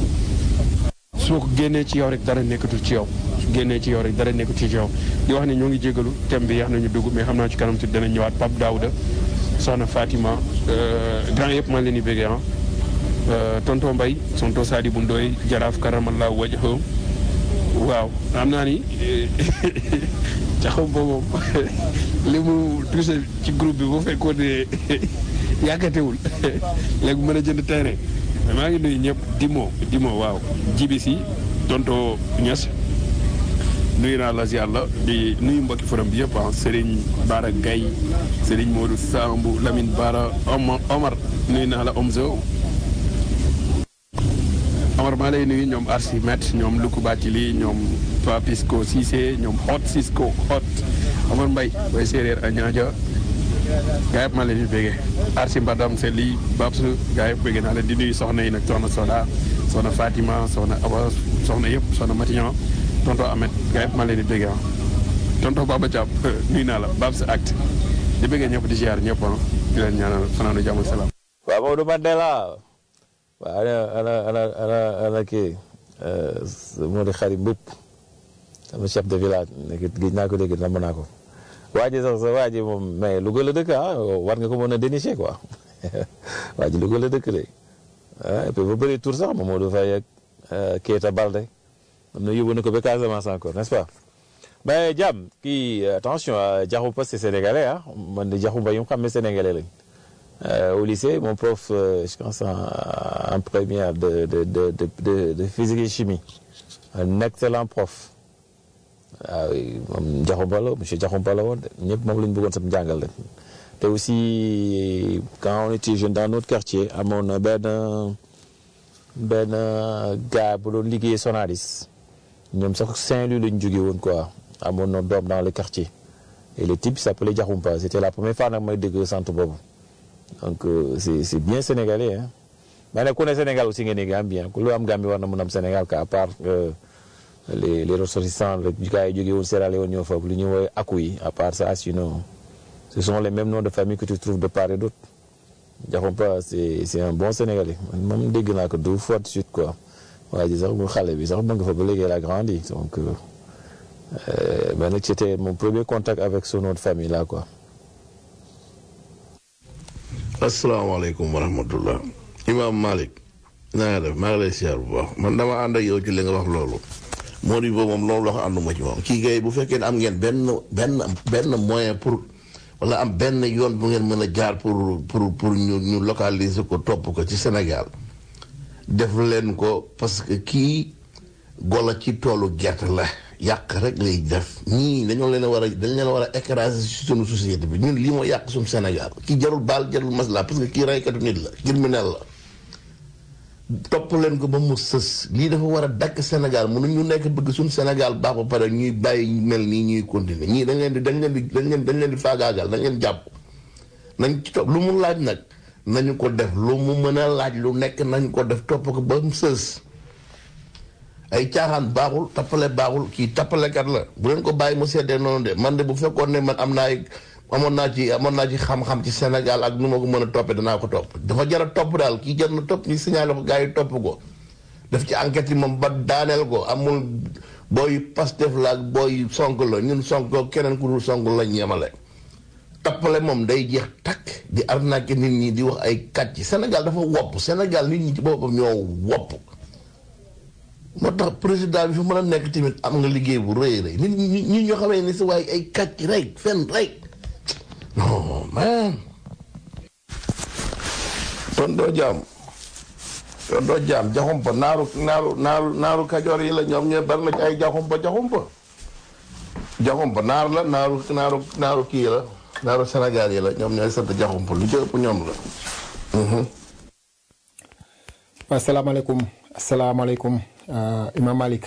soo ko génnee ci yow rek dara nekkatul ci yow su génnee ci yow rek dara nekkatul ci yow di wax ne ñoo ngi jégalu thème bi yax nañu dugg mais xam naa ci kanam tuuti dana ñëwaat Pape Daouda soxna Fatima grand yëpp maa leen di béggee ah tonton Mbaye tonton Sadibou Ndoye jaraaf karamallah wajhahu waaw xam naa ni caxam ba moom li mu touché ci groupe bi bu fekkoon ne yàkkatewul léegi mën a jënd terrain maa ngi nuyu ñëpp Dimo Dimo waaw jibi si tonton Niass nuyu naa la si yàlla di nuyu mbokki forum bi yëpp ah Serigne Bara Gaye Serigne Modou Sambu Lamine Bara Omar Omar nuyu naa la Omzo Omar maa lay nuyu ñoom Archimède ñoom Luku Bathily ñoom Papisco Cissé ñoom Hot Cisco Hot Omar Mbaye bay séeréer a ñaaja gaa yëpp maa leen di béggee Arsi Mbadam Seli Babs gaa yëpp béggee naa leen di nuyu soxna yi nag soxna Soda soxna Fatima soxna Awa soxna yëpp soxna Matignon tonton Ahmed gaa yëpp maa leen di béggee ah tonton Baba Thiam nuyu naa la Babs Act di béggee ñëpp di ziar ñëpp ah di leen ñaanal fanaanu jàmm salaam waaw Maodo Mandela waaw ana ana ana ana ana kii moo di xarit mbëpp sama chef de village nekk gis naa ko dégg namm naa ko waa ji sax sa waa ji moom mais Louga la dëkk ah war nga ko mën a dénicher quoi waa ji Louga la dëkk de ah et puis ba bëri tour sax Mamadou Faye ak Keita Balde am na yóbbu na ko ba Casamance encore n'est-ce pas mais jàmm kii attention Diakhoumpa c'est sénégalais ah man de Diakhoumpa yi mu xam ne sénégalais lañ Euh, au lycée, mon prof, euh, je pense en, en première de, de, de, de, de physique et chimie, un excellent prof. Ah oui, moom Diakhoumpa la monsieur Diakhoumpa la woon ñëpp moom la ñu bëggoon sam jàngal la te aussi quand on était jeune dans notre quartier amoon na benn benn gars bu doon liggéey Sonaris ñoom sax Saint-Louis la ñu jógee woon quoi amoon na doom dans le quartier et le type s'appelait Diakhoumpa c'était la première fois nag may dégg centre boobu donc euh, c'est c'est bien sénégalais hein mais nag ku ne Sénégal aussi nga ne Gambien ku lu am Gambie war na mun am Sénégal ka à part euh, les les ressortissants rek gars yi jógee woon Sierra Leone ñoo foofu lu ñuy woowee aku yi à part ça sinon ce sont les mêmes noms de famille que tu trouves de part et d'autre Diakhoumpa c'est c'est un bon Sénégalais man moom dégg naa ko deux fois de suite quoi waa ji sax mu xale bi sax mu nga fa ba léegi elle a grandi donc euh, euh, mais nag c'était mon premier contact avec son nom de famille là quoi. asalaamaaleykum wa rahmatullah imaam Malick naa nga def maa ngi lay siyaar bu baax man dama ànd ak yow ci li nga wax loolu moo di boobu moom loolu la ko ànduma ci moom kii gay bu fekkee ne am ngeen benn benn benn moyen pour wala am benn yoon bu ngeen mën a jaar pour pour pour ñu ñu localiser ko topp ko ci Sénégal def leen ko parce que kii golo ci toolu gerte la yàq rek lay def ñii dañoo leen a war a dañ leen a war a écraser ci sunu société bi ñun lii moo yàq suñu Sénégal kii jarul baal jarul masla parce que kii raykatu nit la criminel la topp leen ko ba mu sës lii dafa war a dakk Sénégal mënu ñu nekk bëgg suñu Sénégal baax ba pare ñuy bàyyi mel nii ñuy continuer ñii dañ leen di dañ leen di dañ leen dañ leen di faagaagal dañ leen jàpp nañ ci topp lu mu laaj nag nañu ko def lu mu mën a laaj lu nekk nañ ko def topp ko ba mu sës ay caaxaan baaxul tappale baaxul kii tappalekat la bu leen ko bàyyi mu seddee noonu de man de bu fekkoon ne man am naa amoon naa ci amoon naa ci xam-xam ci Sénégal ak nu ma ko mën a toppee danaa ko topp dafa jar a topp daal kii jar na topp ñu signalé ko gars yi topp ko def ci enquête yi moom ba daaneel ko amul booy Pastef la ak booy sonk la ñun sonk keneen ku dul sonk lañ yemale tappale moom day jeex takk di arnaqué nit ñi di wax ay kàcc Sénégal dafa wopp Sénégal nit ñi ci boppam ñoo wopp moo tax président bi fi mën a nekk tamit am nga liggéey bu rëy rëy nit ñi ñi ñoo xamee ni si waaye ay kàcc rek fen rek non man ton doo jaam ton doo jaam jaxumpa naaru naaru naaru naaru kajoor yi la ñoom ñooy bari na ci ay jaxumpa jaxumpa jaxumpa naar la naaru naaru naaru kii la naaru Sénégal yi la ñoom ñooy sant jaxumpa lu ci ëpp ñoom la asalaamaaleykum asalaamaaleykum Imam Malick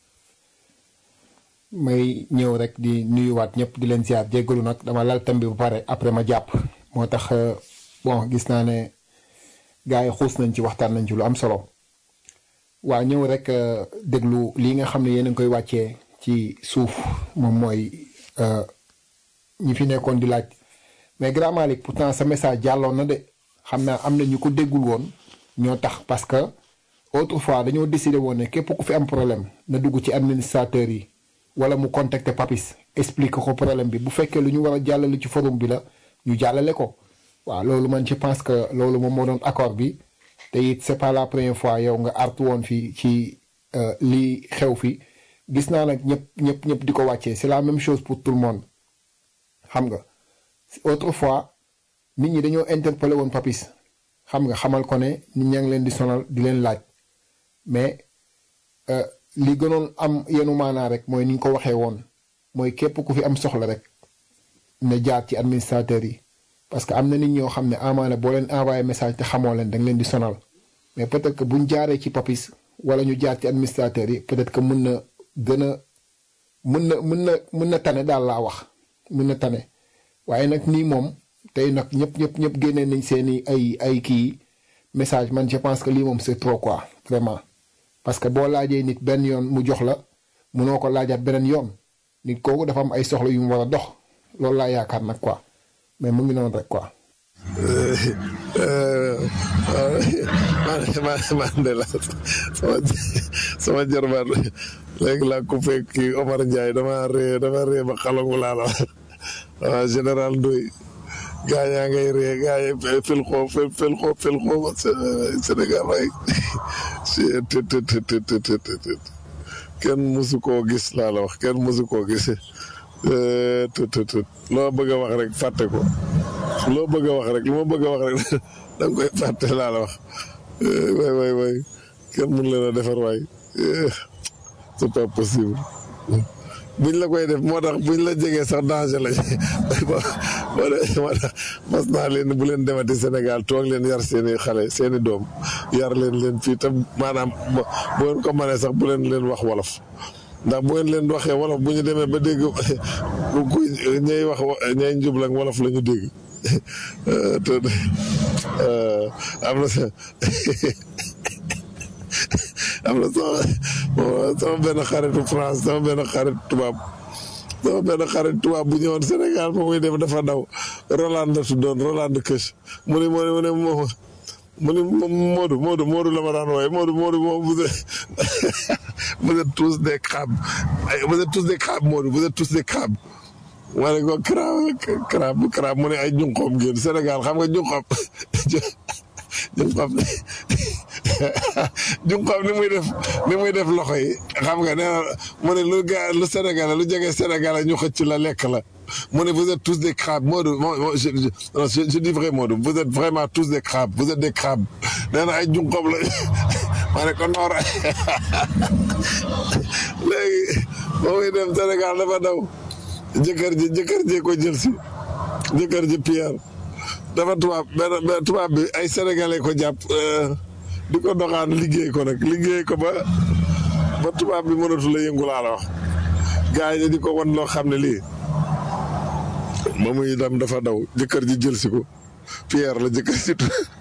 may ñëw rek di nuyuwaat ñëpp di leen ziar jéggalu nag dama lal tam bi ba pare après ma jàpp moo tax bon gis naa ne gars yi xuus nañ ci waxtaan nañ ci lu am solo waa ñëw rek déglu lii nga xam ne yéen a ngi koy wàccee ci suuf moom mooy ñi fi nekkoon di laaj mais grand Malick pourtant sa message jàlloon na de xam naa am na ñu ko déggul woon ñoo tax parce que autrefois dañoo décidé woon ne képp ku fi am problème na dugg ci administrateur yi wala mu contacter Papis explique ko problème bi bu fekkee lu ñu war a jàllale ci forum bi la ñu jàllale ko waaw loolu man je pense que loolu moom moo doon accord bi te it c'est pas la première fois yow nga artu woon fii ci lii xew fi gis naa nag ñëpp ñëpp ñëpp di ko wàccee c'est la même chose pour tout le monde xam nga autrefois nit ñi dañoo interpellé woon Papis xam nga xamal ko ne nit ñaa ngi leen di sonal di leen laaj mais li gënoon am yenu maanaa rek mooy ni ñu ko waxee woon mooy képp ku fi am soxla rek ne jaar ci administrateur yi parce que am na nit ñoo xam ne amaana boo leen envoyé message te xamoo leen da nga leen di sonal mais peut-être que buñ jaaree ci Papis wala ñu jaar ci administrateur yi peut-être que mën na gën a mën na mën na mën na tane daal laa wax mën na tane waaye nag nii moom tey nag ñëpp ñëpp ñëpp génnee nañ seeni ay ay kii message man je pense que lii moom c'est trop quoi vraiment parce que boo laajee nit benn yoon mu jox la munoo ko laajaat beneen yoon nit kooku dafa am ay soxla yu mu war a dox loolu laa yaakaar nag quoi mais mu ngi noonu rek quoi. man man de la sama sama jarbaat léegi laa coupé kii Omar Ndiaye dama ree dama ree ba xalangu laa la wax général Ndoye gaa yaa ngay ree gaa yi fil xoo fil fil xoo fil xoo Sénégal waay kenn musu koo gis laa la wax kenn musu koo gis loo bëgg a wax rek fàtte ko loo bëgg a wax rek lu ma bëgg a wax rek da nga koy fàtte laa la wax waay waay waay kenn mun leen a defar waay c'est pas possible buñ la koy def moo tax buñ la jegee sax danger la moo tax mas naa leen bu leen demati Sénégal toog leen yar seeni xale seeni doom yar leen leen fii tam maanaam bu ngeen ko mënee sax bu leen leen wax wolof ndax bu ngeen leen waxee wolof bu ñu demee ba dégg ku ñay wax ñay njublang wolof la ñu dégg am na sa am na sama sama benn xaritu France sama benn xarit tubaab sama benn xarit tubaab bu ñëwoon Sénégal ba muy def dafa daw Roland la tuddoon Roland Këch mu ne mu ne mu ne moom mu ne Modou Modou Modou la ma daan wooye Modou Modou moom vous êtes vous êtes tous des crabes vous êtes tous des crabes Modou vous êtes tous des crabes ma ne ko crabe crabe crabe mu ne ay junqoom ngeen Sénégal xam nga junqoom junqoom junqoom ni muy def ni muy def loxo yi xam nga nee na mu ne lu ga lu Sénégal lu jege Sénégal ñu xëcc la lekk la mu ne vous êtes tous des crabes Modou je je je dis vrai Modou vous êtes vraiment tous des crabes vous êtes des crabes nee na ay junqoom la ma ne ko noor léegi ba muy dem Sénégal dafa daw jëkkër ji jëkkër ji ko jël si jëkkër ji Pierre dafa tubaab benn tubaab bi ay sénégalais ko jàpp di ko doxaan liggéey ko nag liggéey ko ba ba tubaab bi mënatu la yëngu laa la wax gars yi di ko wan loo xam ne lii ba muy dem dafa daw jëkkër ji jël si ko Pierre la jëkkër ji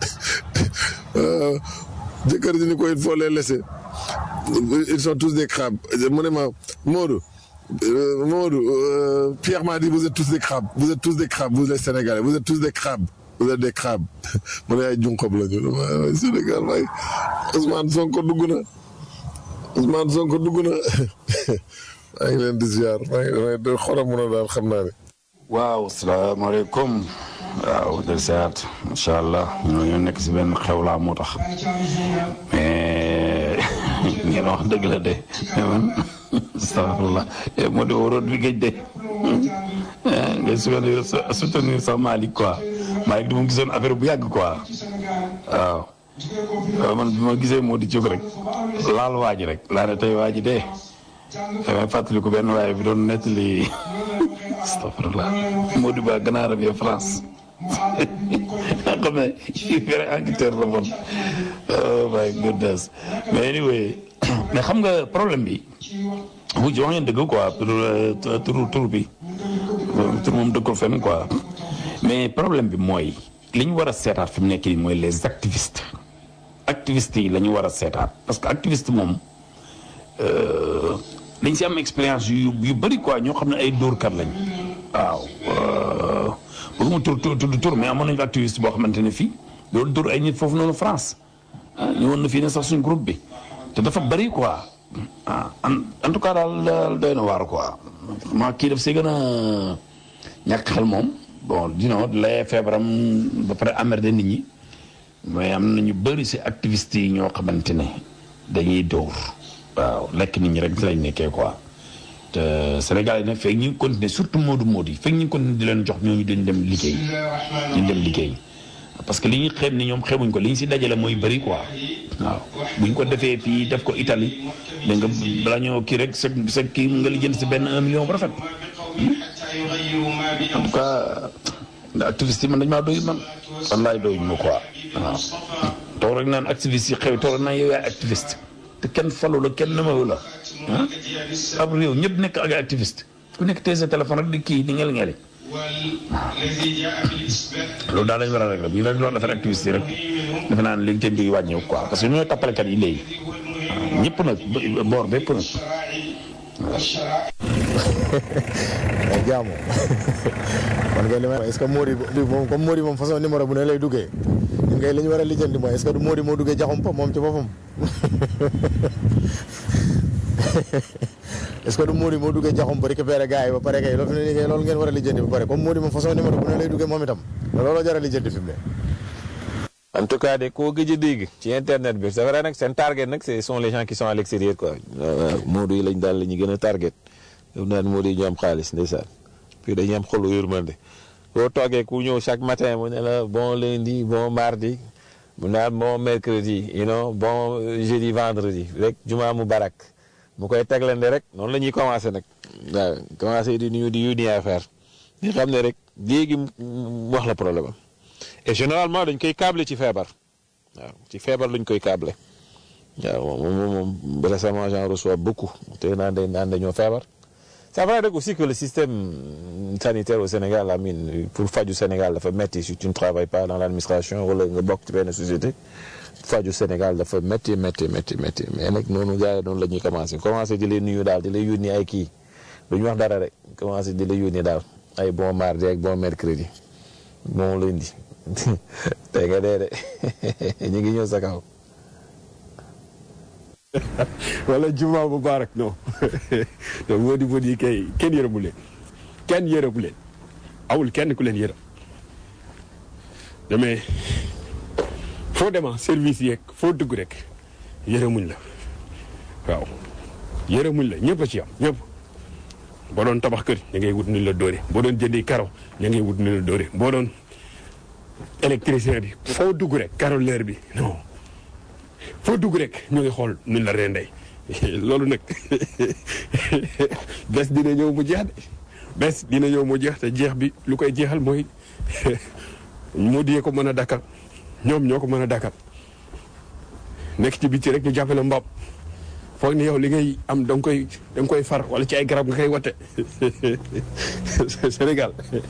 jëkkër ji ni ko il faut les laisser ils sont tous des crabes mu ne ma Modou Euh, Mamadou, euh, Pierre m'a dit vous êtes tous des crabes vous êtes tous des crabes vous les Sénégalais vous êtes tous des crabes vous êtes des crabes mu ne ay junqob la ñu waay Sénégal waay Ousmane Sonko dugg na Ousmane Sonko dugg na maa ngi leen di ziar maa ngi leen xolam mun a daal xam naa ne. waaw salaamaaleykum waaw del seet macha allah ñoo ñoo nekk si benn xew laa moo tax mais ngeen wax dëgg la de mais man astafurlah moo di waroon bi géej de ngay soutenir sa soutenir sa Malick quoi Malick di mu gisoon affaire bu yàgg quoi waaw waaw man bi ma gisee moo di jóg rek laal waa ji rek laa ne tey waa ji de damay fàttaliku benn waaye bi doon nettali astafurlah moo di ba ganaar bi France nga xam ne vrai enquêteur la bon oh my goodness mais anyway mais xam nga problème bi bu wax ngeen dëgg quoi pour tur tur bi tur moom dëggul fenn quoi mais problème bi mooy li ñu war a seetaat fi mu nekk nii mooy les activistes activistes yi la ñu war a seetaat parce que activiste moom dañ si am expérience yu yu bëri quoi ñoo xam ne ay dóorkat lañ waaw bëgguma tur tur tudd tur mais amoon nañu activiste boo xamante ne fii loolu dóor ay nit foofu noonu France ah ñëwoon na fii ne sax suñ groupe bi te dafa bëri quoi ah en en tout cas daal daal doy na waar quoi ma kii daf see gën a ñàkk xel moom bon dino lay feebaram ba pare emmerdé nit ñi mais am na ñu bëri si activistes yi ñoo xamante ne dañuy dóor waaw lekk nit ñi rek si lañ nekkee quoi te Sénégal yi nag fekk ñu ngi continuer surtout Modou Modou yi fekk ñu ngi continuer di leen jox ñooñu dañ dem liggéey dañ dem liggéey parce que li ñu xeeb ni ñoom xeebuñ ko li ñu si dajale mooy bëri quoi waaw bu ñu ko defee fii def ko Italie da nga balaa ñoo kii rek sa sa kii nga lijjanti si benn un million bu rafet en tout cas activiste yi man dañ maa doy man wallaay doy ma quoi waaw toog rek naan activiste yi xew toog rek naan yow yaay activiste te kenn falu la kenn namawu la ah ab réew ñëpp nekk ak activiste ku nekk tey sa téléphone rek di kii di ngel ngeli loolu daal lañ war a rek bu ñu rek loolu affaire activiste yi rek defe naa ne léegi te mbir yi wàññeeku quoi parce que ñooy tappalekat yi léegi ñëpp nag boor bépp nag mais jaamu man kay li may est-ce que Mody bi moom comme Mody moom façon numéro bu ne lay duggee ñun kay li ñu war a lijjanti mooy est-ce que du Mody moo duggee jaxum pa moom ci boppam est-ce que du Mody moo duggee jaxum pa récupéré gars yi ba pare kay loolu fi ne nii kay loolu ngeen war a lijjanti ba pare comme Mody moom façon numéro bu ne lay duggee moom itam looloo jar a lijjanti fi mu ne en tout cas de koo gëj a dégg ci internet bi c'est vrai nag seen target nag ce sont les gens qui sont à l'extérieur quoi Modou yi lañ daal la ñu gën a target yow naan Modou yi ñu am xaalis ndeysaan puis dañuy am xolu yërmande boo toogee ku ñëw chaque matin mu ne la bon lundi bon mardi mu naan bon mercredi you know bon jeudi vendredi rek juma mu barak mu koy teglande rek noonu la ñuy commencé nag waaw commencé di nuyu di yónni affaire ñu xam ne rek léegi mu wax la problème am et généralement dañ koy câble ci feebar waaw ci feebar lañ koy câble waaw moom moom moom récemment j'en reçois beaucoup te naan day naan dañoo feebar c'est vrai rek aussi que le système sanitaire au Sénégal la mine pour faju Sénégal dafa metti si tu ne travailles pas dans l'administration wala nga bokk ci benn société faju Sénégal dafa metti metti metti metti mais nag noonu gars yi noonu la ñuy commencé commencé di lay nuyu daal di lay yónni ay kii du ñu wax dara rek commencé di lay yónni daal ay bon mardi ak bon mercredi bon lundi tey nga dee de ñu ngi ñëw sa kaw wala juma mubarak non donc moo di moo di kay kenn yërëmu leen kenn yërëmu leen awul kenn ku leen yërëm damay foo dema service yeeg foo dugg rek yërëmuñ la waaw yërëmuñ la ñëpp a ci am ñëpp boo doon tabax kër ña ngay wut ni la dóore boo doon jëndi karo ña ngay wut ni la dóore boo doon électricien bi foo dugg rek caroleur bi non foo dugg rek ñu ngi xool nuñ la rendey loolu nag bés dina ñëw mu jeex de bés dina ñëw mu jeex te jeex bi lu koy jeexal mooy moo diyee ko mën a dakkal ñoom ñoo ko mën a dakkal nekk ci biti rek ñu jàppale mbaam foog ni yow li ngay am da nga koy da nga koy far wala ci ay garab nga koy wate Sénégal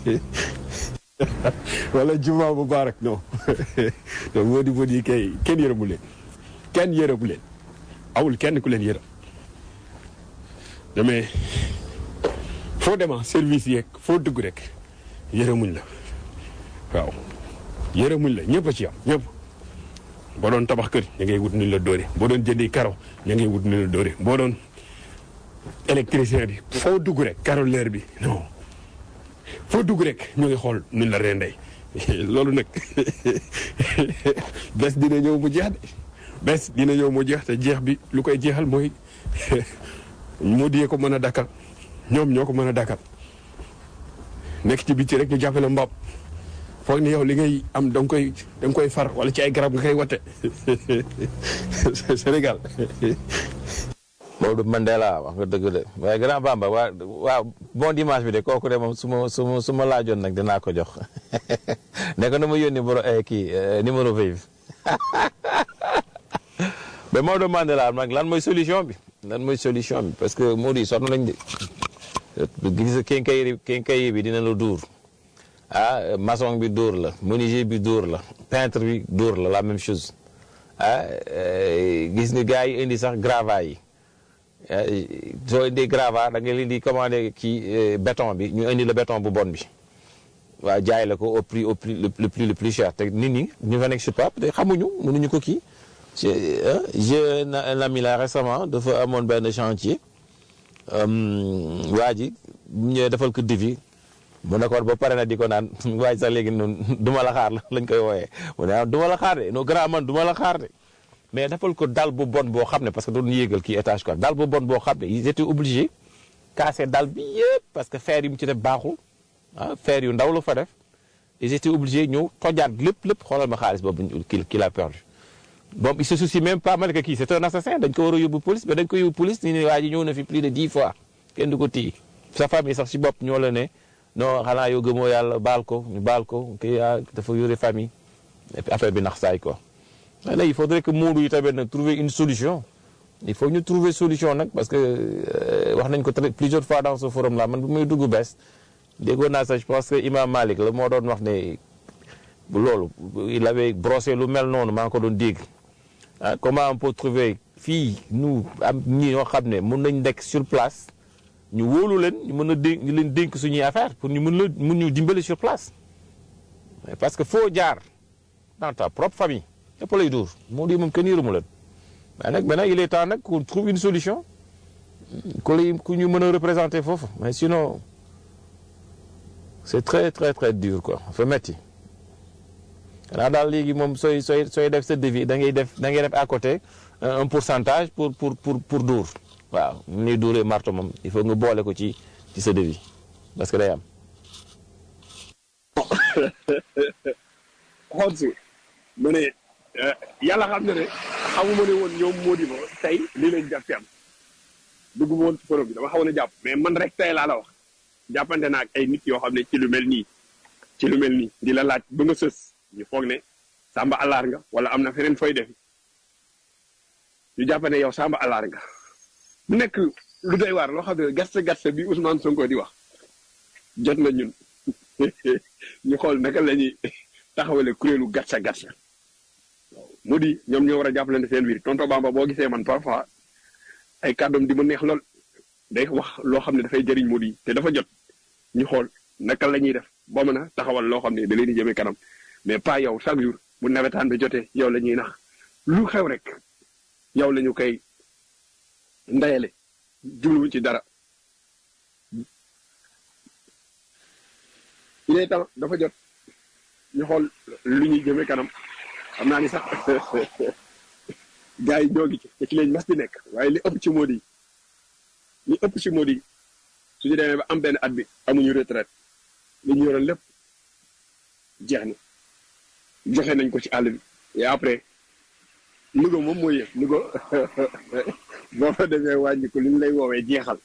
wala juma mubarak non donc moo di moo di kay kenn yërëmu leen kenn yërëmu leen awul kenn ku leen yërëm damay foo dema service yeeg foo dugg rek yërëmuñ la waaw yërëmuñ la ñëpp a ci am ñëpp boo doon tabax kër ña ngay wut ni la dóore boo doon jëndi karo ña ngay wut ni la dóore boo doon électricien bi foo dugg rek caroleur bi non foo dugg rek ñu ngi xool nuñ la rendey loolu nag bés dina ñëw mu jeex de bés dina ñëw mu jeex te jeex bi lu koy jeexal mooy moo diyee ko mën a dakkal ñoom ñoo ko mën a dakkal nekk ci biti rek ñu jàppale mbaam foog ni yow li ngay am da nga koy da nga koy far wala ci ay garab nga koy wate Sénégal Maodo Mandela wax nga dëgg de waaye grand Bamba waa waaw bon dimanche bi de kooku de moom su ma su ma su ma laajoon nag dinaa ko jox ne ko na ma yónni boro kii numéro vive mais Maodo Mandela nag lan mooy solution bi lan mooy solution bi parce que Maodo yi sonn nañ de gis kenkayri kenkayri bi dina la duur ah maçon bi dóor la menuisier bi dóor la peintre bi dóor la la même chose ah gis nga gars yi indi sax gravats yi soo indee gravat da nga leen di commandé kii béton bi ñu indi la béton bu bon bi waaw jaay la ko au prix au prix le prix le plus cher te nit ñi ñu fa nekk sur place te xamuñu mënuñu ko kii j'ai un ami là récemment dafa amoon benn chantier waa ji bu ñëwee defal ko devis mu ne ko ba pare na di ko naan waaj sax léegi noonu du ma la xaar lañ koy wooyee mu ne ah du ma la xaar de non grand man du ma la xaar de mais defal ko dal bu bon boo xam ne parce que doon yéegal kii étage quoi dal bu bon boo xam ne ils étaient obligés casser dal bi yëpp parce que fer yi mu ci def baaxul ah fer yu ndaw la fa def ils étaient obligés ñëw tojaat lépp lépp xoolal ma xaalis boobu kii kii la perdu bon il se soucie même pas mal que kii c'est un assassin dañ ko war a yóbbu police mais dañ ko yóbbu police ni ne waa ji ñëw na fi plus de dix fois kenn du ko téye sa famille sax si bopp ñoo la ne non xanaa yow gëmoo yàlla baal ko ñu baal ko kii dafa yore famille et puis affaire bi nax saay quoi. là il faudrait que Moodu yi tamit nag trouver une solution il faut ñu trouver solution nag parce que wax nañ ko plusieurs fois dans ce forum là man bu muy dugg bees déggoon naa sax je pense que Imam Malik la moo doon wax ne loolu il avait brossé lu mel noonu maa ngi ko doon dégg ah comment on peut trouver fii nous am ñi ñoo xam ne mun nañ nekk sur place ñu wóolu leen ñu mën a dénk ñu leen dénk suñuy affaire pour ñu mën la mun ñu dimbali sur place parce que foo jaar dans ta propre famille ñëpp lay dóor moo di moom kenn yërëmu leen mais nag maintenant il est temps nag qu'on trouve une solution ku lay ku ñu mën a représenter foofu mais sinon c'est très très très dur quoi fa metti xanaa daal léegi moom sooy sooy sooy def sa devis da ngay def da ngay def à côté un pourcentage pour pour pour pour dóor waaw mu nuy dóoree marto moom il faut nga boole ko ci ci sa devis parce que day am. xool si mu ne yàlla xam na ne xamuma ne woon ñoom moo di ma tey lii lañ jàpp ci am dugg ma woon ci forum bi dama xawoon a jàpp mais man rek tey laa la wax jàppante naa ak ay nit yoo xam ne ci lu mel nii ci lu mel nii di la laaj ba nga sës ñu foog ne sàmba alaar nga wala am na feneen fooy defi ñu jàpp ne yow sàmba alaar nga mu nekk lu doy waar loo xam ne gatsa gatsa bi Ousmane Sonko di wax jot na ñun ñu xool naka la ñuy taxawale kuréelu gatsa gatsa mu di ñoom ñoo war a jàppalante seen biir tonto Bamba boo gisee man parfois ay kàddoom di ma neex lool day wax loo xam ne dafay jëriñ mu di te dafa jot ñu xool naka la ñuy def boo mën a taxawal loo xam ne da leen di jëmee kanam mais pas yow chaque jour bu nawetaan bi jotee yow la ñuy nax lu xew rek yow la ñu koy ndayale jubluwuñ ci dara il est temps dafa jot ñu xool lu ñuy jëmee kanam xam naa ni sax gars yi ñoo ngi ci te ci lañ mas di nekk waaye li ëpp ci moo di li ëpp ci moo di suñu demee ba am benn at bi amuñu retraite li ñu yoroon lépp jeex na joxe nañ ko ci àll bi et après Louga moom mooy yëg Louga boo fa demee wàññi ko li ñu lay woowee jeexal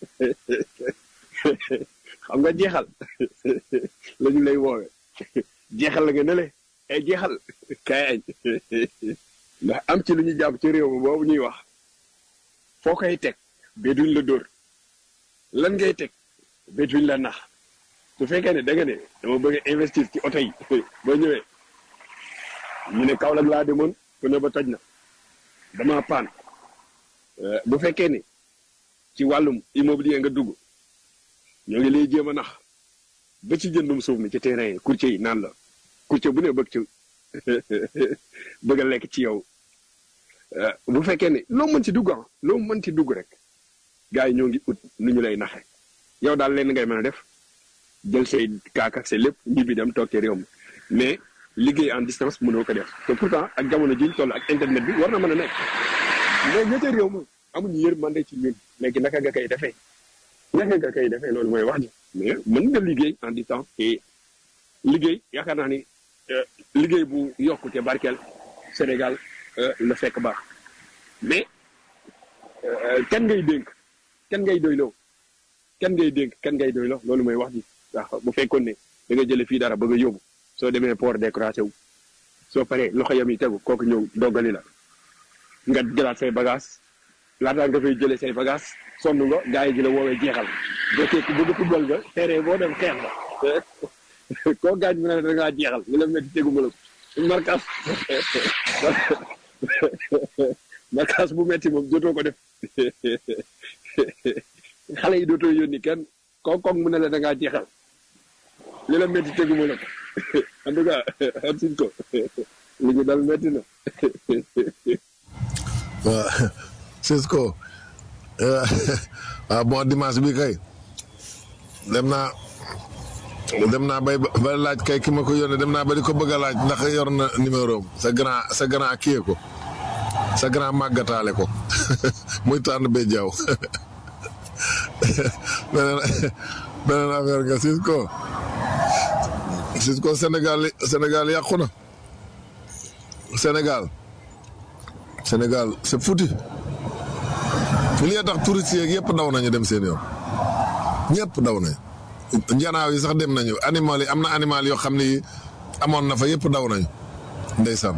xam nga jeexal la ñu lay woowee jeexal la nga ne le ay jeexal kay añ ndax am ci lu ñu jàpp ci réew mi boobu ñuy wax foo koy teg ba duñ la dóor lan ngay teg ba duñ la nax su fekkee ne da nga ne dama bëgg a investir ci oto yi ba ñëwee ñu ne Kaolack laa demoon ku ne ba toj na dama paan bu fekkee ne ci wàllum immobilier nga dugg ñoo ngi lay jéem a nax ba ci jëndum suuf mi ci terrain yi courtier yi naan la courtier bu ne bëgg ci bëgg a lekk ci yow bu fekkee ne loo mën ci dugg ah loo mën ci dugg rek gars yi ñoo ngi ut nu ñu lay naxe yow daal leen ngay mën a def jël say kaak ak say lépp ñibbi dem toog ci réew mi mais liggéey en distance mënoo ko def te pourtant ak jamono jiñ toll ak internet bi war na mën a nekk mais ña ca réew ma amuñu yërmande ci ñun léegi naka nga koy defee naka nga koy defee loolu mooy wax ji mais mën nga liggéey en distance et liggéey yaakaar naa ni liggéey bu yokku te barkeel Sénégal la fekk baax mais kan ngay dénk kan ngay doyloo kan ngay dénk kan ngay doyloo loolu mooy wax ji ndax bu fekkoon ne da nga jële fii dara bëgg a yóbbu soo demee port décoration wu soo paree loxo yam yi tegu kooku ñëw doggali la nga jëlaat say bagage laataa nga fay jëlee say bagage sonn nga gars yi di la woowee jeexal boo tekki bëgg football nga terrain boo dem xeex la koo gaañ mu ne da ngaa jeexal li la métti tegu ma la ko markas markas bu metti moom jotoo ko def xale yi dootoo yónni kenn koo koog mu ne la da ngaa jeexal li la métti tegu ma la ko en tout cas am siñ ko li ñu dal métti na waaw Cisco waaw bon dimanche bi kay dem naa dem naa bay ba laaj kay ki ma ko yónnee dem naa ba di ko bëgg a laaj ndax yor na numéro am sa grand sa grand kii ko sa grand màggataale ko muy tànn ba jaww beneen beneen affaire nga Cisco Cisco Sénégal Sénégal yàqu na Sénégal Sénégal c'est foutu li nga tax touristes yeeg yëpp daw nañu dem seen yoon ñëpp daw nañu njanaaw yi sax dem nañu animal yi am na animal yoo xam ne amoon na fa yëpp daw nañu ndeysaan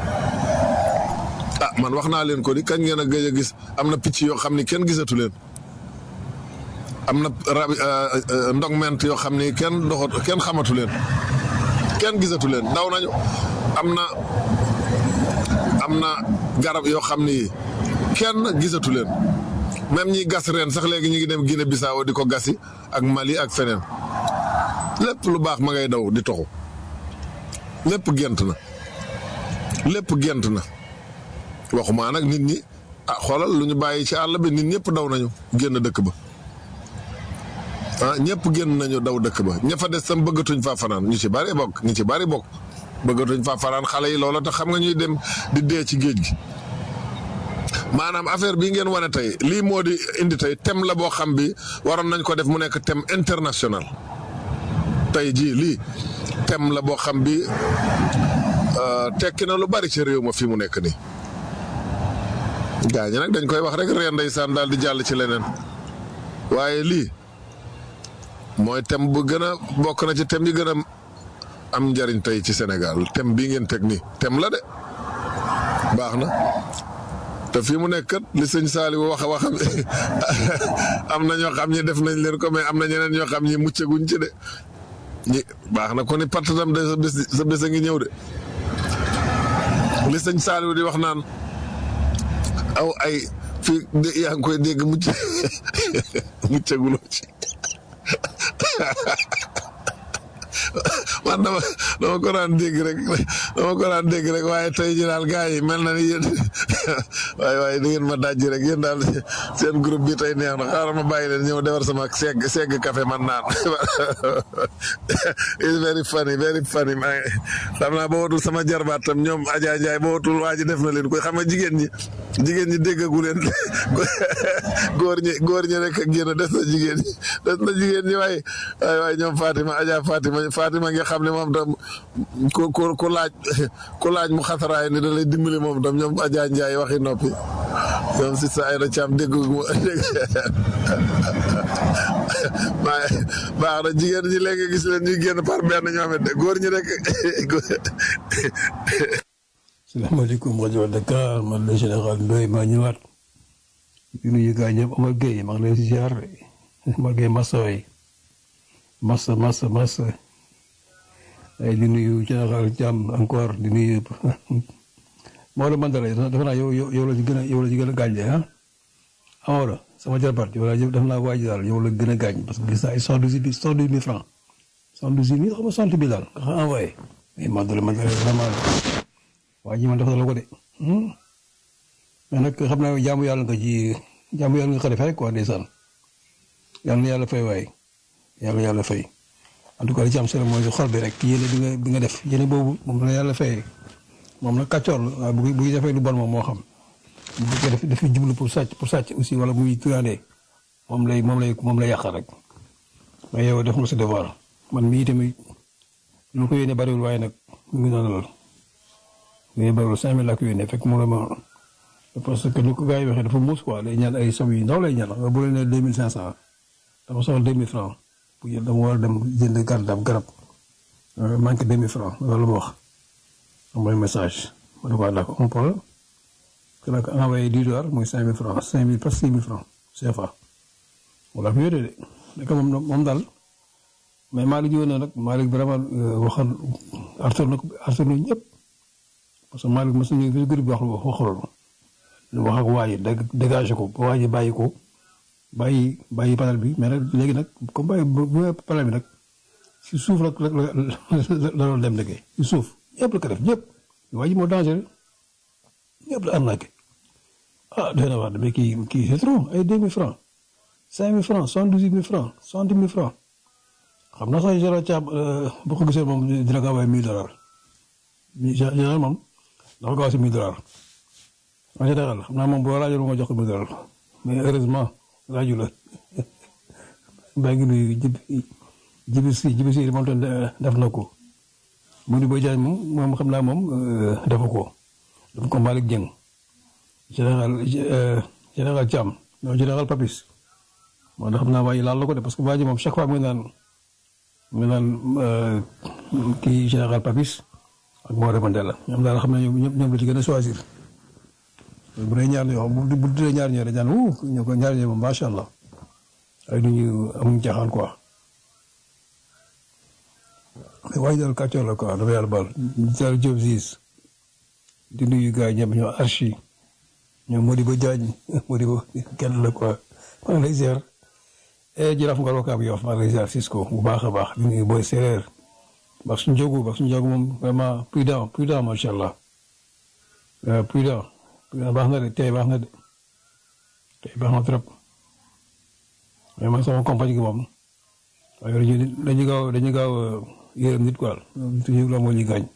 ah man wax naa leen ko di kañ ngeen a gëj a gis am na picc yoo xam ni kenn gisatu leen am na rab ndogment yoo xam ni kenn doxat kenn xamatu leen kenn gisatu leen daw nañu am na am na garab yoo xam ni kenn gisatu leen même ñi gas reen sax léegi ñu ngi dem Guinée Bissau di ko gasi ak Mali ak feneen lépp lu baax ma ngay daw di toxu lépp gent na lépp gent na waxumaa nag nit ñi ah xoolal lu ñu bàyyi ci àll bi nit ñëpp daw nañu génn dëkk ba ah ñëpp génn nañu daw dëkk ba ña fa des tam bëggatuñ faa fanaan ñu ci bari bokk ñu ci bari bokk bëggatuñ faa fanaan xale yi loola tax xam nga ñuy dem di dee ci géej gi maanaam affaire bii ngeen wane tey lii moo di indi tey thème la boo xam bi waroon nañ ko def mu nekk thème international tey jii lii thème la boo xam bi tekki na lu bari ci réew ma fi mu nekk nii gaa ñi nag dañ koy wax rek reen ndeysaan daal di jàll ci leneen waaye lii mooy thème bu gën a bokk na ci thème yi gën a am njariñ tey ci Sénégal thème bii ngeen teg nii thème la de baax na te fii mu nekk kat li sëñ Saliou wax a waxam am na ñoo xam ñi def nañ leen ko mais am na ñeneen ñoo xam ñi muccaguñ ci de ñi baax na ko ni partatam de sa bés sa bés a ngi ñëw de li sëñ Saliou di wax naan aw ay fii de yaa ngi koy dégg mucc muccaguloo ci man dama dama ko daan dégg rek dama ko daan dégg rek waaye tey ji daal gars yi mel na ni yéen waaye waaye da ngeen ma dajji rek yéen daal seen groupe bi tey neex na xaaral ma bàyyi leen ñëw defar sama segg segg café man naan it's very funny very funny maa ngi xam naa ba watul sama jarbaat tam ñoom Adja Ndiaye ba watul waa ji def na leen koy xam nga jigéen ñi jigéen ñi déggagu leen góor ñi góor ñi rek ak génn des na jigéen ñi des na jigéen ñi waaye waaye waaye ñoom Fatima Adja Fatima Fatima nga xam ne moom tam ku ku ku laaj ku laaj mu xataraay ni da lay dimbali moom tam ñoom Adja Ndiaye waxi noppi ñoom si sa ay na caam dégg maa baax na jigéen ñi léegi gis leen ñuy génn par benn ñoo xamante góor ñi rek salaamaaleykum rajo Dakar man la général Ndoye maa ñëwaat di nuyu gaa ñëpp Omar Gueye maa ngi lay ziar Omar Gueye Massa waay Massa Massa Massa ay di nuyu général Thiam encore di nuyu Maodo Mandela dafa naa yow yow la ci gën a yow la ci gën a gaañ de ah Amadou sama jarbaat yow la def naa waaj daal yow la gën a gaañ parce que gis naa ay cent douze mille cent douze mille francs cent douze mille xam nga cent mille daal nga xam envoyé mais Mandela Mandela vraiment waa ji man dafa la ko de mais nag xam naa jaamu yàlla nga ci jaamu yàlla nga ko defee rek quoi ndeysaan yàlla na yàlla fay waay yàlla yàlla fay en tout cas li ci am solo mooy xol bi rek yéene bi nga bi nga def yéene boobu moom la yàlla fay moom nag kàccoor la waaye bu bu defee lu bon moom moo xam bu fekkee daf dafa jublu pour sàcc pour sàcc aussi wala muy tuyaandee moom lay moom lay moom lay yàqal rek mais yow def nga sa devoir man mii tamit lu ko yéene bariwul waaye nag mu ngi noonu lool mais bariwul cinq mille laa ko yónnee fekk mu ne ma parce que ni ko gars yi waxee dafa muus quoi lay ñaan ay somme yu ndaw lay ñaan nga bu leen nee deux mille cinq cent dama soxla deux mille francs pour jël dama war a dem jënd garab garab manqué deux mille francs loolu ma wax envoyé message ma ne ko d'accord un problème que nag envoyé dix dollars mooy cinq mille francs cinq mille presque six mille francs CFA wala ko yónnee de nekk moom moom daal mais Malick jiwoon na nag Malick vraiment waxal artur na artur na ñëpp parce que Malick mos nañu fi groupe bi wax waxaloon wax ak waa ji dégagé ko ba waa ji bàyyi ko bàyyi bàyyi panel bi mais nag léegi nag comme bàyyi bu panel bi nag si suuf la la la la doon dem liggéey si suuf ñëpp la ko def ñëpp waa ji moo dangereux ñëpp la arnaqué ah doy na wax mais kii kii c'est trop ay deux mille francs cinq mille francs soixante-douze mille francs soixante mille francs xam naa sax général Thiam bu ko gisee moom dina ko envoyé mille dollars général moom dafa gaaw si mille dollars en général xam naa moom boo laajoon ma jox ko mille dollars mais heureusement laaju la baa ngi nuyu jibi si jibi si moom tam def na ko mu di ba jaaj moom moom xam naa moom defu ko dafa ko Malick Dieng général général Thiam non général Papis moo tax xam naa waa ji laal la ko de parce que waa ji moom chaque fois mu naan mu naan kii général Papis ak Maodo Mandela ñoom daal xam ne ñoom ñoom la ci gën a choisir bu dee ñaar ñoo bu bu dee ñaar ñoo dañu naan wuu ñu ko ñaar ñoo moom macha allah ay du ñu amuñ caaxaan quoi mais waaye daal kàccoor la quoi dafa yàlla baal Diallo Diop Ziz di nuyu gars yi ñoom ñoo archi ñoom Modibo Diagne Modibo kenn la quoi maa ngi lay ziar jërëjëf Ngor Wakaam Yoff maa ngi lay ziar Cisco bu baax a baax di nuyu booy séeréer baax suñu jógu baax suñu jógu moom vraiment prudent prudent macha allah prudent prudent baax na de tey baax na de tey baax na trop vraiment sama compagnie gi moom waaye dañuy dañuy gaaw dañuy gaaw yërëm nit quoi toujours la moo ñuy gaañ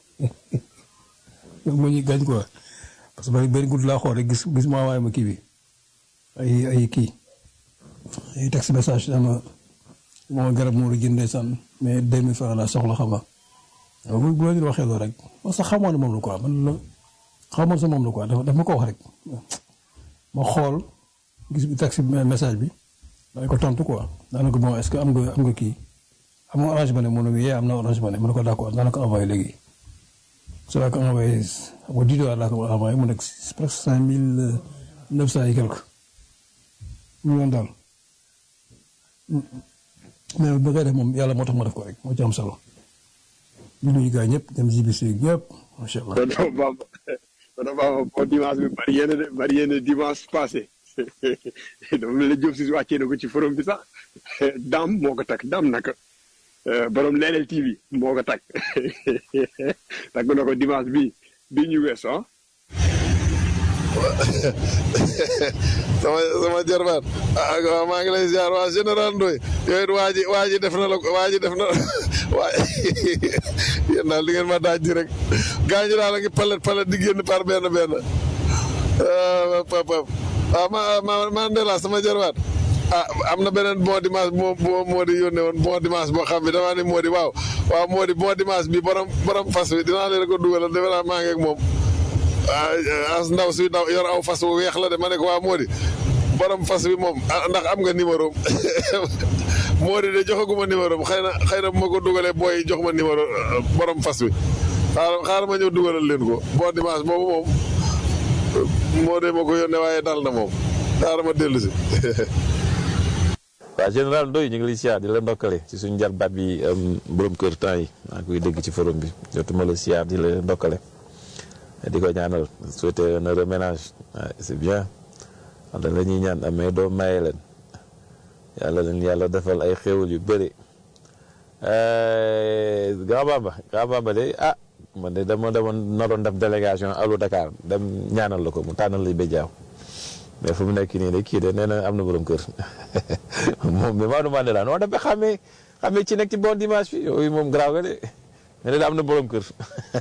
moo ñuy gaañ quoi parce que benn guddi laa xool rek gis gis ma waaye ma kii bi ay ay kii ay texte message dama moo garab moo la jëndee san mais deux mille francs la soxla xam nga waaw bu bu la ñu waxee loolu rek man sax xamoon ne moom la quoi man la xamoon sa moom la quoi dafa ma ko wax rek ma xool gis bi texte message bi dañ ko tontu quoi daanaka bon est-ce que am nga am nga kii am nga orange money mu ne yee am na orange money mu ne ko d'accord daanaka envoyé léegi ça laa ko envoyé xam nga dix dollars laa ko envoyé mu nekk presque cinq mille neuf cent et quelque million daal mais ba koy def moom yàlla moo tax ma def ko rek moo ci am solo ñu nuyu gars ñëpp dem JBC ñëpp macha allah. tonton Bamba tonton Bamba bon dimanche bi bari yéen a bari yéen a dimanche passé dafa mel ne Diop si wàccee na ko ci forum bi sax Dame moo ko takk Dame naka borom Leral TV moo ko takk takk na ko dimanche bi bi ñu wees ah. sama sama jarbaat ah waaw maa ngi lay ziar waa général Ndoye yooyu it waa ji waa ji def na la ko waa ji def na waa yéen daal li ngeen ma daaj ji rek gaañu daal a ngi palet palet di génn par benn benn ah papa waaw ma ma ma Ndela sama jarbaat ah am na beneen bon dimanche moo moo moo di yónnee woon bon dimanche boo xam bi damaa ne moo di waaw waaw moo di bon dimanche bi borom borom fas wi dinaa leen ko dugalal defe naa maa ngi ak moom. ah as ndaw si ndaw yor aw fas wu weex la de ma ne ko waa Mody borom fas bi moom ndax am nga numéro Mody de joxaguma numéro xëy na xëy na bu ma ko dugalee booy jox ma numéro borom fas bi xaaral xaaral ma ñëw dugalal leen ko bon dimanche boobu moom moo de ma ko yónnee waaye dal na moom xaaral ma dellu si. waaw général Ndoye ñu ngi lay siyaar di la ndokkale ci suñu jarbaat bi borom kër temps yi maa ngi koy dégg ci forum bi jotuma la siyaar di la ndokkale. di ko ñaanal souhaiter un heureux ménage c'est bien wala la ñuy ñaan amee doo maye leen yàlla leen yàlla defal ay xéwal yu bëri Grand Bamba Grand Bamba de ah man de dama demoon naroon def délégation alu Dakar dem ñaanal la ko mu tànnal la béjaaw mais fu mu nekk nii de kii de nee na am na borom kër moom mi Maodo Mandela noo def ba xamee xamee ci nekk ci bon dimanche bi yooyu moom grave nga de mais de am na borom kër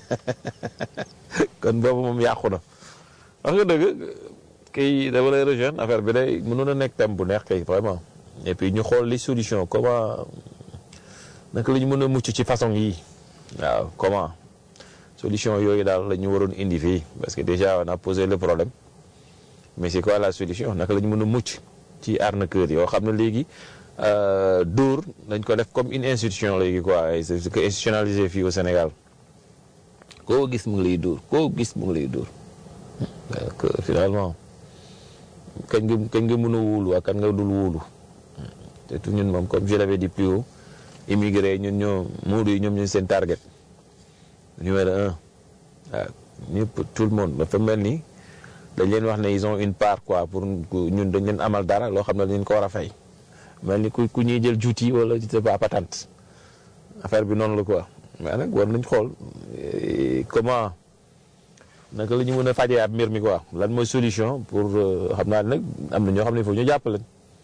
kon boobu moom yàqu na wax nga dëgg kay dama lay rejoindre affaire bi day mënoon a nekk thème bu neex kay vraiment et puis ñu xool les solutions comment naka la ñu mën a mucc ci façon yi waaw comment solution yooyu daal la ñu waroon indi fii parce que déjà on a posé le problème mais c'est quoi la solution naka la ñu mën a mucc ci arnaqueur yoo xam ne léegi dóor dañ ko def comme une institution léegi quoi c'est que institutionnalisé fii au Sénégal koo gis mu ngi lay dóor koo gis mu ngi lay dóor donc finalement kañ nga kañ nga mën a wóolu ak kan nga dul wóolu te tout ñun moom comme je l'avais dit plus haut immigré ñun ñoo muudu yi ñoom ñu seen target numéro un waaw ñëpp tout le monde dafa mel ni dañ leen wax ne ils ont une part quoi pour ñun dañ leen amal dara loo xam ne dañ ko war a fay mel ni ku ku ñuy jël juuti wala c'est pas patente affaire bi noonu la quoi mais nag war nañ xool comment naka la ñu mën a fajee ab mbir mi quoi lan mooy solution pour xam naa nag am na ñoo xam ne foofu ñu jàppale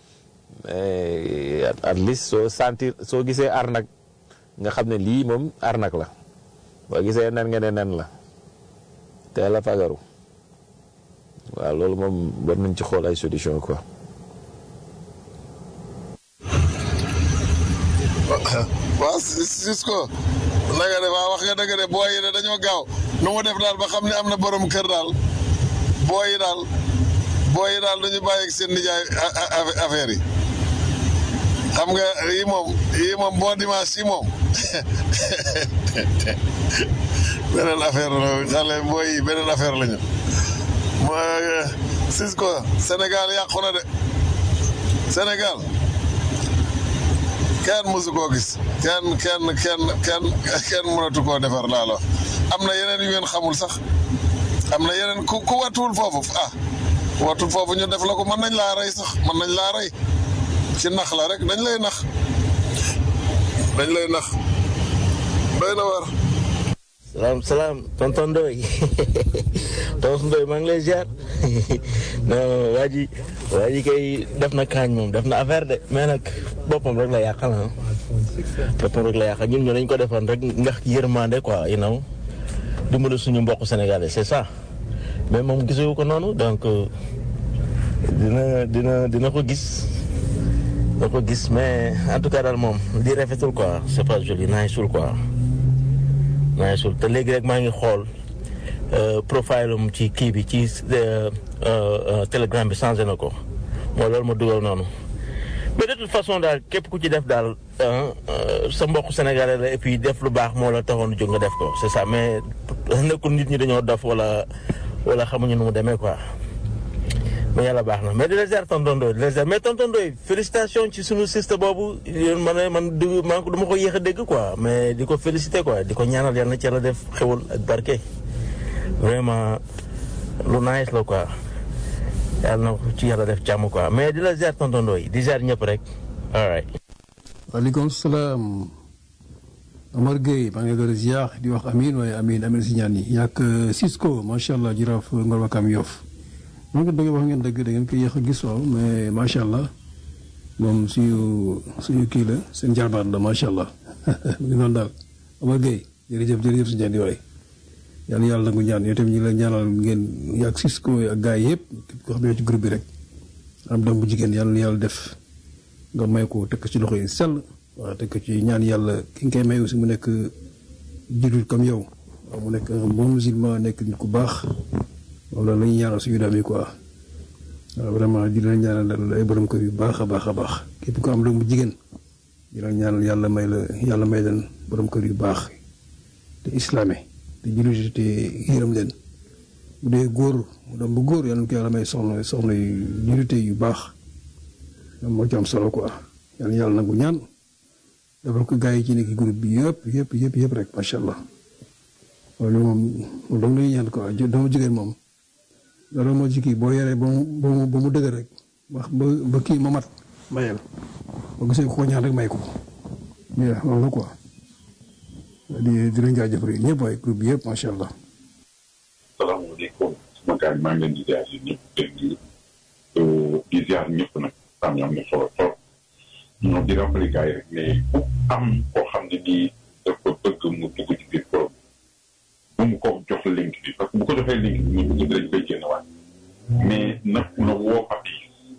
mais at least soo sentir soo gisee arnaque nga xam ne lii moom arnaque la boo gisee nen nga ne nen la teel a fagaru waaw loolu moom war nañ ci xool ay solution quoi. waaw Cisco na nga de waaw wax nga dëgg de booy yi de dañoo gaaw nu mu def daal ba xam ne am na borom kër daal booy yi daal booy yi daal dañu bàyyi ak seen nijaay affaire yi xam nga yii moom yii moom bon dimanche yi moom beneen affaire la xale booy yi beneen affaire la ñu mooy Cisco Sénégal yàqu na de Sénégal kenn mësu koo gis kenn kenn kenn kenn kenn mënatu koo defar laa la wax am na yeneen yu ngeen xamul sax am na yeneen ku ku watuwul foofu ah ku watuwul foofu ñu def la ko mën nañ laa rey sax mën nañ laa rey ci nax la rek dañ lay nax dañ lay nax doy na war salaam salaam tonton Ndoye tonton Ndoye maa ngi lay ziar non waa ji waa ji kay def na kaañ moom def na affaire de mais nag boppam rek la yàqal ah boppam rek la yàqal ñun ñu dañ ko defoon rek ndax yërmande quoi you know dimbali suñu mbokk sénégalais c'est ça mais moom gisewu ko noonu donc dina dina dina ko gis dina ko gis mais en tout cas daal moom di rafetul quoi c'est pas joli naay sul quoi naay sul te léegi rek maa ngi xool profile am ci kii bi ci telegram bi changé na ko mooy loolu ma dugal noonu mais de toute façon daal képp ku ci def daal sa mbokk sénégalais la et puis def lu baax moo la taxoon jóg nga def ko c'est ça mais nekkul nit ñi dañoo dof wala wala xamuñu nu mu demee quoi mais yàlla baax na mais di la ziar tonton Ndoye di la ziar mais tonton Ndoye félicitation ci sunu siste boobu man man du man du ma ko yéex a dégg quoi mais di ko féliciter quoi di ko ñaanal yàlla na ci yàlla def xewul ak barke vraiment lu nice la quoi yàlla na ci yàlla def jàmm quoi mais di la ziar tonton Ndoye di ziar ñëpp rek all right waaleykum salaam Omar Gueye maa ngi lay ziar di wax amin waaye amin amin si ñaan yi yàq Cisco macha allah jiraaf Ngor Wakam Yoff maa ngi dëgg wax ngeen dëgg da ngeen koy yéex a gis waaw mais macha allah moom suñu suñu kii la seen jarbaat la macha allah mu ngi noonu daal Omar Gueye jërëjëf jërëjëf si ñaan yi waay yàlla yàlla nangu ñaan yow tamit ñu la ñaanal ngeen yàq Cisco ak gars yi yëpp képp koo xam ne ci groupe bi rek am doom bu jigéen yàlla yàlla def nga may ko teg ci loxo yi sell waaw teg ci ñaan yàlla ki nga koy may aussi mu nekk jullit comme yow waaw mu nekk un bon musulman nekk nit ku baax loolu la ñuy ñaanal suñu doom yi quoi waaw vraiment di leen ñaanal ay borom kër yu baax a baax a baax képp ko am doom bu jigéen di leen ñaanal yàlla may la yàlla may leen borom kër yu baax te islame te jullit te yërëm leen bu dee góor mu doom bu góor yàlla na ko yàlla may soxna soxna yu jullite yu baax moo ci am solo quoi yàlla yàlla nangu ñaan defal ko gars yi ci nekk groupe bi yëpp yëpp yëpp yëpp rek macha allah loolu moom moom dong lañuy ñaan quoi doomu jigéen moom loolu moo ci kii boo yoree ba mu ba mu ba mu dëgër rek wax ba ba kii ma mat mayel boo gisee ko ñaan rek may ko mais loolu la quoi di di leen jaajëfal yi ñëpp waaye groupe bi yëpp macha allah. salaamaaleykum sama gars yi maa ngi leen di ziar yi ñëpp dégg di ziar ñëpp nag am am na solo trop ñoo di rappelé gars yi rek ne bu am koo xam ne nii dafa bëgg mu dugg ci biir forum bu mu ko jox link bi parce que bu ko joxee link bi mu dugg dañ koy génn waat mais nag na woo papi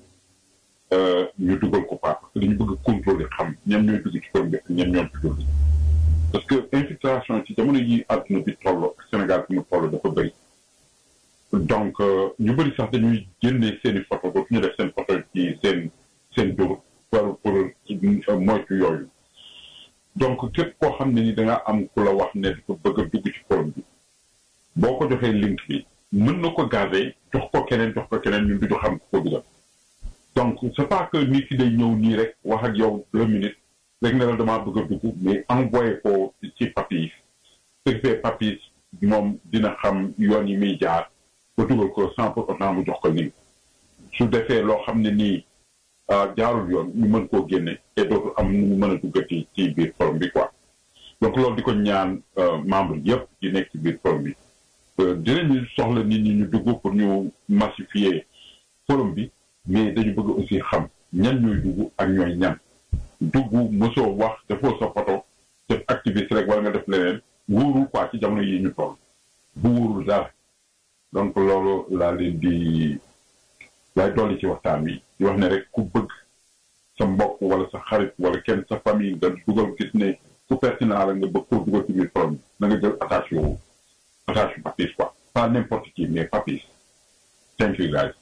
ñu dugal ko pas parce que dañu bëgg contrôler xam ñan ñooy dugg ci forum bi ak ñan ñoom ci dugg parce que infiltration ci jamono yi àdduna bi toll ak Sénégal fi mu toll dafa bëri donc ñu bëri sax dañuy génne seen i photo dootu ñu def seen photo ci seen seen dur pour pour moytu yooyu donc képp koo xam ne ni da nga am ku la wax ne dafa bëgg a dugg ci forum bi boo ko joxee link bi mën na ko garder jox ko keneen jox ko keneen ñun du ñu xam ku ko dugal donc c'est pas que nit ki day ñëw nii rek wax ak yow deux minutes rek ne la damaa bëgg a dugg mais envoyé ko ci papis ce qui fait papis moom dina xam yoon yi muy jaar ba dugal ko sans pour autant mu jox ko link su defee loo xam ne nii jaarul yoon ñu mën koo génne te dootul am nu mu mën a duggati ci biir forum bi quoi donc loolu di ko ñaan membre yëpp di nekk ci biir forum bi dinañu soxla nit ñi ñu dugg pour ñu massifier forum bi mais dañu bëgg aussi xam ñan ñooy dugg ak ñooy ñan dugg mosoo wax defoo sa photo def activiste rek wala nga def leneen wóorul quoi ci jamono yi ñu toll bu wóorul dara donc loolu laa leen di laay dolli ci waxtaan wi di wax ne rek ku bëgg sa mbokk wala sa xarit wala kenn sa famille nga dugal gis ne ku pertinent la nga bëgg koo dugal ci biir forum na nga jël attache yu attache yu papis quoi pas n'importe qui mais papis thank you guys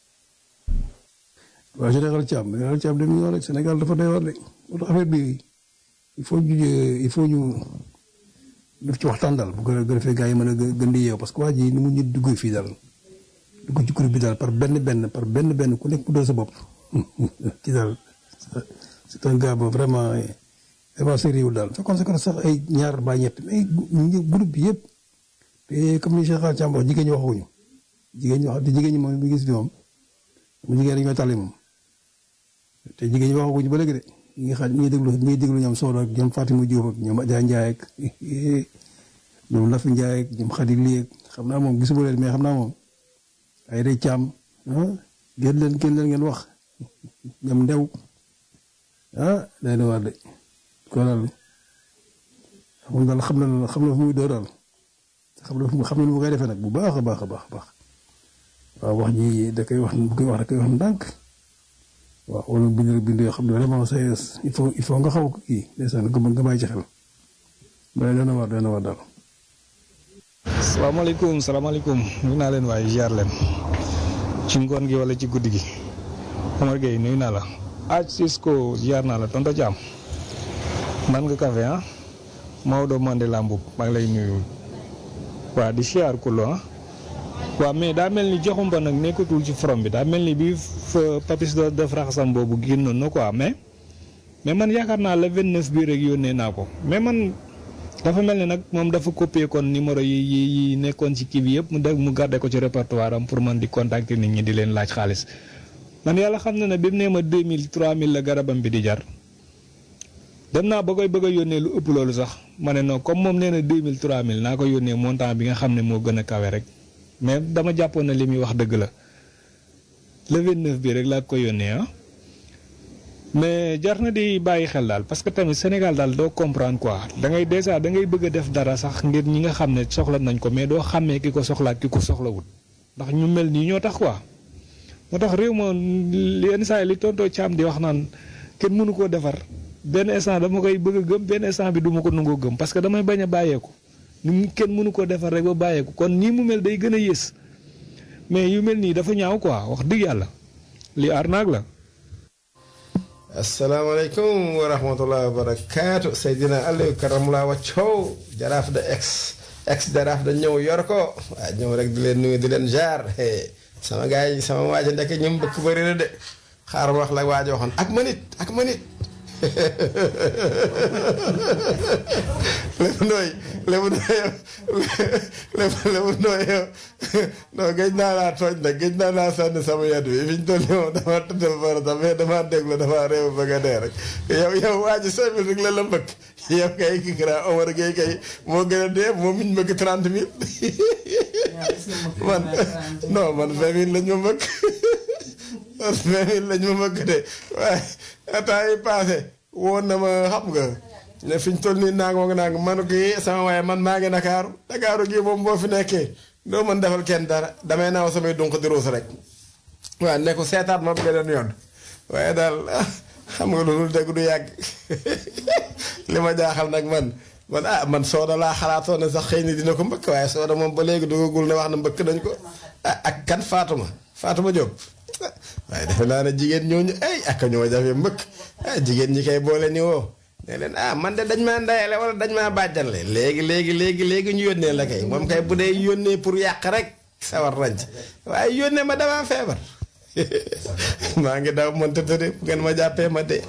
waaw général Thiam général Thiam dañuy wax rek Sénégal dafa doy war de moo tax affaire bi il faut ñu il faut ñu def ci waxtaan daal bu ko defee gars yi mën a gën di yeew parce que waa ji ni mu ñu duggee fii daal dugg ci groupe bi daal par benn benn par benn benn ku nekk mu doon sa bopp ci daal c'est un gars bon vraiment vraiment sérieux daal fekkoon sa sax ay ñaar ba ñett mais groupe bi yëpp te comme ni Cheikh Thiam wax jigéen ñi waxuñu jigéen ñi wax te jigéen ñi moom bi gis bi moom mu jigéen ñi ñooy tàlli moom te jigéen ñi waxaguñu ba léegi de ñi ngi xam ñi ngi déglu ñi ngi déglu ñoom Sow ak ñoom Fatima Diop ak ñoom Adja Ndiaye ak ñoom Lafi Ndiaye ak ñoom Khady Ly ak xam naa moom gisuma leen mais xam naa moom ay day caam ah génn leen génn leen ngeen wax ñoom ndew ah day na war de ko daal moom daal xam na xam na fu muy doo daal xam na fu xam na nu mu koy defee nag bu baax a baax a baax baax waaw wax ji da koy wax bu koy wax da koy wax ndànk waaw wala bind bind yoo xam ne vraiment sa il faut il faut nga xaw ko kii ndeysaan nga nga bàyyi ci xel mais dana war dana war daal. salaamaaleykum salaamaaleykum nuyu naa leen waaye ziar leen ci ngoon gi wala ci guddi gi Omar Gueye nuyu naa la aj Cisco ziar naa la tonto Thiam man nga café ah Maodo Mandela Mboup maa ngi lay nuyu waa di siyaar kulo ah waaw mais daa mel ni joxumba nag nekkatul ci forom bi daa mel ni bi fa papis de def raxasam boobu génnoon na quoi mais mais man yaakaar naa le 29 bii rek yónnee naa ko mais man dafa mel ni nag moom dafa copier kon numéro yi yi yi nekkoon ci kii bi yëpp mu def mu garder ko ci répertoire am pour man di contacter nit ñi di leen laaj xaalis man yàlla xam na ne bi mu nee ma 2000 3000 la garabam bi di jar dem naa ba koy bëgg a yónnee lu ëpp loolu sax ma ne non comme moom nee na 2000 3000 naa ko yónnee montant bi nga xam ne moo gën a kawe rek mais dama jàppoon na li muy wax dëgg la le 29 bi rek laa ko yónnee ah. mais jar na di bàyyi xel daal parce que tamit Sénégal daal doo comprendre quoi da ngay dèjà da ngay bëgg a def dara sax ngir ñi nga xam ne soxla nañ ko mais doo xàmmee ki ko soxlaat ki ko soxlawut ndax ñu mel nii ñoo tax quoi. moo tax réew ma yenn saa yi li tontoo caam di wax naan kenn mënu koo defar benn instant dama koy bëgg a gëm benn instant bi du ma ko nangoo gëm parce que damay bañ a bàyyeeku ni kenn mënu koo defar rek ba bàyyeeku kon nii mu mel day gën a yées mais yu mel nii dafa ñaaw quoi wax dëgg yàlla li arnaque la. asalaamaaleykum wa rahmatulah wa barakaatu Seydina Aliou karamulaa waccow jaraaf da ex ex jaraaf da ñëw yor ko waaw ñëw rek di leen nuyu di leen jaar sama gars yi sama waaja ndekk ñoom bëkk bëri na de xaaral wax la waaja waxoon ak manit ak manit lébu ndooy lébu ndooy lébu lébu ndooy yow non géej naa laa tooñ nag géej naa laa sànni sama yet bi fi ñu toll nii moom dama tëddal fara sax mais dama déglu dama réew bëgg a dee rek yow yow waa ji cinq mille rek la la mbëkk yow kay ki grand Omar Gueye kay moo gën a dee moom miñ mbëkk trente mille man non man vingt mille lañ ma mbëkk man vingt mille lañ ma mbëkk de waaye temps yi passé woon na ma xam nga ne fi ñu toll nii naang moom naang man kii sama waaye man maa ngi Ndakaaru Ndakaaru gii moom boo fi nekkee doo mën defal kenn dara damay naaw samay dunq di ruus rek waaw ne ko seetaat ma beneen yoon waaye daal xam nga loolu dëgg du yàgg li ma jaaxal nag man man ah man sooda laa xalaatoon ne sax xëy na dina ko mbëkk waaye sooda moom ba léegi dugagul ne wax na mbëkk nañ ko ah ak kan Fatuma Fatuma Diop waaye defe naa ne jigéen ñooñu ay ak ñoo jafe mbëkk ah jigéen ñi kay boole ni woo ne leen ah man de dañ maa ndayale wala dañ maa bàjjanle léegi léegi léegi léegi ñu yónnee la kay moom kay bu dee yónnee pour yàq rek sawar nañ ci waaye yónnee ma damaa feebar maa ngi daw mënta tëdd bu ngeen ma jàppee ma de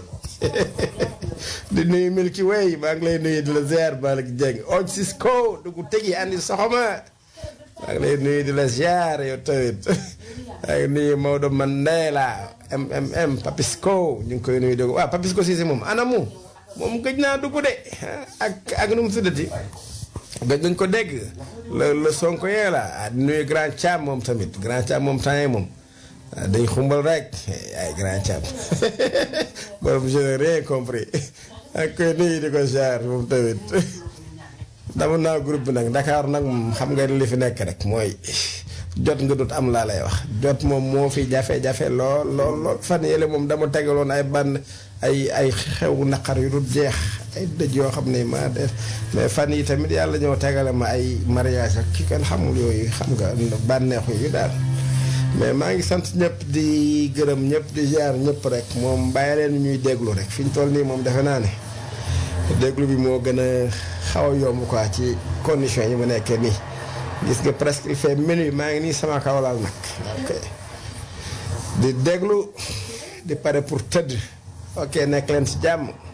di nuyu Milky Way maa ngi lay nuyu di la ziar Malick Dieng oj Cisco dugg tegi andi soxoma maa ngi lay nuyu di la ziar yow tamit maa ngi nuyu Maodo Mandela MMM Papisco ñu ngi koy nuyu dugg waaw Papisco Cissé moom anamu moom gëj naa dugg de ak ak nu mu tuddati gëj nañ ko dégg la la Sonko yee la di nuyu Grand Thiam moom tamit Grand Thiam moom temps yi moom dañ xumbal rek ay Grand Thiam borom je n'ai rien compris ak koy nuyu di ko ziar moom tamit dama naa groupe bi nag Dakar nag moom xam nga li fi nekk rek mooy jot nga dut am laa lay wax jot moom moo fi jafe-jafe lool lool lool fan yële moom dama tegaloon ay bànn ay ay xew naqar yu dul jeex ay dëj yoo xam ne maa def mais fan yi tamit yàlla ñëw tegale ma ay mariage ak ki kan xamul yooyu xam nga bànneexu yu daal mais maa ngi sant ñëpp di gërëm ñëpp di ziar ñëpp rek moom bàyyi leen ñuy déglu rek fi ñu toll nii moom defe naa ne déglu bi moo gën a xaw a yomb quoi ci condition yi ma nekkee nii gis nga presque il fait minuit maa ngi nii sama kawlaal nag ok di déglu di pare pour tëdd ok nekk leen ci jàmm